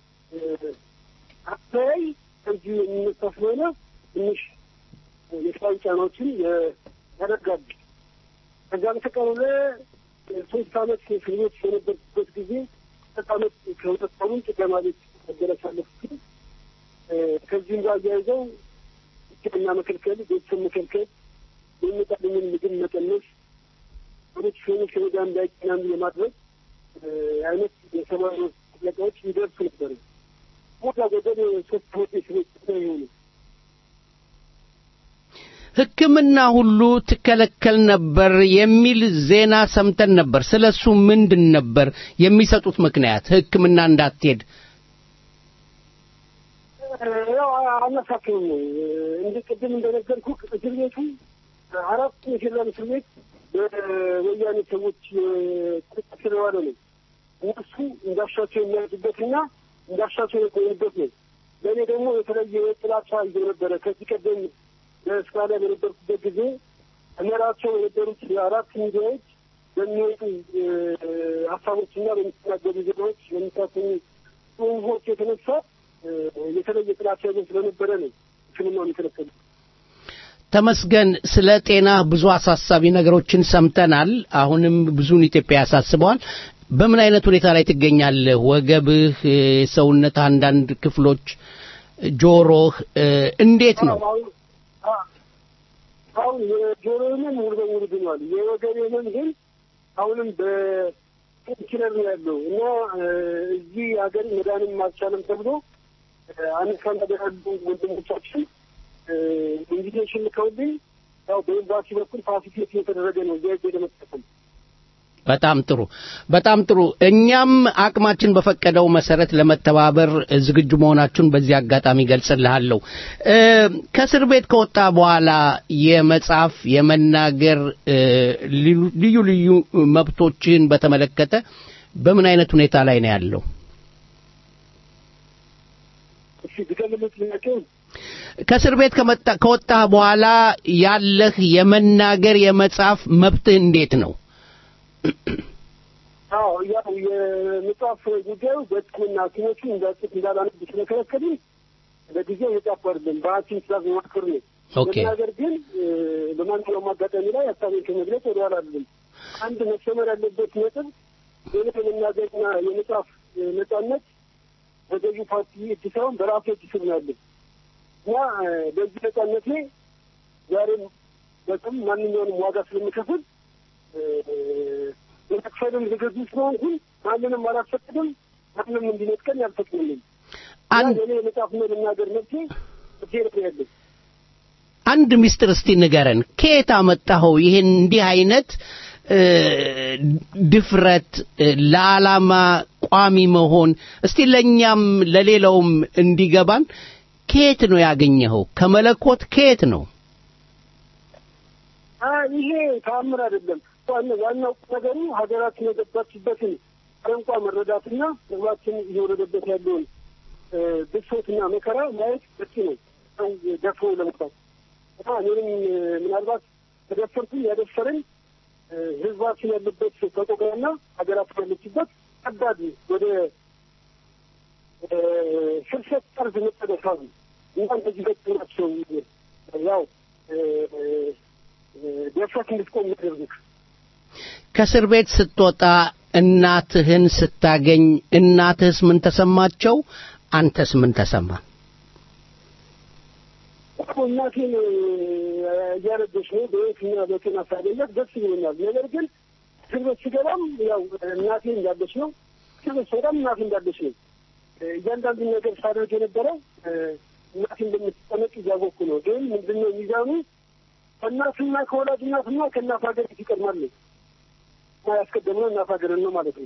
አተያይ ከዚህ የሚነሳ ስለሆነ ትንሽ የተለያዩ ጫናዎችን ያደርጋሉ። ከዛ በተቀረለ ሶስት አመት እስር ቤት የነበርኩበት ጊዜ ሁለት አመት ከሁለት ሳምንት ጥገማ ቤት መገለጽ አለፍኩት። ከዚህም ጋር አያይዘው ሕክምና መከልከል፣ ቤተሰብ መከልከል፣ የሚመጣልኝን ምግብ መቀነስ፣ ወደች ሰዎች ከሜዳ እንዳይገናኙ የማድረግ አይነት የሰብአዊ መብት ጥያቄዎች ይደርሱ ነበር። ሞታ ገደል ሶስት አመት እስር ቤት የሆኑ ሕክምና ሁሉ ትከለከል ነበር የሚል ዜና ሰምተን ነበር። ስለ እሱ ምንድን ነበር የሚሰጡት ምክንያት ሕክምና እንዳትሄድ? ያው አናሳክምም ነው እንደ ቅድም እንደነገርኩ እስር ቤቱ አራት የፌዴራል እስር ቤት በወያኔ ሰዎች ቁጥጥር ስር የዋለ ነው። እነሱ እንዳሻቸው የሚያዙበትና እንዳሻቸው የቆዩበት ነው። ለእኔ ደግሞ የተለየ ጥላቻ ይዞ ነበረ። ከዚህ ቀደም በስራ ላይ በነበርኩበት ጊዜ እመራቸው የነበሩት የአራት ሚዲያዎች በሚወጡ ሀሳቦችና በሚተናገሩ ዜናዎች በሚታሰኙ ጽሁፎች የተነሳ የተለየ ጥላቻ ይዞ ስለነበረ ነው ሕክምናውን የከለከሉ። ተመስገን፣ ስለ ጤና ብዙ አሳሳቢ ነገሮችን ሰምተናል። አሁንም ብዙን ኢትዮጵያ ያሳስበዋል። በምን አይነት ሁኔታ ላይ ትገኛለህ? ወገብህ፣ የሰውነት አንዳንድ ክፍሎች፣ ጆሮህ እንዴት ነው? አሁን የጆሮ ህመም ሙሉ በሙሉ ድኗል። የወገብ ህመም ግን አሁንም በፔንኪለር ነው ያለው እና እዚህ ሀገር መድኃኒት አልቻለም ተብሎ አሜሪካ ሀገር ያሉ ወንድሞቻችን ኢንቪቴሽን ልከውልኝ ያው በኤምባሲ በኩል ፋሲሊቴት እየተደረገ ነው እዚያ ሄጄ ለመጠቀም በጣም ጥሩ በጣም ጥሩ። እኛም አቅማችን በፈቀደው መሰረት ለመተባበር ዝግጁ መሆናችሁን በዚህ አጋጣሚ ገልጽልሃለሁ። እ፣ ከእስር ቤት ከወጣ በኋላ የመጻፍ የመናገር እ፣ ልዩ- ልዩ ልዩ መብቶችን በተመለከተ በምን አይነት ሁኔታ ላይ ነው ያለው? እሺ ድገምልኝ ጥያቄውን። ከእስር ቤት ከመጣ ከወጣህ በኋላ ያለህ የመናገር የመጻፍ መብትህ እንዴት ነው? አዎ ያው የመጽሐፍ ጉዳዩ በሕክምና ሐኪሞቹ እንዳጽፍ እንዳላነብ ስለከለከሉኝ ለጊዜው የጻፍኩ አይደለም። በሐኪም ትእዛዝ መማክር ነው። ኦኬ። ነገር ግን እ፣ በማንኛውም አጋጣሚ ላይ ሀሳቤን ከመግለጽ ወደኋላ አይደለም። አንድ መሰመር ያለበት ነጥብ የኔ የመናገርና የመጽሐፍ እ፣ ነጻነት በገዢው ፓርቲ እጅ ሳይሆን በራሴ እጅ ስር ነው ያለው እና እ፣ በዚህ ነጻነቴ ዛሬም በጣም ማንኛውንም ዋጋ ስለምከፍል የመክፈልም ዝግጁ ስለሆንኩኝ ማንንም አላስፈቅድም፣ ማንም እንዲነጥቀኝ አልፈቅድልኝ። እና እኔ የመጽሐፍና የመናገር መብቴ እጄ ላይ ያለኝ አንድ ሚስጥር እስቲ ንገረን። ከየት አመጣኸው ይህን እንዲህ አይነት እ፣ ድፍረት እ፣ ለዓላማ ቋሚ መሆን? እስቲ ለእኛም ለሌላውም እንዲገባን ከየት ነው ያገኘኸው? ከመለኮት ከየት ነው? አይ ይሄ ተአምር አይደለም። ዋና- ዋናው ነገሩ ሀገራችን የገባችበትን ቋንቋ መረዳትና ህዝባችን እየወረደበት ያለውን እ፣ ብሶትና መከራ ማየት በቂ ነው። ሰው ደፍሮ ለመውጣት እና እኔንም እ፣ ምናልባት ተደፈርኩኝ ያደፈረኝ እ፣ ህዝባችን ያለበት ተቆቃና ሀገራችን ያለችበት ከባድ ወደ እ፣ ፍልሰት ጠርዝ መጠደፋ ነው እና እንደዚህ ገጥ ናቸው ያው እ፣ ደፍረት እንድትቆም የሚያደርጉት ከእስር ቤት ስትወጣ እናትህን ስታገኝ እናትህስ ምን ተሰማቸው? አንተስ ምን ተሰማ? እኮ እናቴን እያረገች ነው በየትና በጤና ሳገኛት ደስ ይለኛል። ነገር ግን እስር ቤት ስገባም ያው እናቴ እንዳለች ነው፣ እስር ቤት ስወጣም እናቴ እንዳለች ነው። እያንዳንዱን ነገር ሳደርግ የነበረው እናቴ እንደምትጠነቅ እያወቅኩ ነው። ግን ምንድነው ሚዛኑ ከእናትና ከወላጅ እናትና ከእናት ሀገር ይቀድማል ነው እና ያስቀደምነው እናት ሀገርን ነው ማለት ነው።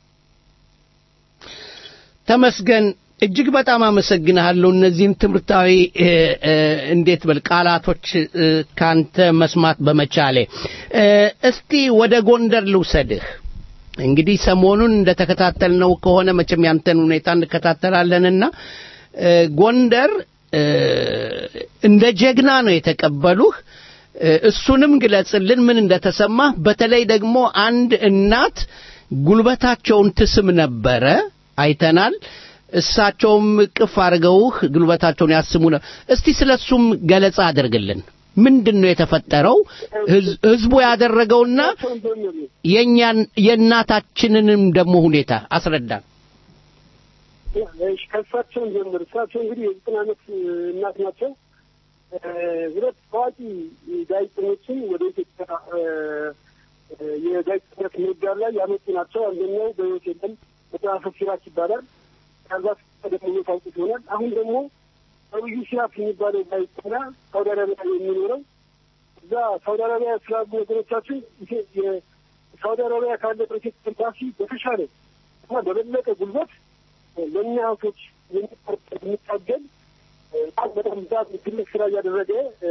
ተመስገን እጅግ በጣም አመሰግንሃለሁ። እነዚህን ትምህርታዊ እ፣ እ፣ እንዴት በል ቃላቶች እ፣ ካንተ መስማት በመቻሌ እ፣ እስቲ ወደ ጎንደር ልውሰድህ። እንግዲህ ሰሞኑን እንደተከታተልነው ከሆነ መቼም ያንተን ሁኔታ እንከታተላለንና እ፣ ጎንደር እ፣ እንደ ጀግና ነው የተቀበሉህ። እ፣ እሱንም ግለጽልን ምን እንደተሰማህ። በተለይ ደግሞ አንድ እናት ጉልበታቸውን ትስም ነበረ አይተናል። እሳቸውም ቅፍ አድርገውህ ጉልበታቸውን ያስሙ ነው። እስቲ ስለ እሱም ገለጻ አድርግልን። ምንድን ነው የተፈጠረው? ህዝ- ህዝቡ ያደረገውና የእኛን የእናታችንንም ደግሞ ሁኔታ አስረዳን። እሺ ከእሳቸውን ጀምር። እሳቸው እንግዲህ የዘጠና ዓመት እናት ናቸው። እ፣ ሁለት ታዋቂ ጋዜጠኞችን ወደ ኢትዮጵያ እ፣ እ፣ የጋዜጠኝነት ምህዳር ላይ ያመጡ ናቸው። አንደኛው በሕይወት የለም መጽሐፈ ሲራክ ይባላል። ምናልባት ቀደም ታውቁት ይሆናል። አሁን ደግሞ ነብዩ ሲራክ የሚባለው ጋዜጠኛ ሳውዲ አረቢያ የሚኖረው እዛ ሳውዲ አረቢያ ስላሉ ወገኖቻችን ኢትዮ- የሳውዲ አረቢያ ካለ በኢትዮጵያ ኤምባሲ በተሻለ እና በበለጠ ጉልበት ለእኛ እህቶች የሚቆርጥ የሚታገል በጣም በጣም ብዛት ትልቅ ስራ እያደረገ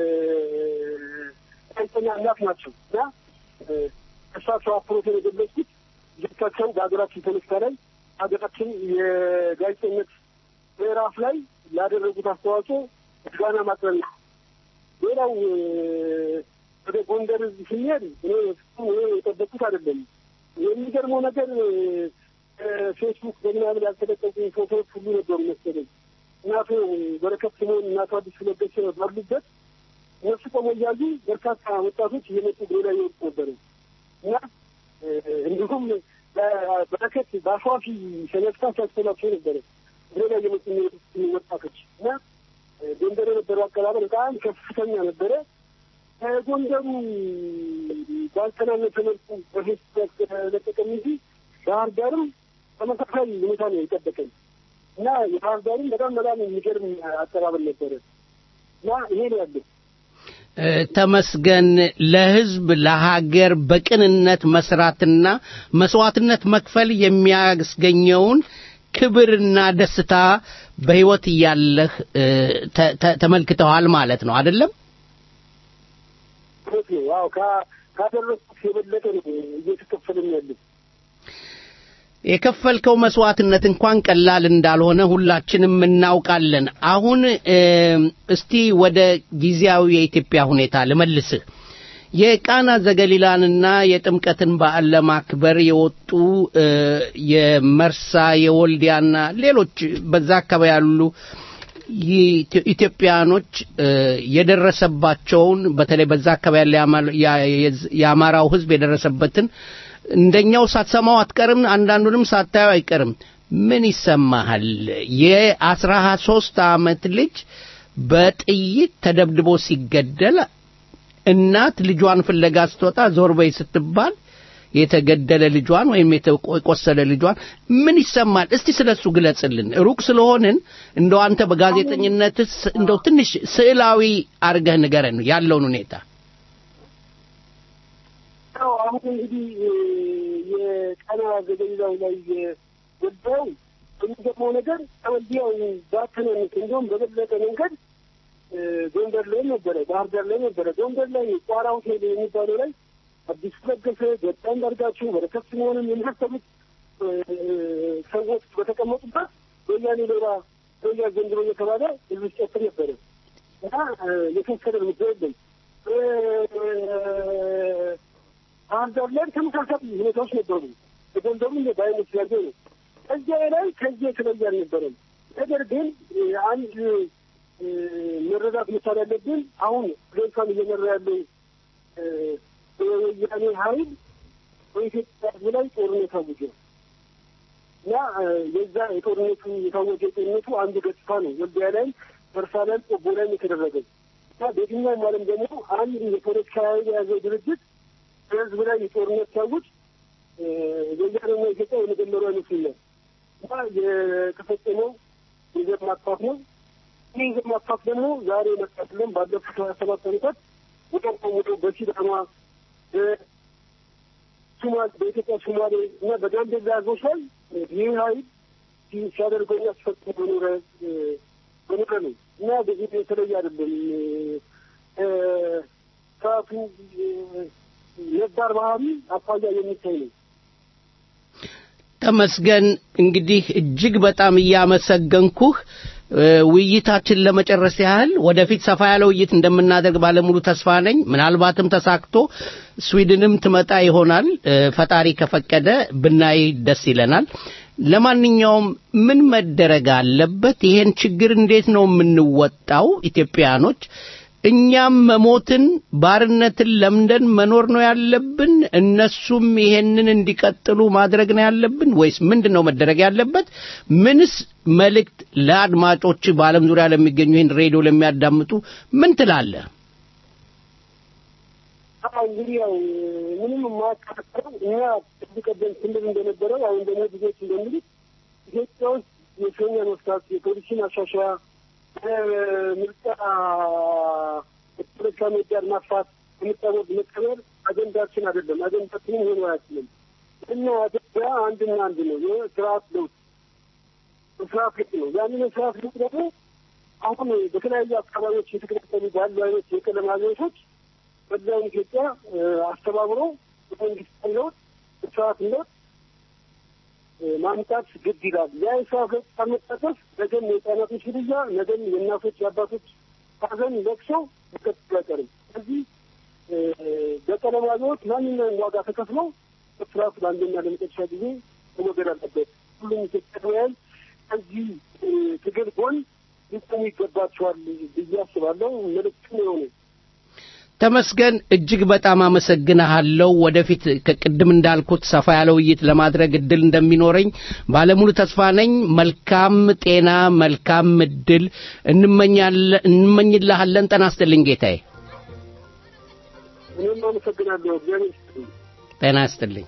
ጋዜጠኛ እናት ናቸው እና እሳቸው አፕሮቴን የገለጽኩት ልጆቻቸው በሀገራችን ፖለቲካ ላይ ሀገራችን የጋዜጠኝነት ምዕራፍ ላይ ላደረጉት አስተዋጽኦ ምስጋና ማቅረብ ነው። ሌላው እ፣ ወደ ጎንደር እዚህ ስንሄድ እኔ ፍጹም እኔ የጠበቅኩት አይደለም። የሚገርመው ነገር እ፣ ፌስቡክ በምናምን ያልተለቀቁ ፎቶዎች ሁሉ ነበሩ መሰለኝ። እናቶ በረከት ስምኦን እናቶ አዲስ ለገሰ ባሉበት እነሱ ቆመው እያዩ በርካታ ወጣቶች እየመጡ እግሬ ላይ ይወጡ ነበረ እና እ፣ እንዲሁም በ- በረከት በአሸዋፊ ሰለስታ ሲያስተላቸው ነበረ እግሬ ላይ እየመጡ የሚወጡ ወጣቶች እና እ፣ ጎንደር የነበረው አቀባበል በጣም ከፍተኛ ነበረ። ከጎንደሩ ባልተናነሰ መልኩ በፌስቡክ ያለቀቀም እንጂ ባህር ዳርም ተመሳሳይ ሁኔታ ነው የጠበቀኝ እና የባህር ዳርም በጣም በጣም የሚገርም አቀባበል ነበረ እና ይሄ ነው ያለው። ተመስገን ለህዝብ ለሀገር በቅንነት መስራትና መስዋዕትነት መክፈል የሚያስገኘውን ክብርና ደስታ በህይወት እያለህ ተመልክተዋል ማለት ነው አይደለም ዋው ካደረግኩት የበለጠ ነው እየተከፈልን ያለን የከፈልከው መስዋዕትነት እንኳን ቀላል እንዳልሆነ ሁላችንም እናውቃለን። አሁን እስቲ ወደ ጊዜያዊ የኢትዮጵያ ሁኔታ ልመልስህ። የቃና ዘገሊላንና የጥምቀትን በዓል ለማክበር የወጡ የመርሳ የወልዲያና ሌሎች በዛ አካባቢ ያሉ ኢትዮጵያኖች የደረሰባቸውን በተለይ በዛ አካባቢ የአማራው ህዝብ የደረሰበትን እንደኛው ሳትሰማው አትቀርም፣ አንዳንዱንም ሳታየው አይቀርም። ምን ይሰማሃል? የአስራ ሶስት ዓመት ልጅ በጥይት ተደብድቦ ሲገደል እናት ልጇን ፍለጋ ስትወጣ ዞር በይ ስትባል የተገደለ ልጇን ወይም የቆሰለ ልጇን ምን ይሰማል? እስቲ ስለሱ ግለጽልን። ሩቅ ስለሆንን እንደው አንተ በጋዜጠኝነትስ እንደው ትንሽ ስዕላዊ አርገህ ንገረን ያለውን ሁኔታ። ያው አሁን እንግዲህ የቃና ዘገሊላው ላይ የገባው የሚገርመው ነገር ወልዲያው ባተናነስ እንዲሁም በበለጠ መንገድ ጎንደር ላይ ነበረ፣ ባህር ዳር ላይ ነበረ። ጎንደር ላይ ቋራ ሆቴል የሚባለው ላይ አዲስ ለገሰ፣ ገጣ እንዳርጋችሁ፣ በረከት ስምኦንን የመሳሰሉት ሰዎች በተቀመጡበት ወያኔ ሌላ ወያ ዘንድሮ እየተባለ ህዝብ ሲጨፍር ነበረ እና የተወሰደ እርምጃ የለም። ባህር ዳር ላይ ተመሳሳይ ሁኔታዎች ነበሩ። የጎንደሩ እንደ በአይነት ያለ ነው። ከዚያ ላይ ከዚህ የተለየ አልነበረም። ነገር ግን አንድ መረዳት መቻል ያለብን አሁን ሀገሪቷን እየመራ ያለው የወያኔ ኃይል በኢትዮጵያ ህዝብ ላይ ጦርነት አውጆ እና የዛ የጦርነቱ የታወጀ ጦርነቱ አንዱ ገጽታ ነው። ወልዲያ ላይ፣ መርሳ ላይ፣ ቆቦ ላይ የተደረገው እና በየትኛውም ዓለም ደግሞ አንድ የፖለቲካ ኃይል የያዘው ድርጅት በህዝብ ላይ የጦርነት ሲያውጅ ወያኔና ኢትዮጵያ የመጀመሪያ ይመስለኛል እና የተፈጸመው የዘር ማጥፋት ነው። ይህ የዘር ማጥፋት ደግሞ ዛሬ መጣትለን ባለፉት ሀያ ሰባት ዓመታት ወደ ወደ በሲዳማ በሱማሌ በኢትዮጵያ ሶማሌ እና በጋምቤላ ህዝቦች ላይ ይህ ኃይል ሲያደርገውና ሲፈጽም በኖረ በኖረ ነው እና በዚህ የተለየ አይደለም። ሰዓቱ ነባር ባህሪ አኳያ የሚታይ ነው። ተመስገን እንግዲህ እጅግ በጣም እያመሰገንኩህ ውይይታችን ለመጨረስ ያህል ወደፊት ሰፋ ያለ ውይይት እንደምናደርግ ባለሙሉ ተስፋ ነኝ። ምናልባትም ተሳክቶ ስዊድንም ትመጣ ይሆናል። ፈጣሪ ከፈቀደ ብናይ ደስ ይለናል። ለማንኛውም ምን መደረግ አለበት? ይሄን ችግር እንዴት ነው የምንወጣው? ኢትዮጵያኖች እኛም መሞትን ባርነትን ለምደን መኖር ነው ያለብን? እነሱም ይሄንን እንዲቀጥሉ ማድረግ ነው ያለብን ወይስ ምንድን ነው መደረግ ያለበት? ምንስ መልእክት ለአድማጮች በዓለም ዙሪያ ለሚገኙ ይህን ሬዲዮ ለሚያዳምጡ ምን ትላለህ? እንግዲህ ያው ምንም የማያከራከረው እኛ ከዚህ ቀደም ስንል እንደነበረው አሁን ደግሞ ብዙዎች እንደሚሉት ኢትዮጵያ ውስጥ የእስረኛ መፍታት፣ የፖሊሲ ማሻሻያ፣ ምርጫ የፖለቲካ ምህዳር ማስፋት፣ የምርጫ ቦርድ መቀበር አጀንዳችን አይደለም። አጀንዳችንም ሆኖ አያችልም። እና አጀንዳ አንድና አንድ ነው፣ የስርዓት ለውጥ ስርዓት ለውጥ ነው። ያንን የስርዓት ለውጥ ደግሞ አሁን በተለያዩ አካባቢዎች የተከተሉ ባሉ አይነት የቀለም አብዮቶች በዛውን ኢትዮጵያ አስተባብሮ መንግስት ለውጥ ስርዓት ለውጥ ማምጣት ግድ ይላል። ያ የስርዓት ለውጥ ካልመጣበት ነገም የህጻናቶች ግድያ፣ ነገም የእናቶች የአባቶች ሀዘን ለቅሶ ሊቀጥል አይቀርም። ስለዚህ በቀለም አብዮት ማንኛውም ዋጋ ተከፍለው ስርዓቱ ለአንደኛ ለመጨረሻ ጊዜ መወገድ አለበት። ሁሉም ኢትዮጵያውያን ከዚህ ትግል ጎን ሊቆሙ ይገባቸዋል ብዬ አስባለሁ። መልዕክቱም የሆነ ተመስገን እጅግ በጣም አመሰግንሃለሁ። ወደፊት ከቅድም እንዳልኩት ሰፋ ያለ ውይይት ለማድረግ እድል እንደሚኖረኝ ባለሙሉ ተስፋ ነኝ። መልካም ጤና፣ መልካም እድል እንመኝልሃለን። ጤና ይስጥልኝ ጌታዬ። እኔም አመሰግናለሁ። እግዚአብሔር ይስጥልኝ። ጤና ይስጥልኝ።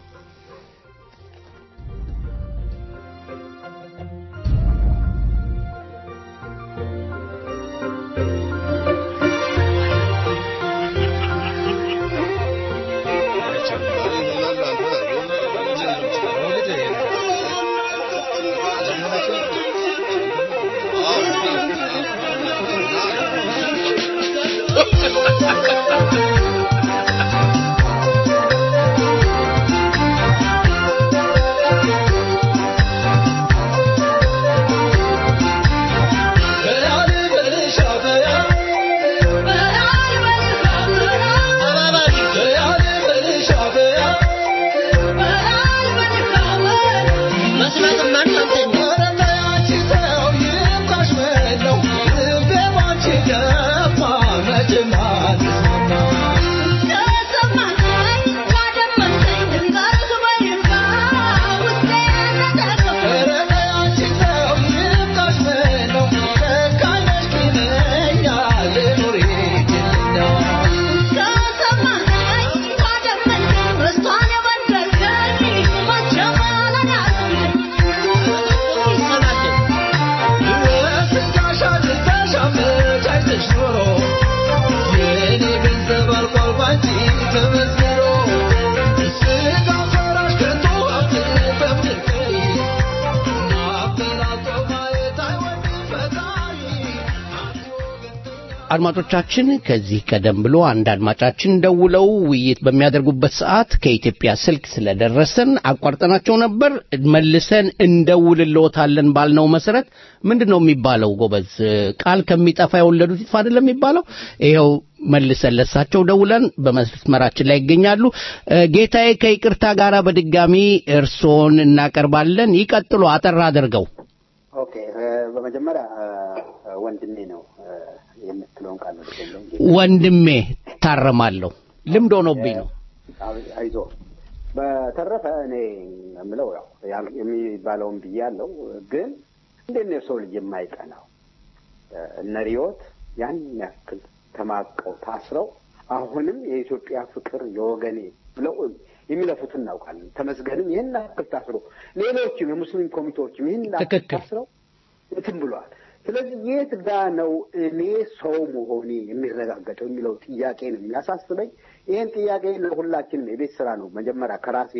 አድማጮቻችን ከዚህ ቀደም ብሎ አንድ አድማጫችን ደውለው ውይይት በሚያደርጉበት ሰዓት ከኢትዮጵያ ስልክ ስለደረሰን አቋርጠናቸው ነበር። መልሰን እንደውልልዎታለን ባልነው መሰረት ምንድን ነው የሚባለው? ጎበዝ ቃል ከሚጠፋ የወለዱት ይጥፋ አይደለም የሚባለው? ይኸው መልሰን ለሳቸው ደውለን በመስመራችን ላይ ይገኛሉ። ጌታዬ ከይቅርታ ጋር በድጋሚ እርስዎን እናቀርባለን። ይቀጥሉ፣ አጠር አድርገው። ኦኬ፣ በመጀመሪያ ወንድሜ ነው የምትለውን ቃል ነው ወንድሜ ታረማለሁ። ልምድ ሆኖብኝ ነው። አይዞ በተረፈ እኔ የምለው ያው የሚባለውን ብያለሁ። ግን እንዴት ነው የሰው ልጅ የማይቀናው? እነ ሪዮት ያን ያክል ተማቀው ታስረው አሁንም የኢትዮጵያ ፍቅር የወገኔ ብለው የሚለፉት እናውቃለን። ተመስገንም ይህን ያክል ታስሮ ሌሎችም የሙስሊም ኮሚቴዎችም ይህን ያክል ታስረው እንትን ብለዋል። ስለዚህ የት ጋ ነው እኔ ሰው መሆኔ የሚረጋገጠው የሚለው ጥያቄ ነው የሚያሳስበኝ። ይህን ጥያቄ ለሁላችንም የቤት ስራ ነው መጀመሪያ ከራሴ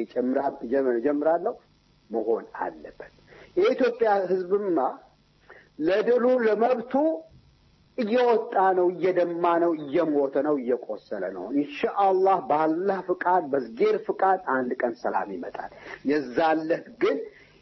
ጀምራለሁ መሆን አለበት። የኢትዮጵያ ሕዝብማ ለድሉ ለመብቱ እየወጣ ነው፣ እየደማ ነው፣ እየሞተ ነው፣ እየቆሰለ ነው። ኢንሻአላህ በአላህ ፍቃድ በዝጌር ፍቃድ አንድ ቀን ሰላም ይመጣል። የዛለት ግን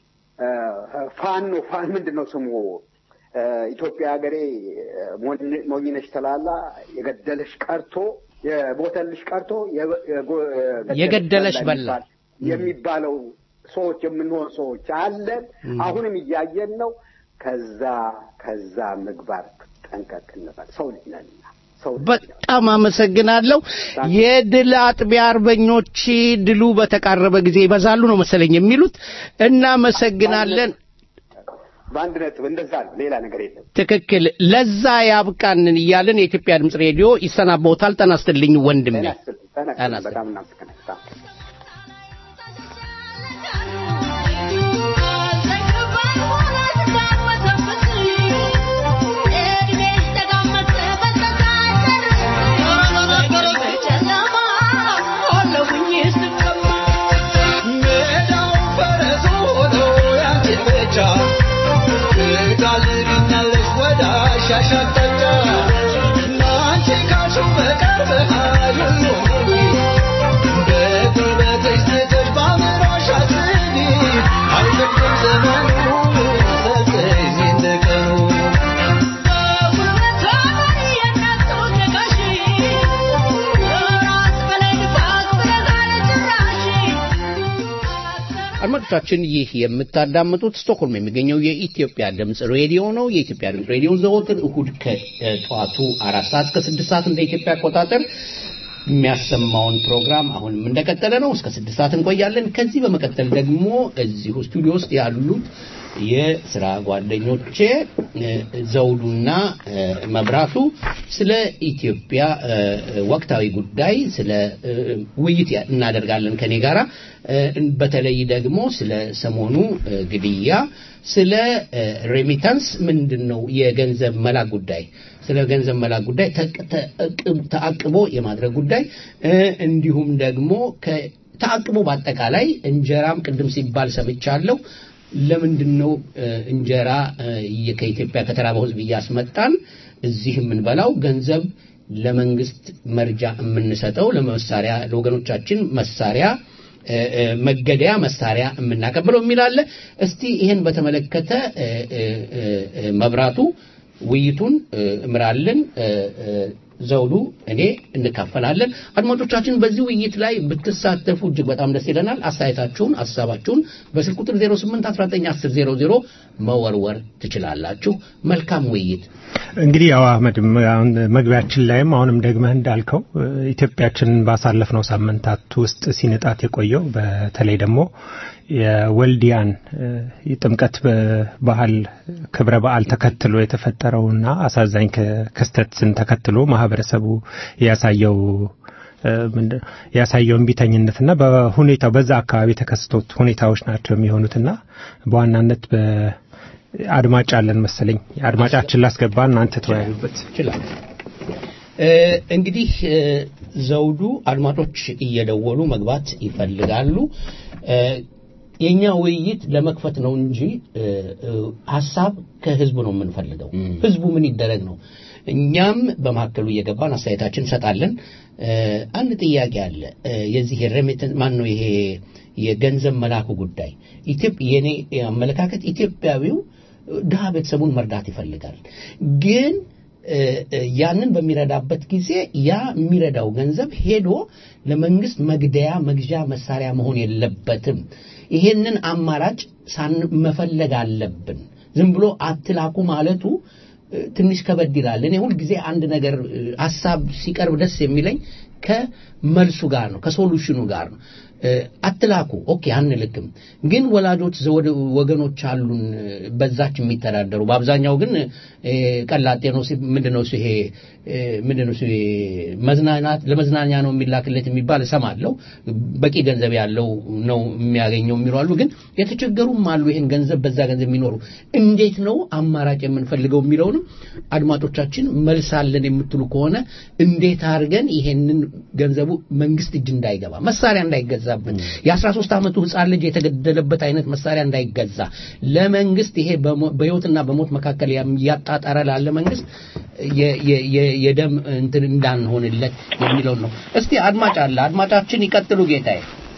ፋኖ ፋን ምንድን ነው ስሙ ኢትዮጵያ ሀገሬ ሞኝነሽ ተላላ የገደለሽ ቀርቶ የቦተልሽ ቀርቶ የገደለሽ በላ የሚባለው ሰዎች የምንሆን ሰዎች አለን። አሁንም እያየን ነው። ከዛ ከዛ ምግባር ጠንቀቅ እንበል። ሰው ልጅ ነንና በጣም አመሰግናለሁ። የድል አጥቢያ አርበኞች ድሉ በተቃረበ ጊዜ ይበዛሉ ነው መሰለኝ የሚሉት። እናመሰግናለን። በአንድ ነጥብ እንደዛ ነው፣ ሌላ ነገር የለም። ትክክል። ለዛ ያብቃንን እያልን የኢትዮጵያ ድምፅ ሬዲዮ ይሰናበውታል። ጤና ይስጥልኝ ወንድሜ። በጣም እናመሰግናለን። አድማጮቻችን ይህ የምታዳምጡት ስቶክሆልም የሚገኘው የኢትዮጵያ ድምፅ ሬዲዮ ነው። የኢትዮጵያ ድምፅ ሬዲዮ ዘወትር እሁድ ከጠዋቱ አራት ሰዓት እስከ ስድስት ሰዓት እንደ ኢትዮጵያ አቆጣጠር የሚያሰማውን ፕሮግራም አሁንም እንደቀጠለ ነው። እስከ ስድስት ሰዓት እንቆያለን። ከዚህ በመቀጠል ደግሞ እዚሁ ስቱዲዮ ውስጥ ያሉት የስራ ጓደኞቼ ዘውዱና መብራቱ ስለ ኢትዮጵያ ወቅታዊ ጉዳይ ስለ ውይይት እናደርጋለን ከኔ ጋራ በተለይ ደግሞ ስለ ሰሞኑ ግድያ፣ ስለ ሬሚታንስ ምንድን ነው የገንዘብ መላክ ጉዳይ ስለ ገንዘብ መላክ ጉዳይ ተአቅቦ የማድረግ ጉዳይ እንዲሁም ደግሞ ተአቅቦ በአጠቃላይ እንጀራም ቅድም ሲባል ሰምቻለሁ። ለምንድን ነው እንጀራ ከኢትዮጵያ ከተራበው ሕዝብ እያስመጣን እዚህ የምንበላው? ገንዘብ ለመንግስት መርጃ የምንሰጠው ለመሳሪያ ለወገኖቻችን መሳሪያ እ፣ እ፣ መገደያ መሳሪያ የምናቀብለው የሚል አለ። እስቲ ይህን በተመለከተ እ፣ እ፣ እ፣ እ፣ መብራቱ ውይይቱን እ፣ እምራለን እ፣ እ፣ ዘውዱ እኔ እንካፈላለን። አድማጮቻችን በዚህ ውይይት ላይ ብትሳተፉ እጅግ በጣም ደስ ይለናል። አስተያየታችሁን፣ ሀሳባችሁን በስልክ ቁጥር 08191000 መወርወር ትችላላችሁ። መልካም ውይይት። እንግዲህ ያው አህመድ ም- አሁን መግቢያችን ላይም አሁንም ደግመህ እንዳልከው እ፣ ኢትዮጵያችንን ባሳለፍነው ሳምንታት ውስጥ ሲንጣት የቆየው በተለይ ደግሞ የወልዲያን እ፣ የጥምቀት በ- ባህል ክብረ በዓል ተከትሎ የተፈጠረውና አሳዛኝ ከ- ክስተትን ተከትሎ ማህበረሰቡ ያሳየው እ፣ ምንድን- ያሳየው እምቢተኝነትና በሁኔታው በዛ አካባቢ የተከሰቱት ሁኔታዎች ናቸው የሚሆኑትና በዋናነት በአድማጭ አለን መሰለኝ አድማጫችን ላስገባ እናንተ ተወያዩበት ይችላል። እ፣ እንግዲህ እ፣ ዘውዱ አድማጮች እየደወሉ መግባት ይፈልጋሉ። እ፣ የኛ ውይይት ለመክፈት ነው እንጂ እ፣ እ፣ ሀሳብ ከህዝቡ ነው የምንፈልገው። ህዝቡ ምን ይደረግ ነው። እኛም በመካከሉ እየገባን አስተያየታችን እንሰጣለን። እ፣ አንድ ጥያቄ አለ። እ፣ የዚህ የሬሚተንስ ማን ነው ይሄ የገንዘብ መላኩ ጉዳይ ኢትዮጵያ የኔ አመለካከት ኢትዮጵያዊው ድሃ ቤተሰቡን መርዳት ይፈልጋል ግን እ፣ እ፣ ያንን በሚረዳበት ጊዜ ያ የሚረዳው ገንዘብ ሄዶ ለመንግስት መግደያ መግዣ መሳሪያ መሆን የለበትም። ይሄንን አማራጭ ሳን መፈለግ አለብን። ዝም ብሎ አትላኩ ማለቱ እ፣ ትንሽ ከበድ ይላል። እኔ ሁልጊዜ አንድ ነገር እ፣ ሀሳብ ሲቀርብ ደስ የሚለኝ ከመልሱ ጋር ነው፣ ከሶሉሽኑ ጋር ነው። እ፣ አትላኩ ኦኬ አንልክም፣ ግን ወላጆች ዘወድ ወገኖች አሉን እ፣ በዛች የሚተዳደሩ በአብዛኛው ግን እ፣ ቀላጤ ነው ሲ- ምንድነው እሱ ይሄ እ፣ ምንድነው እሱ ይሄ መዝናናት ለመዝናኛ ነው የሚላክለት የሚባል እሰማለሁ። በቂ ገንዘብ ያለው ነው የሚያገኘው የሚሉ አሉ። ግን የተቸገሩም አሉ ይሄን ገንዘብ በዛ ገንዘብ የሚኖሩ እንዴት ነው አማራጭ የምንፈልገው የሚለውንም አድማጮቻችን መልሳለን የምትሉ ከሆነ እንዴት አድርገን ይሄንን ገንዘቡ መንግስት እጅ እንዳይገባ መሳሪያ እንዳይገዛብን የ13 ዓመቱ ህፃን ልጅ የተገደለበት አይነት መሳሪያ እንዳይገዛ ለመንግስት ይሄ በሞ- በህይወትና በሞት መካከል ያም- እያጣጣረ ላለ መንግስት የ- የ- የ- የደም እንትን እንዳንሆንለት የሚለውን ነው። እስቲ አድማጭ አለ። አድማጫችን ይቀጥሉ ጌታዬ።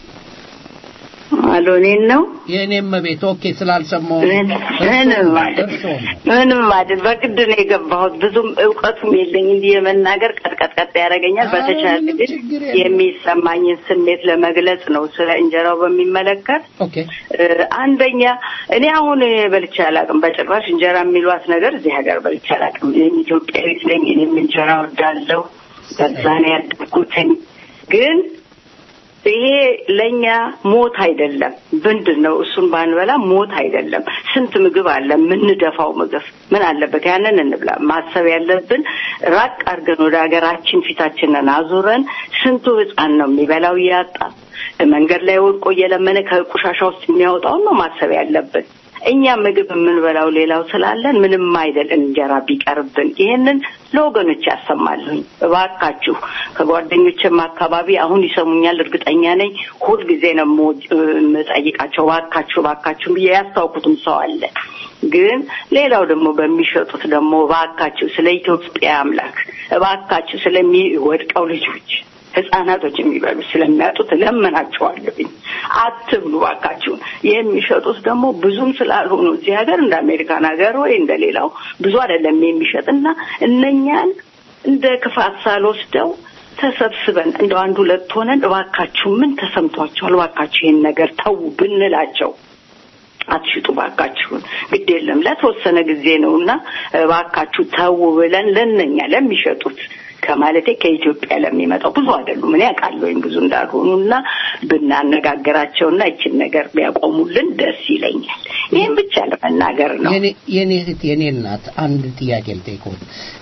አሎ እኔን ነው የእኔም ቤት ኦኬ ስላልሰማሁ ምንም አይደል ምንም አይደል በግድ ነው የገባሁት ብዙም እውቀቱም የለኝ እንዲህ የመናገር ቀጥቀጥቀጥ ያደርገኛል በተቻለ ግን የሚሰማኝን ስሜት ለመግለጽ ነው ስለ እንጀራው በሚመለከት ኦኬ እ፣ አንደኛ እኔ አሁን በልቼ አላውቅም በጭራሽ እንጀራ የሚሏት ነገር እዚህ ሀገር በልቼ አላውቅም እኔም ኢትዮጵያዊት ነኝ እኔም እንጀራ ወዳለሁ በዛ ነው ያደግኩትኝ ግን ይሄ ለኛ ሞት አይደለም። ምንድን ነው እሱን ባንበላ ሞት አይደለም። ስንት ምግብ አለ የምንደፋው ምግብ ምን አለበት ያንን እንብላ። ማሰብ ያለብን ራቅ አድርገን ወደ ሀገራችን ፊታችንን አዙረን ስንቱ ሕፃን ነው የሚበላው እያጣ መንገድ ላይ ወድቆ እየለመነ ከቆሻሻ ውስጥ የሚያወጣውን ነው ማሰብ ያለብን። እኛ ምግብ የምንበላው ሌላው ስላለን ምንም አይደል እንጀራ ቢቀርብን። ይሄንን ለወገኖች ያሰማልኝ እባካችሁ። ከጓደኞችም አካባቢ አሁን ይሰሙኛል እርግጠኛ ነኝ። ሁልጊዜ ነው የምወ- የምጠይቃቸው እባካችሁ እባካችሁ ብዬ ያስታውኩትም ሰው አለ። ግን ሌላው ደግሞ በሚሸጡት ደግሞ እባካችሁ ስለ ኢትዮጵያ አምላክ እባካችሁ ስለሚወድቀው ልጆች ህጻናቶች የሚበሉ ስለሚያጡት ለምናቸዋለሁኝ አትብሉ ባካችሁን። የሚሸጡት ደግሞ ብዙም ስላልሆኑ እዚህ ሀገር እንደ አሜሪካን ሀገር ወይ እንደ ሌላው ብዙ አይደለም የሚሸጥ እና እነኛን እንደ ክፋት ሳልወስደው ተሰብስበን እንደው አንድ ሁለት ሆነን እባካችሁ ምን ተሰምቷቸዋል፣ እባካችሁ ይህን ነገር ተው ብንላቸው አትሽጡ ባካችሁን፣ ግድ የለም ለተወሰነ ጊዜ ነው እና እባካችሁ ተው ብለን ለነኛ ለሚሸጡት ከማለቴ ከኢትዮጵያ ለሚመጣው ብዙ አይደሉም። እኔ አውቃለሁኝ ብዙ እንዳልሆኑ እና ብናነጋገራቸውና ይችን ነገር ቢያቆሙልን ደስ ይለኛል። ይህን ብቻ ለመናገር ነው። የኔ- የኔ እህት የኔ እናት አንድ ጥያቄ ልጠይቅዎት።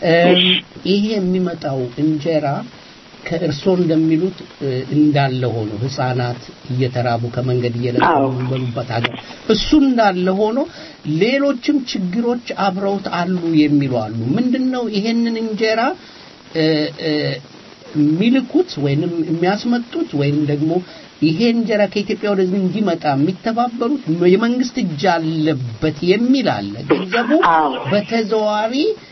ይሄ የሚመጣው እንጀራ ከእርስዎ እንደሚሉት እ፣ እንዳለ ሆኖ ህፃናት እየተራቡ ከመንገድ እየለቀሙ የሚበሉበት ሀገር እሱ እንዳለ ሆኖ ሌሎችም ችግሮች አብረውት አሉ የሚሉ አሉ። ምንድነው ይሄንን እንጀራ እ፣ እ፣ የሚልኩት ወይንም የሚያስመጡት ወይንም ደግሞ ይሄ እንጀራ ከኢትዮጵያ ወደዚህ እንዲመጣ የሚተባበሩት የመንግስት እጅ አለበት የሚል አለ። ገንዘቡ በተዘዋዋሪ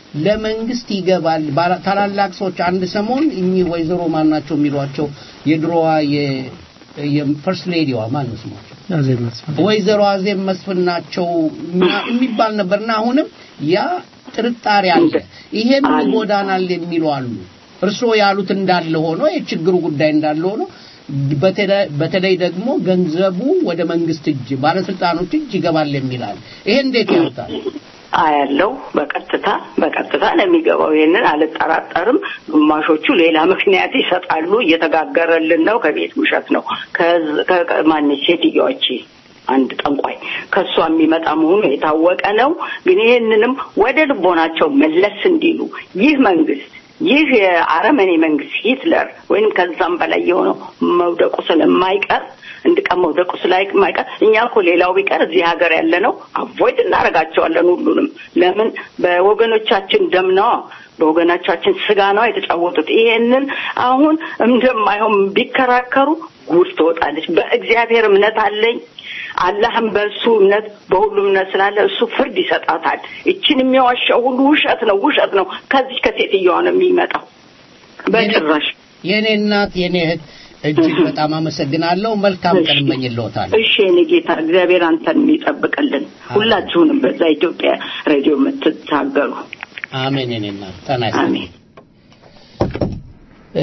ለመንግስት ይገባል። ባላ- ታላላቅ ሰዎች አንድ ሰሞን እኚህ ወይዘሮ ማን ናቸው የሚሏቸው የድሮዋ የፈርስት ሌዲዋ ማን ነው ስሟቸው? አዜብ መስፍን ወይዘሮ አዜብ መስፍን ናቸው እና- የሚባል ነበርና አሁንም ያ ጥርጣሬ አለ። ይሄም ይጎዳናል የሚሉ አሉ። እርስዎ ያሉት እንዳለ ሆኖ የችግሩ ጉዳይ እንዳለ ሆኖ በተለ- በተለይ ደግሞ ገንዘቡ ወደ መንግስት እጅ ባለስልጣኖች እጅ ይገባል የሚላል ይሄ እንዴት ያውታል? አያለው በቀጥታ በቀጥታ ነው የሚገባው። ይሄንን አልጠራጠርም። ግማሾቹ ሌላ ምክንያት ይሰጣሉ። እየተጋገረልን ነው፣ ከቤት ውሸት ነው። ከዝ- ከ- ከ- ማነች ሴትዮዋች አንድ ጠንቋይ ከእሷ የሚመጣ መሆኑ የታወቀ ነው። ግን ይሄንንም ወደ ልቦናቸው መለስ እንዲሉ ይህ መንግስት ይህ የአረመኔ መንግስት ሂትለር ወይንም ከዛም በላይ የሆነው መውደቁ ስለማይቀር አንድ ቀን መውደቁ ስለማይቀር እኛ እኮ ሌላው ቢቀር እዚህ ሀገር ያለ ነው አቮይድ እናደርጋቸዋለን ሁሉንም። ለምን በወገኖቻችን ደም ነዋ በወገኖቻችን ስጋ ነው የተጫወቱት። ይሄንን አሁን እንደማይሆን ቢከራከሩ ጉድ ትወጣለች። በእግዚአብሔር እምነት አለኝ። አላህም በእሱ እምነት በሁሉም እምነት ስላለ እሱ ፍርድ ይሰጣታል። እችን የሚዋሻው ሁሉ ውሸት ነው፣ ውሸት ነው። ከዚህ ከሴትዮዋ ነው የሚመጣው። በጭራሽ የኔ እናት የኔ እህት እጅግ በጣም አመሰግናለሁ። መልካም ቀን እመኝልዎታለሁ። እሺ የኔ ጌታ እግዚአብሔር አንተን የሚጠብቅልን ሁላችሁንም በዛ ኢትዮጵያ ሬዲዮ የምትታገሉ አሜን። የኔ እናት ጤና ይስጥልኝ። እ፣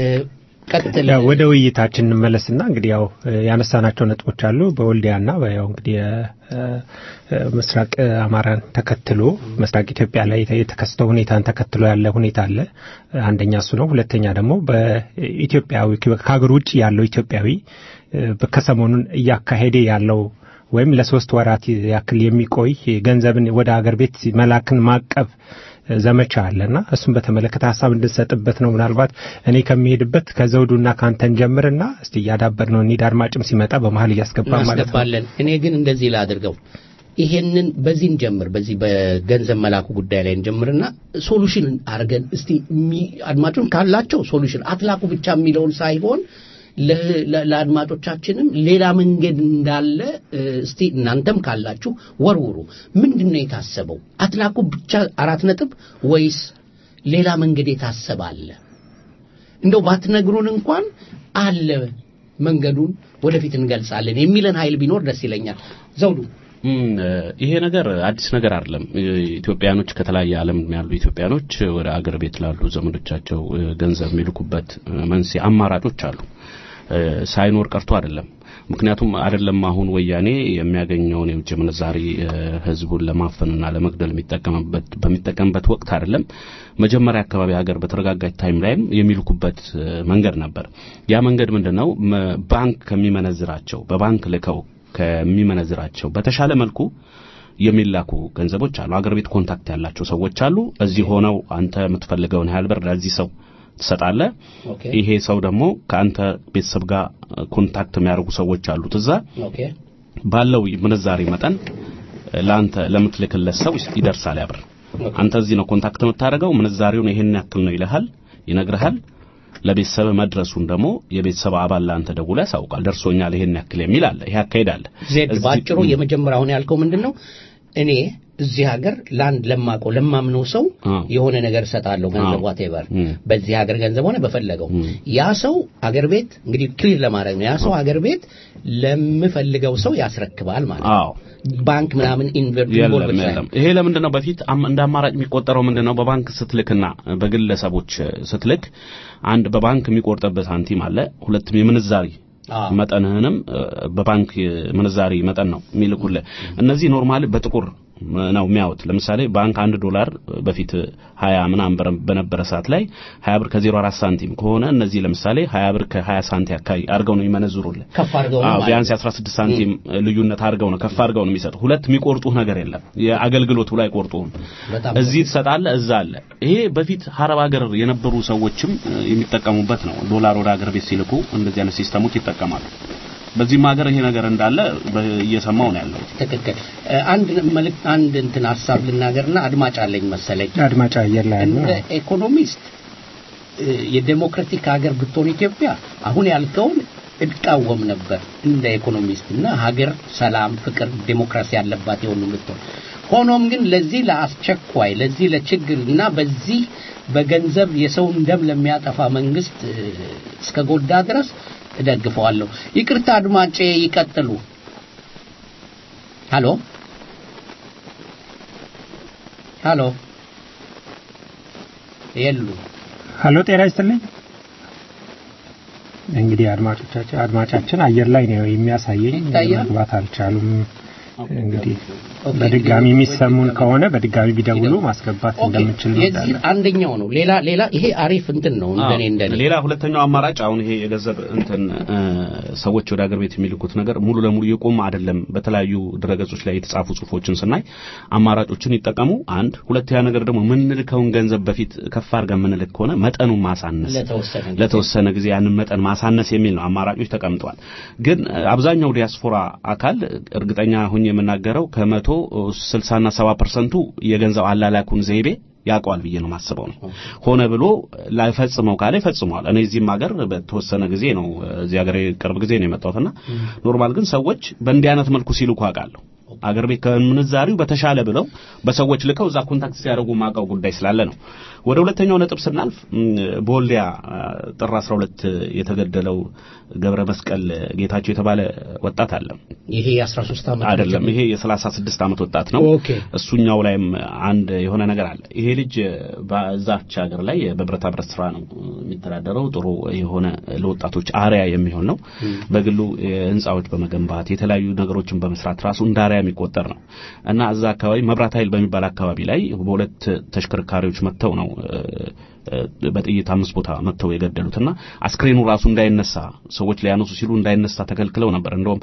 ቀጥል። ያው ወደ ውይይታችን እንመለስና እንግዲህ ያው እ፣ ያነሳናቸው ነጥቦች አሉ በወልዲያና ያው እንግዲህ እ፣ እ፣ ምስራቅ አማራን ተከትሎ ምስራቅ ኢትዮጵያ ላይ የተ- የተከሰተው ሁኔታን ተከትሎ ያለ ሁኔታ አለ። አንደኛ እሱ ነው። ሁለተኛ ደግሞ በኢትዮጵያዊ ከሀገር ውጭ ያለው ኢትዮጵያዊ እ፣ ከሰሞኑን እያካሄደ ያለው ወይም ለሶስት ወራት ያክል የሚቆይ ገንዘብን ወደ ሀገር ቤት መላክን ማቀብ ዘመቻ አለና እሱን በተመለከተ ሀሳብ እንድንሰጥበት ነው። ምናልባት እኔ ከሚሄድበት ከዘውዱና ከአንተን ጀምርና እስቲ እያዳበር ነው እንሂድ። አድማጭም ሲመጣ በመሀል እያስገባ ማለት ነው። እናስገባለን። እኔ ግን እንደዚህ ላድርገው። ይሄንን በዚህ እንጀምር፣ በዚህ በገንዘብ መላኩ ጉዳይ ላይ እንጀምርና ሶሉሽን አድርገን እስቲ የሚ- አድማጩን ካላቸው ሶሉሽን አትላኩ ብቻ የሚለውን ሳይሆን ለ- ለ- ለአድማጮቻችንም ሌላ መንገድ እንዳለ እ፣ እስቲ እናንተም ካላችሁ ወርውሩ። ምንድን ነው የታሰበው? አትላኩ ብቻ አራት ነጥብ ወይስ ሌላ መንገድ የታሰበ አለ? እንደው ባትነግሩን እንኳን አለ መንገዱን ወደፊት እንገልጻለን የሚለን ኃይል ቢኖር ደስ ይለኛል። ዘውዱ እም፣ ይሄ ነገር አዲስ ነገር አይደለም። ኢትዮጵያኖች ከተለያየ ዓለም ያሉ ኢትዮጵያኖች ወደ አገር ቤት ላሉ ዘመዶቻቸው እ፣ ገንዘብ የሚልኩበት እ፣ መንስኤ አማራጮች አሉ። እ፣ ሳይኖር ቀርቶ አይደለም። ምክንያቱም አይደለም አሁን ወያኔ የሚያገኘውን የውጭ ምንዛሪ እ፣ ህዝቡን ለማፈንና ለመግደል የሚጠቀምበት በሚጠቀምበት ወቅት አይደለም መጀመሪያ አካባቢ ሀገር በተረጋጋች ታይም ላይም የሚልኩበት እ፣ መንገድ ነበር። ያ መንገድ ምንድነው? መ- ባንክ ከሚመነዝራቸው በባንክ ልከው ከሚመነዝራቸው በተሻለ መልኩ የሚላኩ ገንዘቦች አሉ። አገር ቤት ኮንታክት ያላቸው ሰዎች አሉ። እዚህ ሆነው አንተ የምትፈልገውን ያህል ብር ለዚህ ሰው ትሰጣለህ። ኦኬ ይሄ ሰው ደግሞ ከአንተ ቤተሰብ ጋር ኮንታክት የሚያደርጉ ሰዎች አሉት እዛ ኦኬ ባለው ምንዛሬ መጠን ለአንተ ለምትልክለት ሰው ይደርሳል ያ ብር። አንተ እዚህ ነው ኮንታክት የምታደርገው፣ ምንዛሬውን ይሄን ያክል ነው ይልሃል፣ ይነግርሃል። ለቤተሰብ መድረሱን ደግሞ የቤተሰብ አባል ለአንተ ደውሎ ያሳውቃል። ደርሶኛል ይሄን ያክል የሚል አለ። ይሄ አካሄድ አለ። ዜድ እዚህ- ባጭሩ የመጀመሪያውን ያልከው ምንድን ነው? እኔ እዚህ ሀገር ለአንድ ለማቀው ለማምነው ሰው አ። የሆነ ነገር እሰጣለሁ፣ ገንዘብ አዎ። ዋቴቨር እም። በዚህ ሀገር ገንዘብ ሆነ በፈለገው ያ ሰው አገር ቤት እንግዲህ ክሊር ለማድረግ ነው። ያ ሰው አገር ቤት ለምፈልገው ሰው ያስረክባል ማለት ነው። አዎ ባንክ ምናምን ኢንቨርት የለም የለም። ይሄ ለምንድን ነው በፊት አም- እንደ አማራጭ የሚቆጠረው ምንድን ነው? በባንክ ስትልክና በግለሰቦች እ፣ ስትልክ አንድ በባንክ የሚቆርጥበት ሳንቲም አለ፣ ሁለትም የምንዛሪ አዎ። መጠንህንም እ፣ በባንክ ምንዛሪ መጠን ነው የሚልኩልህ። እነዚህ ኖርማሊ በጥቁር ነው የሚያዩት። ለምሳሌ ባንክ አንድ ዶላር በፊት 20 ምናምን ብር በነበረ ሰዓት ላይ 20 ብር ከ04 ሳንቲም ከሆነ እነዚህ ለምሳሌ 20 ብር ከ20 ሳንቲም አካባቢ አድርገው ነው የሚመነዝሩልህ። ከፍ አድርገው ነው አዎ ማለት ቢያንስ 16 ሳንቲም ልዩነት አድርገው ነው ከፍ አድርገው ነው የሚሰጡ። ሁለት የሚቆርጡህ ነገር የለም። የአገልግሎቱ ላይ አይቆርጡህም። በጣም እዚህ ትሰጣለህ፣ እዛ አለ። ይሄ በፊት ሀረብ ሀገር የነበሩ ሰዎችም እ፣ የሚጠቀሙበት ነው። ዶላር ወደ ሀገር ቤት ሲልኩ እንደዚህ አይነት ሲስተሞች ይጠቀማሉ። በዚህም ሀገር ይሄ ነገር እንዳለ በ- እየሰማው ነው ያለው። ትክክል። እ፣ አንድ መልእክት አንድ እንትን ሀሳብ ልናገርና አድማጭ አለኝ መሰለኝ። አድማጭ አየር ላይ ያለ እንደ ኢኮኖሚስት እ፣ የዴሞክራቲክ ሀገር ብትሆን ኢትዮጵያ አሁን ያልከውን እቃወም ነበር እንደ ኢኮኖሚስት እና ሀገር ሰላም፣ ፍቅር፣ ዴሞክራሲ ያለባት የሆኑ ብትሆን ሆኖም ግን ለዚህ ለአስቸኳይ ለዚህ ለችግር እና በዚህ በገንዘብ የሰውን ደም ለሚያጠፋ መንግስት እ፣ እስከ ጎዳ ድረስ እደግፈዋለሁ። ይቅርታ አድማጬ ይቀጥሉ። ሃሎ ሃሎ የሉ ሀሎ ጤና ይስጥልኝ። እንግዲህ አድማጮቻችን አድማጫችን አየር ላይ ነው የሚያሳየኝ ይታያል? መግባት አልቻሉም። እንግዲህ በድጋሚ የሚሰሙን ከሆነ በድጋሚ ቢደውሉ ማስገባት እንደምንችል ነው የዚህ አንደኛው ነው። ሌላ ሌላ ይሄ አሪፍ እንትን ነው እንደኔ እንደኔ ሌላ ሁለተኛው አማራጭ አሁን ይሄ የገንዘብ እንትን እ፣ ሰዎች ወደ ሀገር ቤት የሚልኩት ነገር ሙሉ ለሙሉ የቆመ አይደለም። በተለያዩ ድረገጾች ላይ የተጻፉ ጽሁፎችን ስናይ አማራጮችን ይጠቀሙ። አንድ ሁለተኛ ነገር ደግሞ የምንልከውን ገንዘብ በፊት ከፍ አድርገን የምንልክ ከሆነ መጠኑን ማሳነስ ለተወሰነ ጊዜ ለተወሰነ ጊዜ ያንን መጠን ማሳነስ የሚል ነው። አማራጮች ተቀምጠዋል። ግን እ፣ አብዛኛው ዲያስፖራ አካል እርግጠኛ ሁኝ የምናገረው ከመቶ ስልሳና ሰባ ፐርሰንቱ የገንዘብ አላላኩን ዘይቤ ያውቀዋል ብዬ ነው ማስበው ነው። ሆነ ብሎ ላይፈጽመው ካለ ይፈጽመዋል። እኔ እዚህም ሀገር በተወሰነ ጊዜ ነው እዚህ ሀገር ቅርብ ጊዜ ነው የመጣሁትና ኖርማል ግን ሰዎች በእንዲህ አይነት መልኩ ሲልኩ አውቃለሁ። አገር ቤት ከምንዛሪው በተሻለ ብለው በሰዎች ልከው እዛ ኮንታክት ሲያደርጉ ማውቀው ጉዳይ ስላለ ነው። ወደ ሁለተኛው ነጥብ ስናልፍ ም፣ በወልዲያ አ፣ ጥር 12 የተገደለው ገብረ መስቀል ጌታቸው የተባለ ወጣት አለ። ይሄ የ13 ዓመት አይደለም፣ ይሄ የ36 ዓመት ወጣት ነው። ኦኬ እሱኛው ላይም አንድ የሆነ ነገር አለ። ይሄ ልጅ በዛች ሀገር ላይ በብረታ ብረት ስራ ነው የሚተዳደረው። ጥሩ የሆነ ለወጣቶች አርያ የሚሆን ነው። በግሉ ህንፃዎች በመገንባት የተለያዩ ነገሮችን በመስራት ራሱ እንደ አርያ የሚቆጠር ነው እና እዛ አካባቢ መብራት ኃይል በሚባል አካባቢ ላይ በሁለት ተሽከርካሪዎች መጥተው ነው እ፣ እ፣ በጥይት አምስት ቦታ መጥተው የገደሉትና አስክሬኑ ራሱ እንዳይነሳ ሰዎች ሊያነሱ ሲሉ እንዳይነሳ ተከልክለው ነበር። እንደውም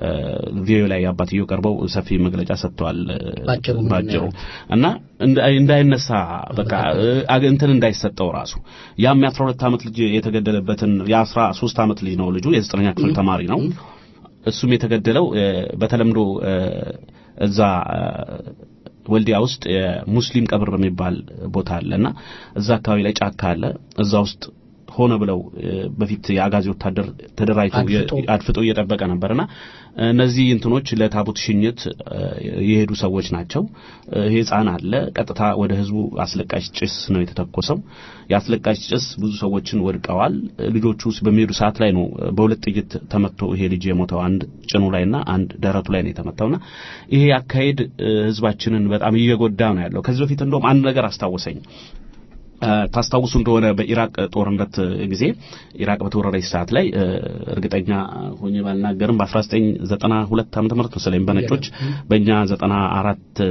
ቪዲዮ ላይ አባትየው ቀርበው ሰፊ መግለጫ ሰጥተዋል እ፣ ባጭሩ ምንድን ነው ባጭሩ ያሉት? እና እንዳ- እንዳይነሳ በቃ እ፣ አግ- እንትን እንዳይሰጠው ራሱ ያም የአስራ ሁለት ዓመት ልጅ የተገደለበትን የአስራ ሶስት ዓመት ልጅ ነው ልጁ የዘጠነኛ ክፍል ተማሪ ነው። እሱም የተገደለው እ፣ በተለምዶ እ፣ እዛ እ፣ ወልዲያ ውስጥ የሙስሊም ቀብር በሚባል ቦታ አለና እዛ አካባቢ ላይ ጫካ አለ። እዛ ውስጥ ሆነ ብለው እ፣ በፊት የአጋዚ ወታደር ተደራጅቶ የ- አድፍጦ። አድፍጦ እየጠበቀ ነበርና እነዚህ እንትኖች ለታቦት ሽኝት እ፣ የሄዱ ሰዎች ናቸው። እ፣ ይሄ ሕፃን አለ። ቀጥታ ወደ ህዝቡ አስለቃሽ ጭስ ነው የተተኮሰው። የአስለቃሽ ጭስ ብዙ ሰዎችን ወድቀዋል። ልጆቹ ውስጥ በሚሄዱ ሰዓት ላይ ነው እ፣ በሁለት ጥይት ተመቶ ይሄ ልጅ የሞተው አንድ ጭኑ ላይና አንድ ደረቱ ላይ ነው የተመታውና ይሄ አካሄድ እ፣ ህዝባችንን በጣም እየጎዳ ነው ያለው። ከዚህ በፊት እንደውም አንድ ነገር አስታወሰኝ። እ፣ ታስታውሱ እንደሆነ በኢራቅ ጦርነት ጊዜ ኢራቅ በተወረረች ሰዓት ላይ እ፣ እርግጠኛ ሆኜ ባልናገርም በ1992 ዓመተ ምህረት መሰለኝ በነጮች በእኛ 94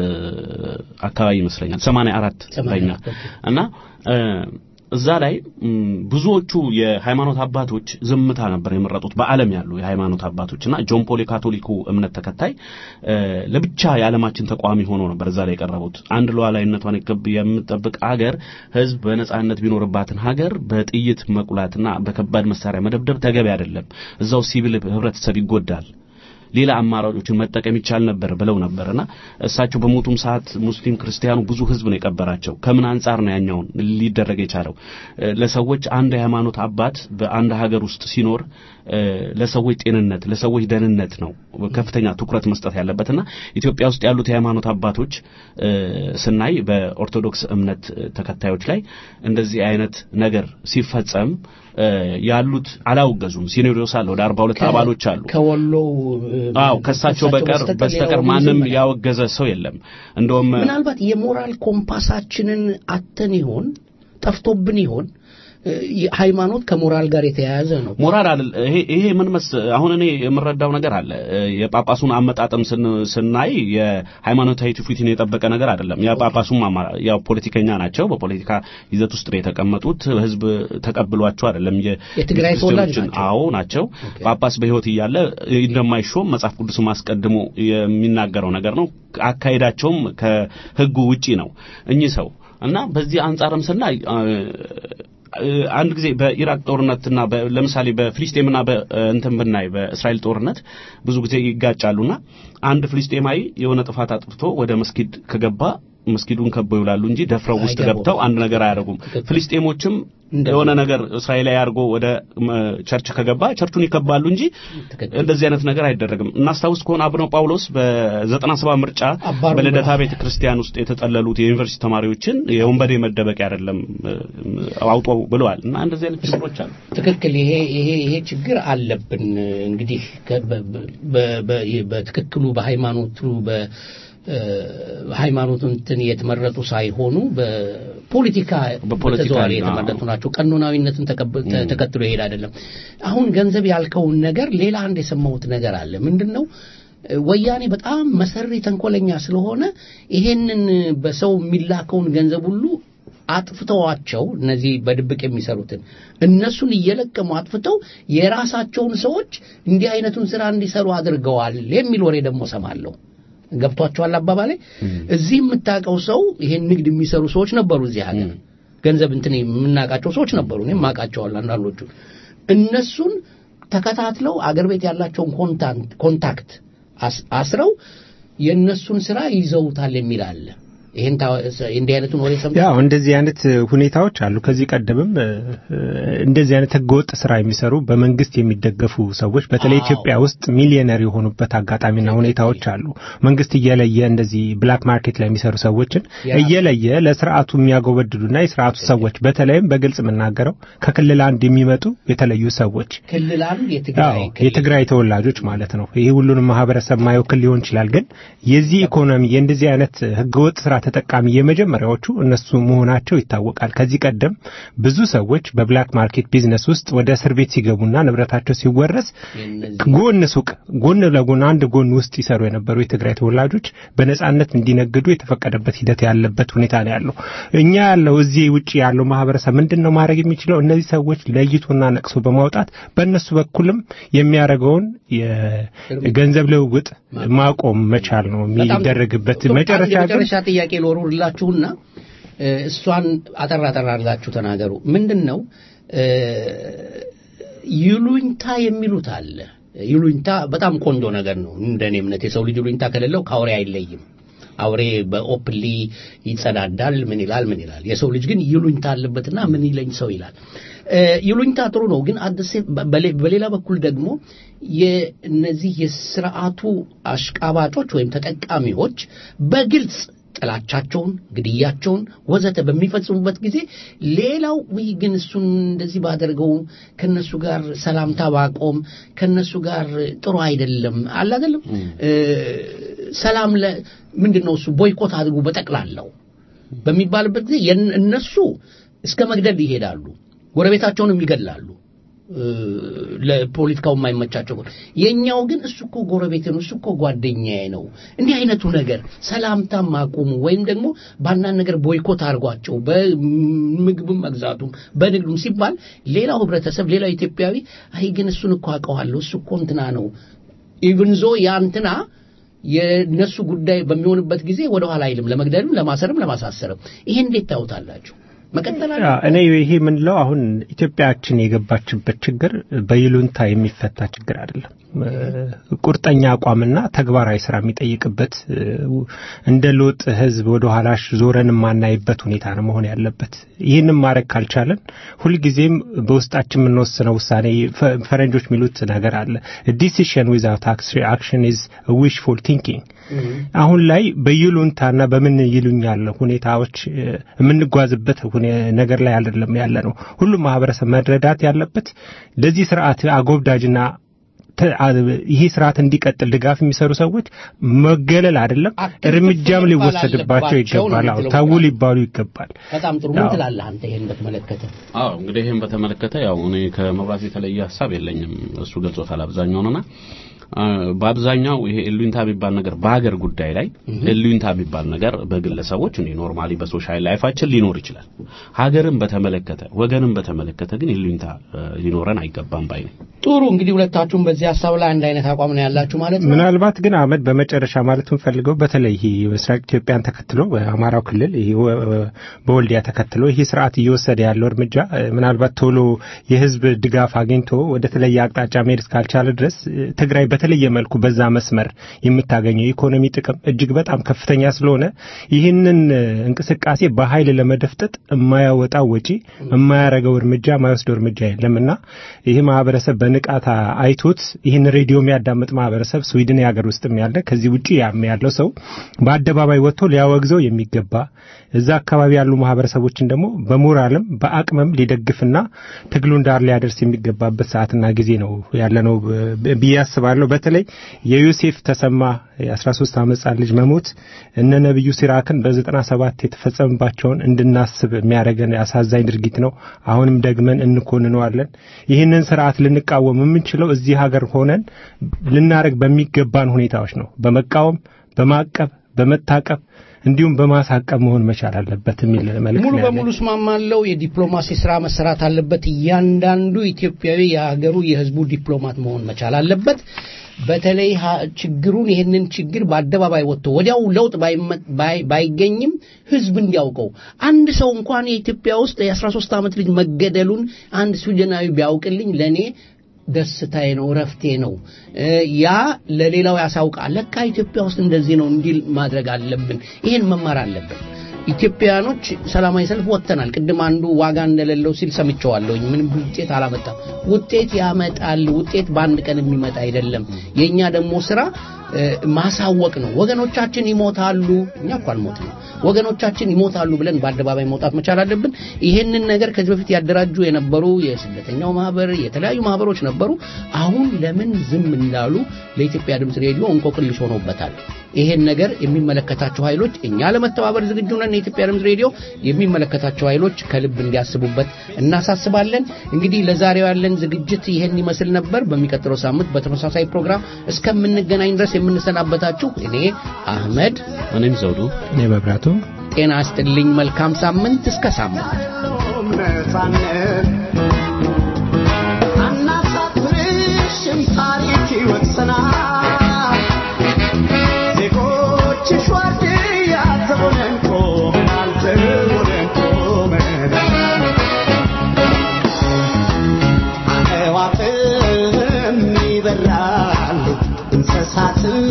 አካባቢ ይመስለኛል 84 በእኛ እና እ፣ እዛ ላይ ም፣ ብዙዎቹ የሃይማኖት አባቶች ዝምታ ነበር የመረጡት በዓለም ያሉ የሃይማኖት አባቶች እና ጆን ፖል የካቶሊኩ እምነት ተከታይ እ፣ ለብቻ የዓለማችን ተቃዋሚ ሆኖ ነበር እዛ ላይ የቀረቡት። አንድ ሉዓላዊነቷን የከብ- የምትጠብቅ አገር ህዝብ በነጻነት ቢኖርባትን ሀገር በጥይት መቁላትና በከባድ መሳሪያ መደብደብ ተገቢ አይደለም። እዛው ሲቪል ህብረተሰብ ይጎዳል። ሌላ አማራጮችን መጠቀም ይቻል ነበር ብለው ነበርና እሳቸው በሞቱም ሰዓት ሙስሊም ክርስቲያኑ ብዙ ህዝብ ነው የቀበራቸው። ከምን አንጻር ነው ያኛውን ሊደረግ የቻለው? እ፣ ለሰዎች አንድ የሃይማኖት አባት በአንድ ሀገር ውስጥ ሲኖር እ፣ ለሰዎች ጤንነት፣ ለሰዎች ደህንነት ነው ከፍተኛ ትኩረት መስጠት ያለበትና ኢትዮጵያ ውስጥ ያሉት የሃይማኖት አባቶች እ፣ ስናይ በኦርቶዶክስ እምነት ተከታዮች ላይ እንደዚህ አይነት ነገር ሲፈጸም እ፣ ያሉት አላወገዙም። ሲኖዶስ አለ ወደ 42 አባሎች አሉ። ከወሎ አዎ ከሳቸው በቀር በስተቀር ማንም ያወገዘ ሰው የለም። እንደውም ምናልባት የሞራል ኮምፓሳችንን አተን ይሆን ጠፍቶብን ይሆን እ፣ ሃይማኖት ከሞራል ጋር የተያያዘ ነው ሞራል አይደል ይሄ ይሄ ምን መስ አሁን እኔ የምረዳው ነገር አለ እ፣ የጳጳሱን አመጣጥም ስን- ስናይ የሃይማኖታዊ ትውፊትን የጠበቀ ነገር አይደለም። የጳጳሱም አማ- ያው ፖለቲከኛ ናቸው። በፖለቲካ ይዘት ውስጥ ነው የተቀመጡት። ህዝብ ተቀብሏቸው አይደለም። የ- የትግራይ ተወላጅ ክርስቲያኖችን- አዎ ናቸው። ጳጳስ በህይወት እያለ እንደማይሾም መጽሐፍ ቅዱስም አስቀድሞ የሚናገረው ነገር ነው። አካሄዳቸውም ከህጉ ውጪ ነው እኚህ ሰው እና በዚህ አንጻርም ስናይ እ፣ አንድ ጊዜ በኢራቅ ጦርነትና በ- ለምሳሌ በፍልስጤምና በእንትን ብናይ በእስራኤል ጦርነት ብዙ ጊዜ ይጋጫሉና አንድ ፍልስጤማዊ የሆነ ጥፋት አጥፍቶ ወደ መስጊድ ከገባ መስጊዱን ከበው ይውላሉ እንጂ ደፍረው ውስጥ አይገቡም። ገብተው አንድ ነገር አያደርጉም። ፍልስጤሞችም የሆነ ነገር እስራኤላዊ አድርጎ ወደ ም፣ ቸርች ከገባ ቸርቹን ይከባሉ እንጂ እንደዚህ አይነት ነገር አይደረግም። እናስታውስ ከሆነ አቡነ ጳውሎስ በዘጠና ሰባት ምርጫ አባሩ በልደታ ቤተ ክርስቲያን ውስጥ የተጠለሉት የዩኒቨርሲቲ ተማሪዎችን የወንበዴ መደበቂያ አይደለም እ፣ አውጡ ብለዋል እና እንደዚህ አይነት ችግሮች አሉ። ትክክል። ይሄ ይሄ ይሄ ችግር አለብን። እንግዲህ ከ- በ- በ- በ- በትክክሉ በሃይማኖቱ በ እ፣ ሃይማኖቱ እንትን የተመረጡ ሳይሆኑ በፖለቲካ በፖለቲካ በተዘዋዋሪ አዎ። የተመረጡ ናቸው። ቀኖናዊነትን ተቀብ- ተ- ተከትሎ ይሄድ አይደለም። አሁን ገንዘብ ያልከውን ነገር ሌላ አንድ የሰማሁት ነገር አለ። ምንድን ነው? ወያኔ በጣም መሰሪ ተንኮለኛ ስለሆነ ይሄንን በሰው የሚላከውን ገንዘብ ሁሉ አጥፍተዋቸው እነዚህ በድብቅ የሚሰሩትን እነሱን እየለቀሙ አጥፍተው የራሳቸውን ሰዎች እንዲህ አይነቱን ስራ እንዲሰሩ አድርገዋል የሚል ወሬ ደግሞ ሰማለሁ። ገብቷቸዋል አባባሌ። እዚህ የምታውቀው ሰው ይሄን ንግድ የሚሰሩ ሰዎች ነበሩ እዚህ ሀገር ገንዘብ እንትን የምናውቃቸው ሰዎች ነበሩ። እኔም አውቃቸዋለሁ አንዳንዶቹ። እነሱን ተከታትለው አገር ቤት ያላቸውን ኮንታንት ኮንታክት አስ- አስረው የእነሱን ስራ ይዘውታል የሚል አለ። ይሄን ታ- እንዲህ አይነቱን ወሬ ሰምተህ ያው እንደዚህ አይነት ሁኔታዎች አሉ። ከዚህ ቀደምም እ፣ እንደዚህ አይነት ህገወጥ ስራ የሚሰሩ በመንግስት የሚደገፉ ሰዎች በተለይ ኢትዮጵያ ውስጥ ሚሊዮነር የሆኑበት አጋጣሚና ሁኔታዎች አሉ። መንግስት እየለየ እንደዚህ ብላክ ማርኬት ላይ የሚሰሩ ሰዎችን ያ- እየለየ ለስርዓቱ የሚያጎበድዱና የስርዓቱ ሰዎች በተለይም በግልጽ የምናገረው ከክልል አንድ የሚመጡ የተለዩ ሰዎች ክልል አንድ የትግራይ አዎ የትግራይ ተወላጆች ማለት ነው። ይህ ሁሉንም ማህበረሰብ ማይወክል ሊሆን ይችላል፣ ግን የዚህ ኢኮኖሚ የእንደዚህ አይነት ህገወጥ ስራ ተጠቃሚ የመጀመሪያዎቹ እነሱ መሆናቸው ይታወቃል። ከዚህ ቀደም ብዙ ሰዎች በብላክ ማርኬት ቢዝነስ ውስጥ ወደ እስር ቤት ሲገቡና ንብረታቸው ሲወረስ ጎን ሱቅ ጎን ለጎን አንድ ጎን ውስጥ ይሰሩ የነበሩ የትግራይ ተወላጆች በነጻነት እንዲነግዱ የተፈቀደበት ሂደት ያለበት ሁኔታ ነው ያለው። እኛ ያለው እዚህ ውጭ ያለው ማህበረሰብ ምንድን ነው ማድረግ የሚችለው? እነዚህ ሰዎች ለይቶና ነቅሶ በማውጣት በእነሱ በኩልም የሚያደርገውን የገንዘብ ልውውጥ ማቆም መቻል ነው የሚደረግበት። መጨረሻ ግን የመጨረሻ ጥያቄ ልወርውርላችሁና እ፣ እሷን አጠር አጠር አድርጋችሁ ተናገሩ። ምንድን ነው እ፣ ይሉኝታ የሚሉት አለ። ይሉኝታ በጣም ቆንጆ ነገር ነው። እንደኔ እምነት የሰው ልጅ ይሉኝታ ከሌለው ከአውሬ አይለይም። አውሬ በኦፕሊ ይጸዳዳል፣ ምን ይላል ምን ይላል። የሰው ልጅ ግን ይሉኝታ አለበትና ምን ይለኝ ሰው ይላል። እ፣ ይሉኝታ ጥሩ ነው፣ ግን አደሴ በሌላ በኩል ደግሞ የእነዚህ የስርዓቱ አሽቃባጮች ወይም ተጠቃሚዎች በግልጽ ጥላቻቸውን፣ ግድያቸውን ወዘተ በሚፈጽሙበት ጊዜ ሌላው ውይ ግን እሱን እንደዚህ ባደርገው ከነሱ ጋር ሰላምታ ባቆም ከነሱ ጋር ጥሩ አይደለም አለ አይደለም እ፣ ሰላም ለ ምንድን ነው እሱ ቦይኮት አድርጉ በጠቅላላው በሚባልበት ጊዜ የን- እነሱ እስከ መግደል ይሄዳሉ፣ ጎረቤታቸውንም ይገድላሉ። እ፣ ለፖለቲካው የማይመቻቸው ከሆነ። የኛው ግን እሱ እኮ ጎረቤት ነው፣ እሱ እኮ ጓደኛዬ ነው። እንዲህ አይነቱ ነገር ሰላምታም አቁሙ፣ ወይም ደግሞ በአንዳንድ ነገር ቦይኮት አድርጓቸው፣ በምግብም መግዛቱም በንግዱም ሲባል ሌላው ህብረተሰብ፣ ሌላው ኢትዮጵያዊ አይ ግን እሱን እኮ አውቀዋለሁ፣ እሱ እኮ እንትና ነው ኢቭን ዞ ያ እንትና የእነሱ ጉዳይ በሚሆንበት ጊዜ ወደ ኋላ አይልም፣ ለመግደልም፣ ለማሰርም፣ ለማሳሰርም። ይሄ እንዴት ታዩታላችሁ? መቀጠል አለ ያ፣ እኔ ይሄ የምንለው አሁን ኢትዮጵያችን የገባችበት ችግር በይሉንታ የሚፈታ ችግር አይደለም። እ፣ ቁርጠኛ አቋምና ተግባራዊ ስራ የሚጠይቅበት እ፣ እንደ ሎጥ ህዝብ ወደ ኋላሽ ዞረን የማናይበት ሁኔታ ነው መሆን ያለበት። ይህንም ማድረግ ካልቻለን ሁልጊዜም በውስጣችን የምንወስነው ውሳኔ ፈ- ፈረንጆች የሚሉት ነገር አለ ዲሲሽን ዊዛውት አክሽን ኢዝ ዊሽፉል ቲንኪንግ አሁን ላይ በይሉንታና በምን ይሉኛል ሁኔታዎች እ፣ የምንጓዝበት ሁኔ- ነገር ላይ አይደለም ያለ ነው። ሁሉም ማህበረሰብ መረዳት ያለበት ለዚህ ስርዓት አጎብዳጅና ተ- አ- ይሄ ስርዓት እንዲቀጥል ድጋፍ የሚሰሩ ሰዎች መገለል አይደለም እርምጃም ሊወሰድባቸው ይገባል። አዎ ተው ሊባሉ ይገባል። በጣም ጥሩ ምን አዎ። ትላለህ አንተ ይሄን በተመለከተ? አዎ እንግዲህ ይህን በተመለከተ ያው እኔ ከመብራት የተለየ ሀሳብ የለኝም። እሱ ገልጾታል አብዛኛውንና አ፣ በአብዛኛው ይሄ እሉኝታ የሚባል ነገር በሀገር ጉዳይ ላይ እሉኝታ የሚባል ነገር በግለሰቦች እንዲህ ኖርማሊ በሶሻል ላይፋችን ሊኖር ይችላል። ሀገርን በተመለከተ ወገንን በተመለከተ ግን እሉኝታ አ፣ ሊኖረን አይገባም ባይ ነኝ። ጥሩ እንግዲህ ሁለታችሁም በዚህ ሀሳብ ላይ አንድ አይነት አቋም ነው ያላችሁ ማለት ነው። ምናልባት ግን አህመድ በመጨረሻ ማለት የምፈልገው በተለይ ይሄ ምስራቅ ኢትዮጵያን ተከትሎ በአማራው ክልል ይሄ ወ- በወልዲያ ተከትሎ ይሄ ስርዓት እየወሰደ ያለው እርምጃ እ፣ ምናልባት ቶሎ የህዝብ ድጋፍ አግኝቶ ወደ ተለየ አቅጣጫ መሄድ እስካልቻለ ድረስ እ፣ ትግራይ በተለየ መልኩ በዛ መስመር የምታገኘው የኢኮኖሚ ጥቅም እጅግ በጣም ከፍተኛ ስለሆነ ይህንን እንቅስቃሴ በኃይል ለመደፍጠጥ የማያወጣው ወጪ የማያረገው እርምጃ የማይወስደው እርምጃ የለምና ይህ ማህበረሰብ በንቃት አይቶት ይህን ሬዲዮ የሚያዳምጥ ማህበረሰብ ስዊድን የሀገር ውስጥም ያለ ከዚህ ውጭ ያም ያለው ሰው በአደባባይ ወጥቶ ሊያወግዘው የሚገባ እዛ አካባቢ ያሉ ማህበረሰቦችን ደግሞ በሞራልም በአቅምም ሊደግፍና ትግሉን ዳር ሊያደርስ የሚገባበት ሰዓትና ጊዜ ነው ያለነው ብዬ አስባለሁ። በተለይ የዮሴፍ ተሰማ የ13 ዓመት ሕፃን ልጅ መሞት እነ ነብዩ ሲራክን በ97 የተፈጸመባቸውን እንድናስብ የሚያደርገን አሳዛኝ ድርጊት ነው። አሁንም ደግመን እንኮንነዋለን። ይህንን ስርዓት ልንቃወም የምንችለው እዚህ ሀገር ሆነን ልናደርግ በሚገባን ሁኔታዎች ነው። በመቃወም፣ በማቀብ፣ በመታቀብ እንዲሁም በማሳቀብ መሆን መቻል አለበት የሚል መልእክት ሙሉ ነው ያለኝ። በሙሉ እስማማለሁ። የዲፕሎማሲ ስራ መሰራት አለበት። እያንዳንዱ ኢትዮጵያዊ የሀገሩ የህዝቡ ዲፕሎማት መሆን መቻል አለበት። በተለይ ሀ- ችግሩን ይህንን ችግር በአደባባይ ወጥቶ ወዲያው ለውጥ ባይመ- ባይ- ባይገኝም ህዝብ እንዲያውቀው አንድ ሰው እንኳን የኢትዮጵያ ውስጥ የ13 ዓመት ልጅ መገደሉን አንድ ስዊድናዊ ቢያውቅልኝ ለእኔ ደስታዬ ነው፣ እረፍቴ ነው። እ፣ ያ ለሌላው ያሳውቃል። ለካ ኢትዮጵያ ውስጥ እንደዚህ ነው እንዲል ማድረግ አለብን። ይህን መማር አለብን። ኢትዮጵያውያኖች ሰላማዊ ሰልፍ ወጥተናል። ቅድም አንዱ ዋጋ እንደሌለው ሲል ሰምቸዋለሁኝ። ምንም ውጤት አላመጣም። ውጤት ያመጣል። ውጤት በአንድ ቀን የሚመጣ አይደለም። የእኛ ደግሞ ስራ እ፣ ማሳወቅ ነው። ወገኖቻችን ይሞታሉ። እኛ እኮ አልሞትም። ወገኖቻችን ይሞታሉ ብለን በአደባባይ መውጣት መቻል አለብን። ይሄንን ነገር ከዚህ በፊት ያደራጁ የነበሩ የስደተኛው ማህበር፣ የተለያዩ ማህበሮች ነበሩ። አሁን ለምን ዝም እንዳሉ ለኢትዮጵያ ድምፅ ሬዲዮ እንቆቅልሽ ሆኖበታል። ይሄን ነገር የሚመለከታቸው ኃይሎች እኛ ለመተባበር ዝግጁ ነን። የኢትዮጵያ ድምፅ ሬዲዮ የሚመለከታቸው ኃይሎች ከልብ እንዲያስቡበት እናሳስባለን። እንግዲህ ለዛሬው ያለን ዝግጅት ይሄን ይመስል ነበር። በሚቀጥለው ሳምንት በተመሳሳይ ፕሮግራም እስከምንገናኝ ድረስ የምንሰናበታችሁ እኔ አህመድ፣ እኔም ዘውዱ፣ እኔ መብራቱ ጤና ይስጥልኝ። መልካም ሳምንት። እስከ ሳምንት አናሳፍርሽም ታሪክ ይወቅሰናል ዜጎችሽ ዋርድያ ተሆነን ቆመናል ተሆነን ቆመናል አዕዋፍም ይበራሉ እንስሳትም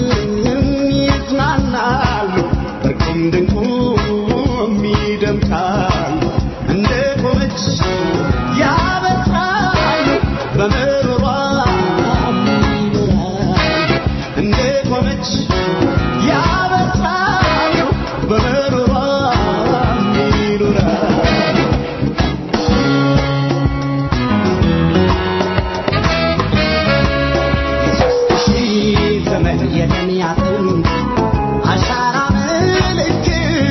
ይዝናናሉ እርቁም ድንቁም ይደምቃሉ እንደ ቆመች ያበራሉ በምሮሯ ይበራሉ እንደ ቆመች ያበራሉ በምሮሯ ይኖራሉ ሺህ ዘመን የደም ያጥንት አሻራ ምልክት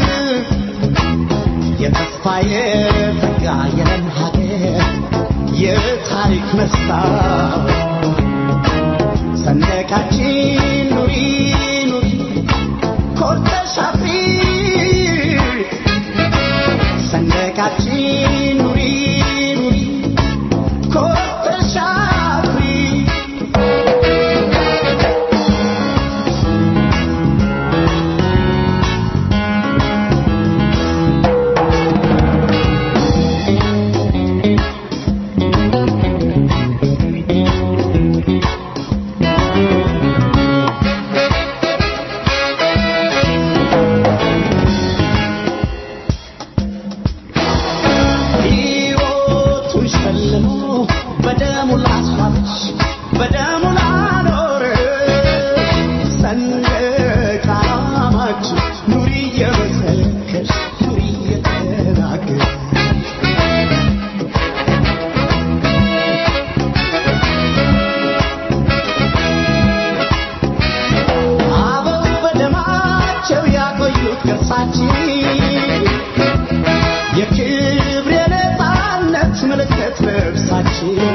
የተስፋ የጸጋ የለም ሀገር የታሪክ መስታወት ሰንደቃችን ኑሪ ኑሪ ኮርተሽ አፍሪ ሰንደቃችን ኑሪ ኑሪ ኮርተሽ አፍሪ ሕይወቱን ሸልሞ በደሙ ላስዋበች በደሙ ላኖረ ሰንደቅ ዓላማችን ኑሪ እየመሰከርሽ ኑሪ እየተናገር አበው በደማቸው ያቆዩት ቅርሳችን የክብር የነፃነት ምልክት ልብሳችን